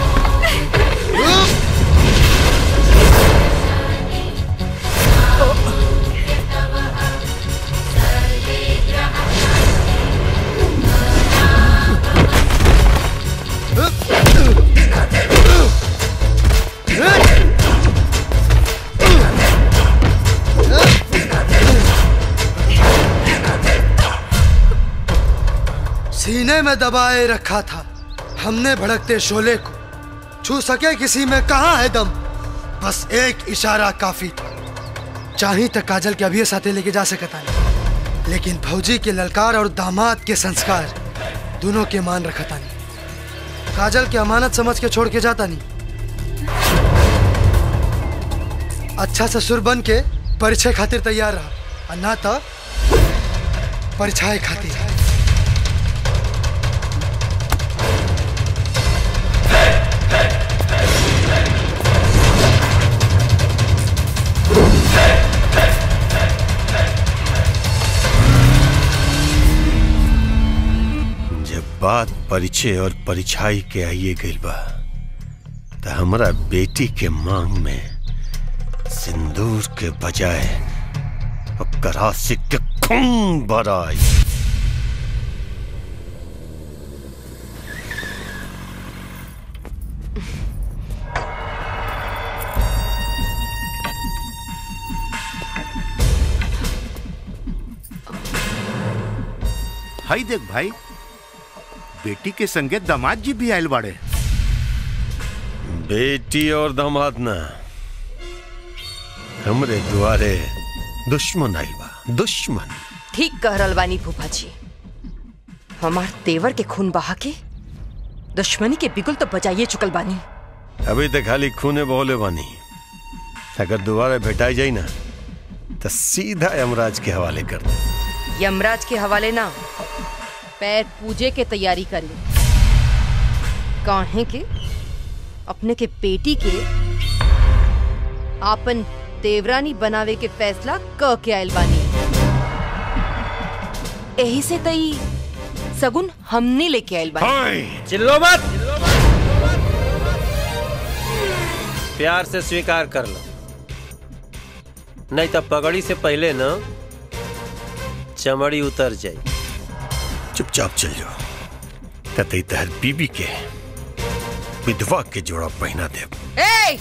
सीने में दबाए रखा था हमने भड़कते शोले को छू सके किसी में कहा है दम बस एक इशारा काफी था चाही तक काजल के अभी साथे लेके जा सकता नहीं लेकिन भौजी के ललकार और दामाद के संस्कार दोनों के मान रखता नहीं काजल की अमानत समझ के छोड़ के जाता नहीं अच्छा ससुर बन के परिचय खातिर तैयार रहा और ना तो परिचय खातिर जब बात परिचय और परिछाई के आइए गइल बा त हमरा बेटी के मांग में सिंदूर के बजाय ओकर आशिक के खून बराई हाई देख भाई बेटी के संगे दामाद जी भी आयल बाड़े बेटी और दामाद ना हमरे दुआरे दुश्मन आइल बा दुश्मन ठीक कह रहल बानी फूफा जी हमार तेवर के खून बहा के दुश्मनी के बिगुल तो बजाइए चुकल बानी अभी तक खाली खूने बहोले बानी अगर दोबारा भेटाई जाई ना तो सीधा यमराज के हवाले कर दे यमराज के हवाले ना पैर पूजे के तैयारी करी काहे के अपने के बेटी के आपन देवरानी बनावे के फैसला क के आयल बानी यही से तई सगुन हमने लेके आयल बानी चिल्लो मत प्यार से स्वीकार कर लो नहीं तो पगड़ी से पहले न चमड़ी उतर जाए चुपचाप चल जाओ कतई तहर बीबी के विधवा के जोड़ा पहना दे ए!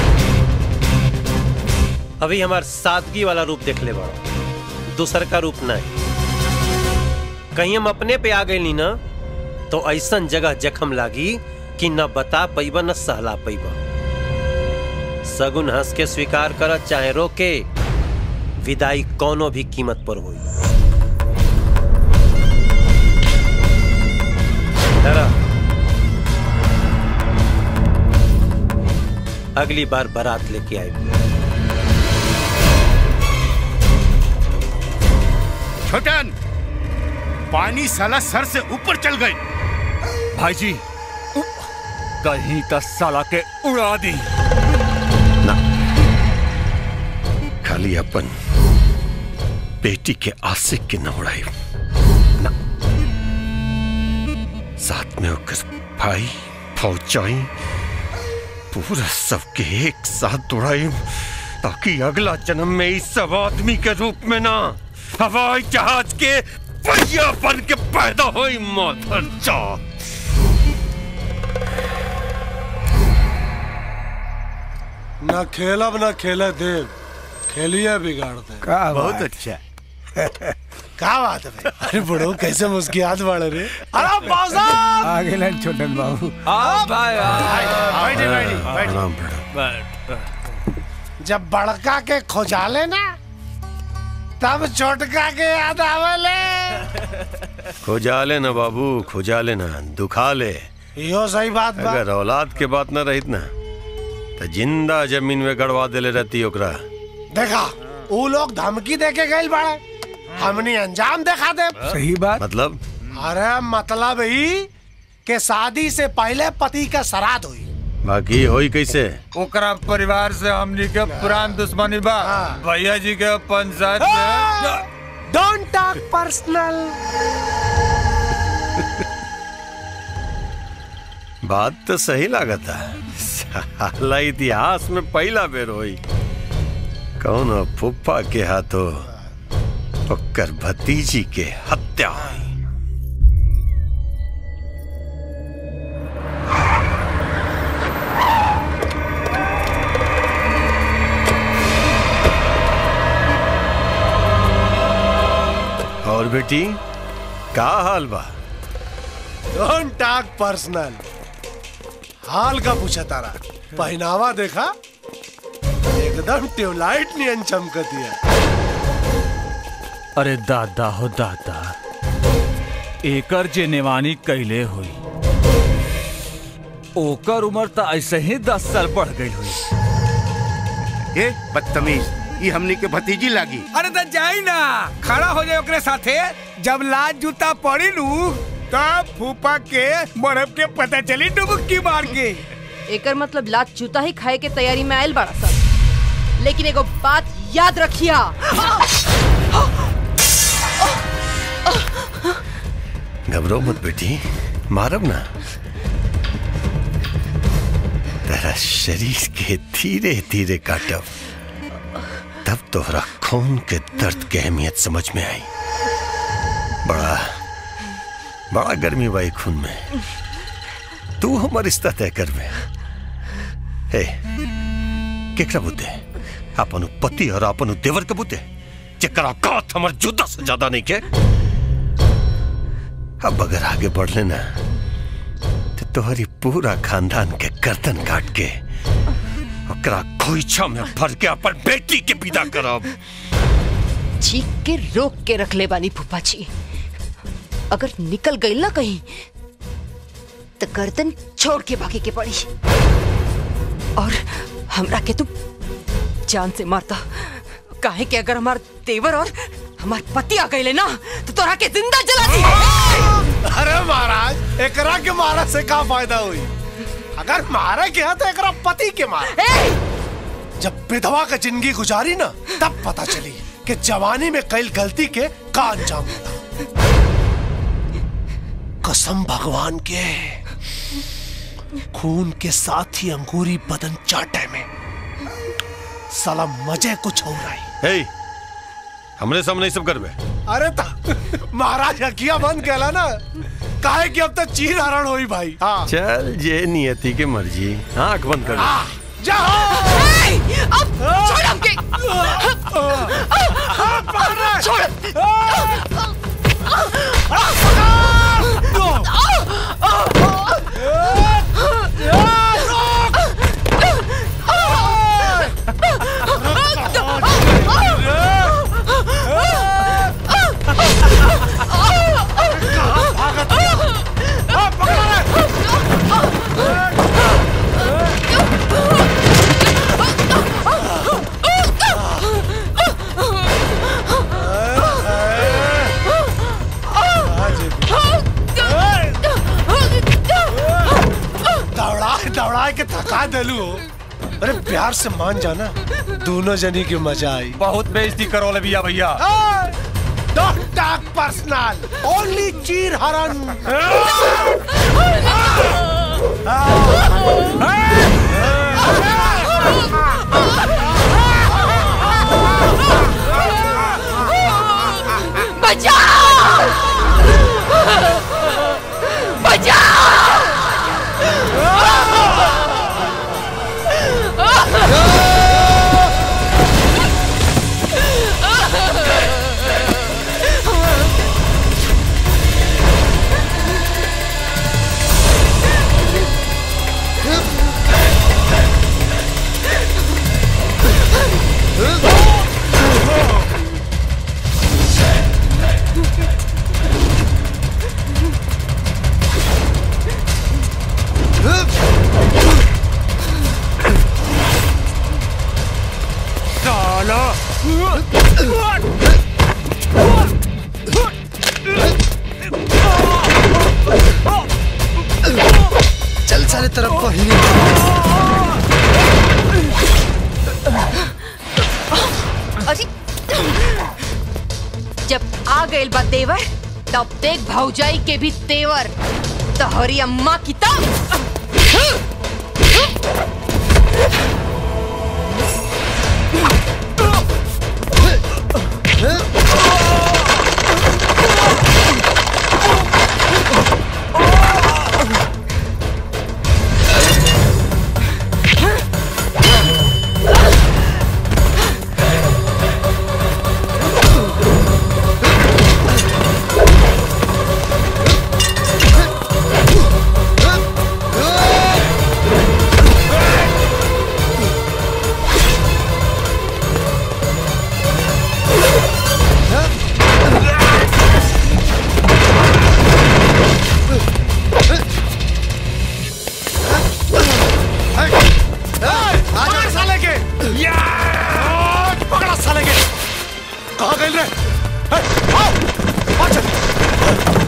अभी हमार सादगी वाला रूप देख ले बड़ा दूसर का रूप नहीं कहीं हम अपने पे आ गए ना तो ऐसन जगह जखम लागी कि न बता पैबा न सहला पैबा सगुन हंस के स्वीकार कर चाहे रोके विदाई कोनो भी कीमत पर हुई डरा अगली बार बारात लेके आएगी छोटन पानी साला सर से ऊपर चल गई भाई जी कहीं का साला के उड़ा दी खाली अपन बेटी के आशिक के न उड़ाई ना साथ में होकर भाई फौजाई पूरा सबके एक साथ उड़ाई ताकि अगला जन्म में इस सब आदमी के रूप में ना हवाई जहाज के पहिया बन के पैदा हुई माधर जात न खेलब न खेले देव खेलिए बिगाड़ दे का बहुत बात। अच्छा क्या बात है भाई अरे बड़ो कैसे मुस्कियात वाले रे अरे आ गेला छोटन बाबू आ भाई बैठे, बैठे, बैठे। प्रणाम प्रणाम जब बड़का के खोजाले ना तब छोटका के याद आवेले खुजा ले ना बाबू खुजा ले ना दुखा ले यो सही बात बा अगर औलाद के बात न रहित ना तो जिंदा जमीन में गड़वा देले रहती ओकरा देखा वो लोग धमकी दे के गए बाड़े हमने अंजाम देखा दे सही बात मतलब अरे मतलब ही के शादी से पहले पति का श्राद्ध हुई बाकी होई कैसे ओकरा परिवार से हमनी के पुरान दुश्मनी बा भैया जी के पंचायत में डोंट टॉक पर्सनल बात तो सही लागता साला इतिहास में पहला बेर होई कौन फुफ्फा के हाथों ओकर भतीजी के हत्या हुई और बेटी का हाल बा डोंट टॉक पर्सनल हाल का पूछा तारा पहनावा देखा एकदम ट्यूबलाइट नियन चमकती है अरे दादा हो दादा एकर जे नेवानी कैले हुई ओकर उम्र तो ऐसे ही दस साल बढ़ गई हुई ए बदतमीज ये हमनी के भतीजी लागी अरे तो जाई ना खड़ा हो जाए ओकरे साथे जब लाज जूता पड़ी लू तब फूफा के बर्फ के पता चली डुबकी मार के एकर मतलब लात जूता ही खाए के तैयारी में आयल बड़ा सब लेकिन एगो बात याद रखिया घबराओ मत बेटी मारब ना तेरा शरीर के धीरे धीरे काटब तब तोहरा खून के दर्द के अहमियत समझ में आई बड़ा बड़ा गर्मी बाई खून में तू हमर रिश्ता तय कर में हे केकरा बुते अपन पति और अपन देवर के बुते जेकरा कात हमर जुदा से ज्यादा नहीं के अब अगर आगे बढ़ लेना तो तोहरी पूरा खानदान के गर्दन काट के ओकरा खोइछा में भर के अपन बेटी के विदा करब चीख के रोक के रख ले बानी फूफा जी अगर निकल गई ना कहीं तो गर्दन छोड़ के भागे के पड़ी और हमरा के तू जान से मारता काहे कि अगर हमार देवर और हमार पति आ गए ना तो तोरा के जिंदा जला दी अरे महाराज एकरा के मारा से का फायदा हुई अगर मारा के है तो एकरा पति के मारा जब विधवा का जिंदगी गुजारी ना तब पता चली कि जवानी में कई गलती के का अंजाम होता कसम भगवान के खून के साथ ही अंगूरी बदन चाटे में साला मजे कुछ हो रहा है हे हमरे सामने सब करबे अरे ता महाराज हकिया बंद कहला ना काहे कि अब तक चीर हरण हुई भाई हाँ चल जे नियति के मर्जी आंख बंद कर ले। जाओ अब छोड़ हमके छोड़ दौड़ाए दौड़ाए के थका देलू हो अरे प्यार से मान जाना दोनों जनी की मजा आई बहुत बेइज्जती करो ले भैया भैया डोंट टॉक पर्सनल ओनली चीर हरण बचाओ बचाओ चल साले तरफ को ही अजी जब आ गए बा देवर तब देख भौजाई के भी तेवर तोहरी अम्मा की तब Huh? पकड़ा साले के कहाँ गए रे ए, आओ आ चल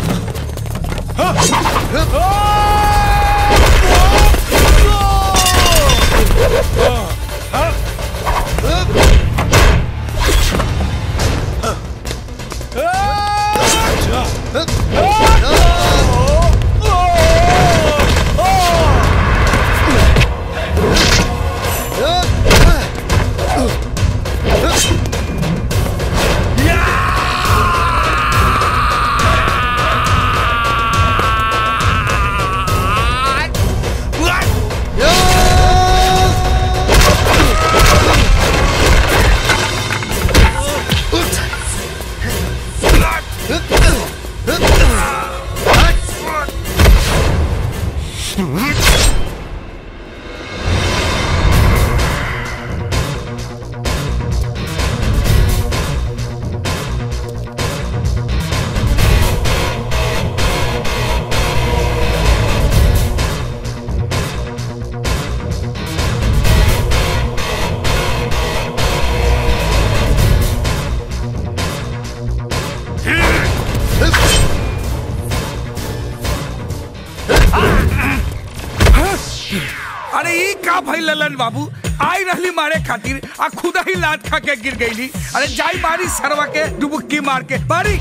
अरे ई का भाई ललन बाबू आई रहली मारे खातिर आ खुदा ही लात खा के गिर गईली अरे जाई मारी सरवा के डुबुक्की मार के मारी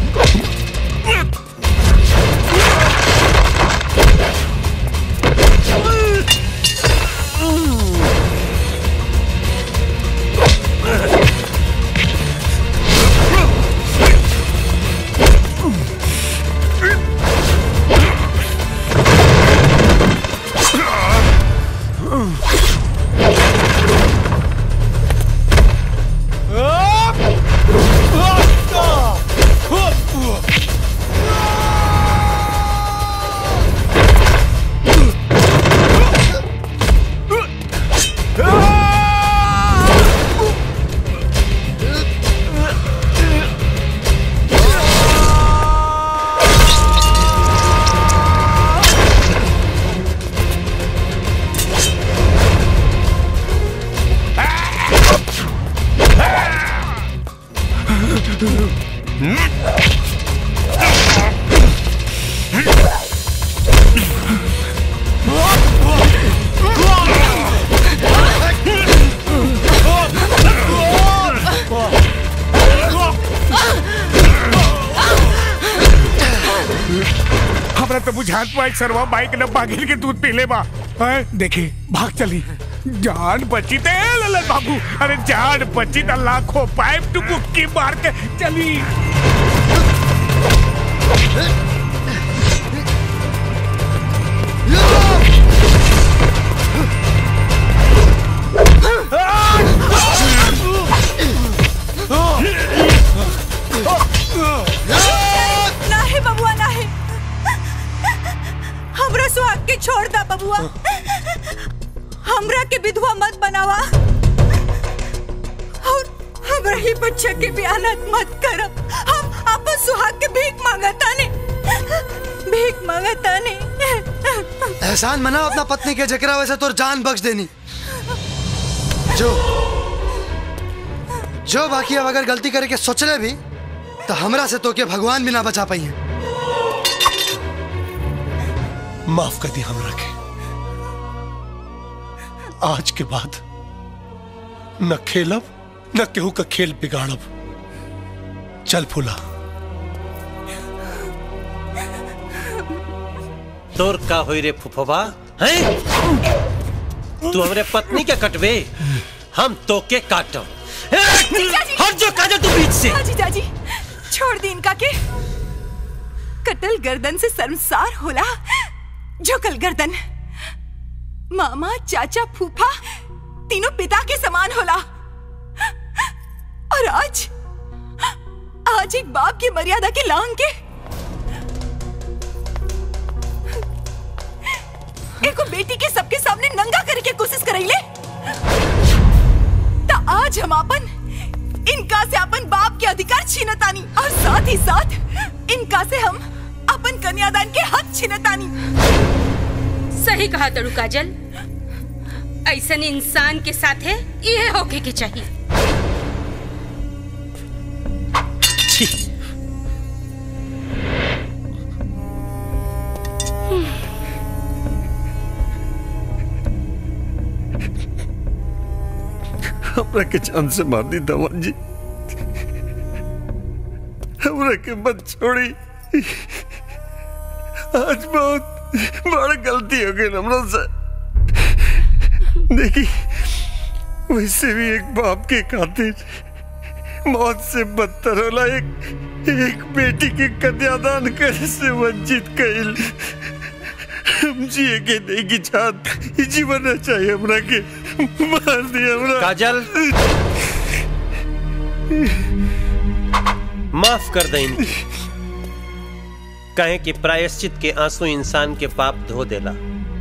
हमरा तो बुझात पाई सरवा बाइक न बागिल के दूध पी ले बा हैं? देखी भाग चली जान बची ते ललन बाबू अरे जान बची त लाखों पाइप डुबुक्की मार के चली नाही बबुआ नाही हमरा सुहाग के छोड़ दा बबुआ हमरा के विधवा मत बनावा और हमरा ही बच्चे के बियानत मत करब हम अपन सुहाग के भीख मांगता ने भीख मांगता ने एहसान मना अपना पत्नी के जकरा वैसे तोर जान बख्श देनी जो जो बाकी अब अगर गलती करे के सोचले भी तो हमरा से तो के भगवान भी ना बचा पाई है माफ कर दी हमरा के आज के बाद न खेलब न केहू का खेल बिगाड़ब चल फूला तोर का होई रे फुफवा हैं तू हमरे पत्नी के कटवे हम तो के काटब हट जो काजल तू बीच से हाजी दाजी छोड़ दी इनका के कटल गर्दन से शर्मसार होला झुकल गर्दन मामा चाचा फूफा तीनों पिता के समान होला और आज आज एक बाप की मर्यादा की लांग के एको बेटी के सबके सामने नंगा करे के कोशिश करैले ता आज हम अपन इनका से अपन बाप के अधिकार छीनतानी और साथ ही साथ इनका से हम अपन कन्यादान के हक छीनतानी सही कहा तड़ू काजल ऐसन इंसान के साथे ये होके के चाहिए हमरा के जान से मार दी दमन जी हमरा के मत छोड़ी आज बहुत बड़ गलती हो गई हमरा से देखी वैसे भी एक बाप के खातिर मौत से बदतर होला एक एक बेटी के कन्यादान करे से वंचित कइल हम जिए के नहीं की चाहत जीवन चाहिए हमरा के मार दिया हमरा काजल माफ कर दे इनकी कहे कि प्रायश्चित के आंसू इंसान के पाप धो देला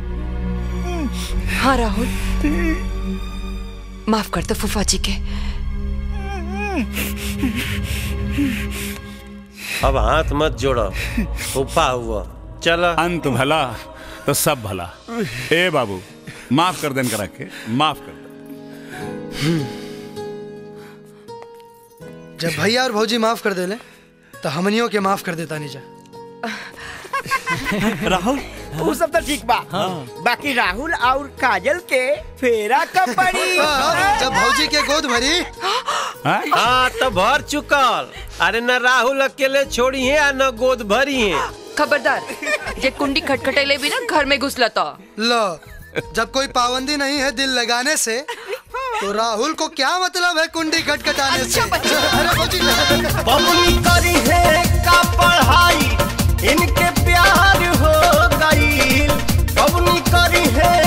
हाँ राहुल माफ कर दो फूफा जी के अब हाथ मत जोड़ो फूफा हुआ चला अंत भला तो सब भला ए बाबू माफ कर देन करा के माफ कर जब भैया और भौजी माफ कर देले तो हमनियों के माफ कर देता नीजा राहुल वो सब तो ठीक बा बाकी राहुल और काजल के फेरा कब पड़ी जब भौजी के गोद भरी हाँ तो भर चुकल अरे न राहुल अकेले छोड़ी है या न गोद भरी है खबरदार जे कुंडी खटखटेले भी ना घर में घुसला तो लो जब कोई पाबंदी नहीं है दिल लगाने से तो राहुल को क्या मतलब है कुंडी खटखटाने से अरे भौजी बबुनी करी है का पढ़ाई इनके प्यार हो गई बबुनी करी है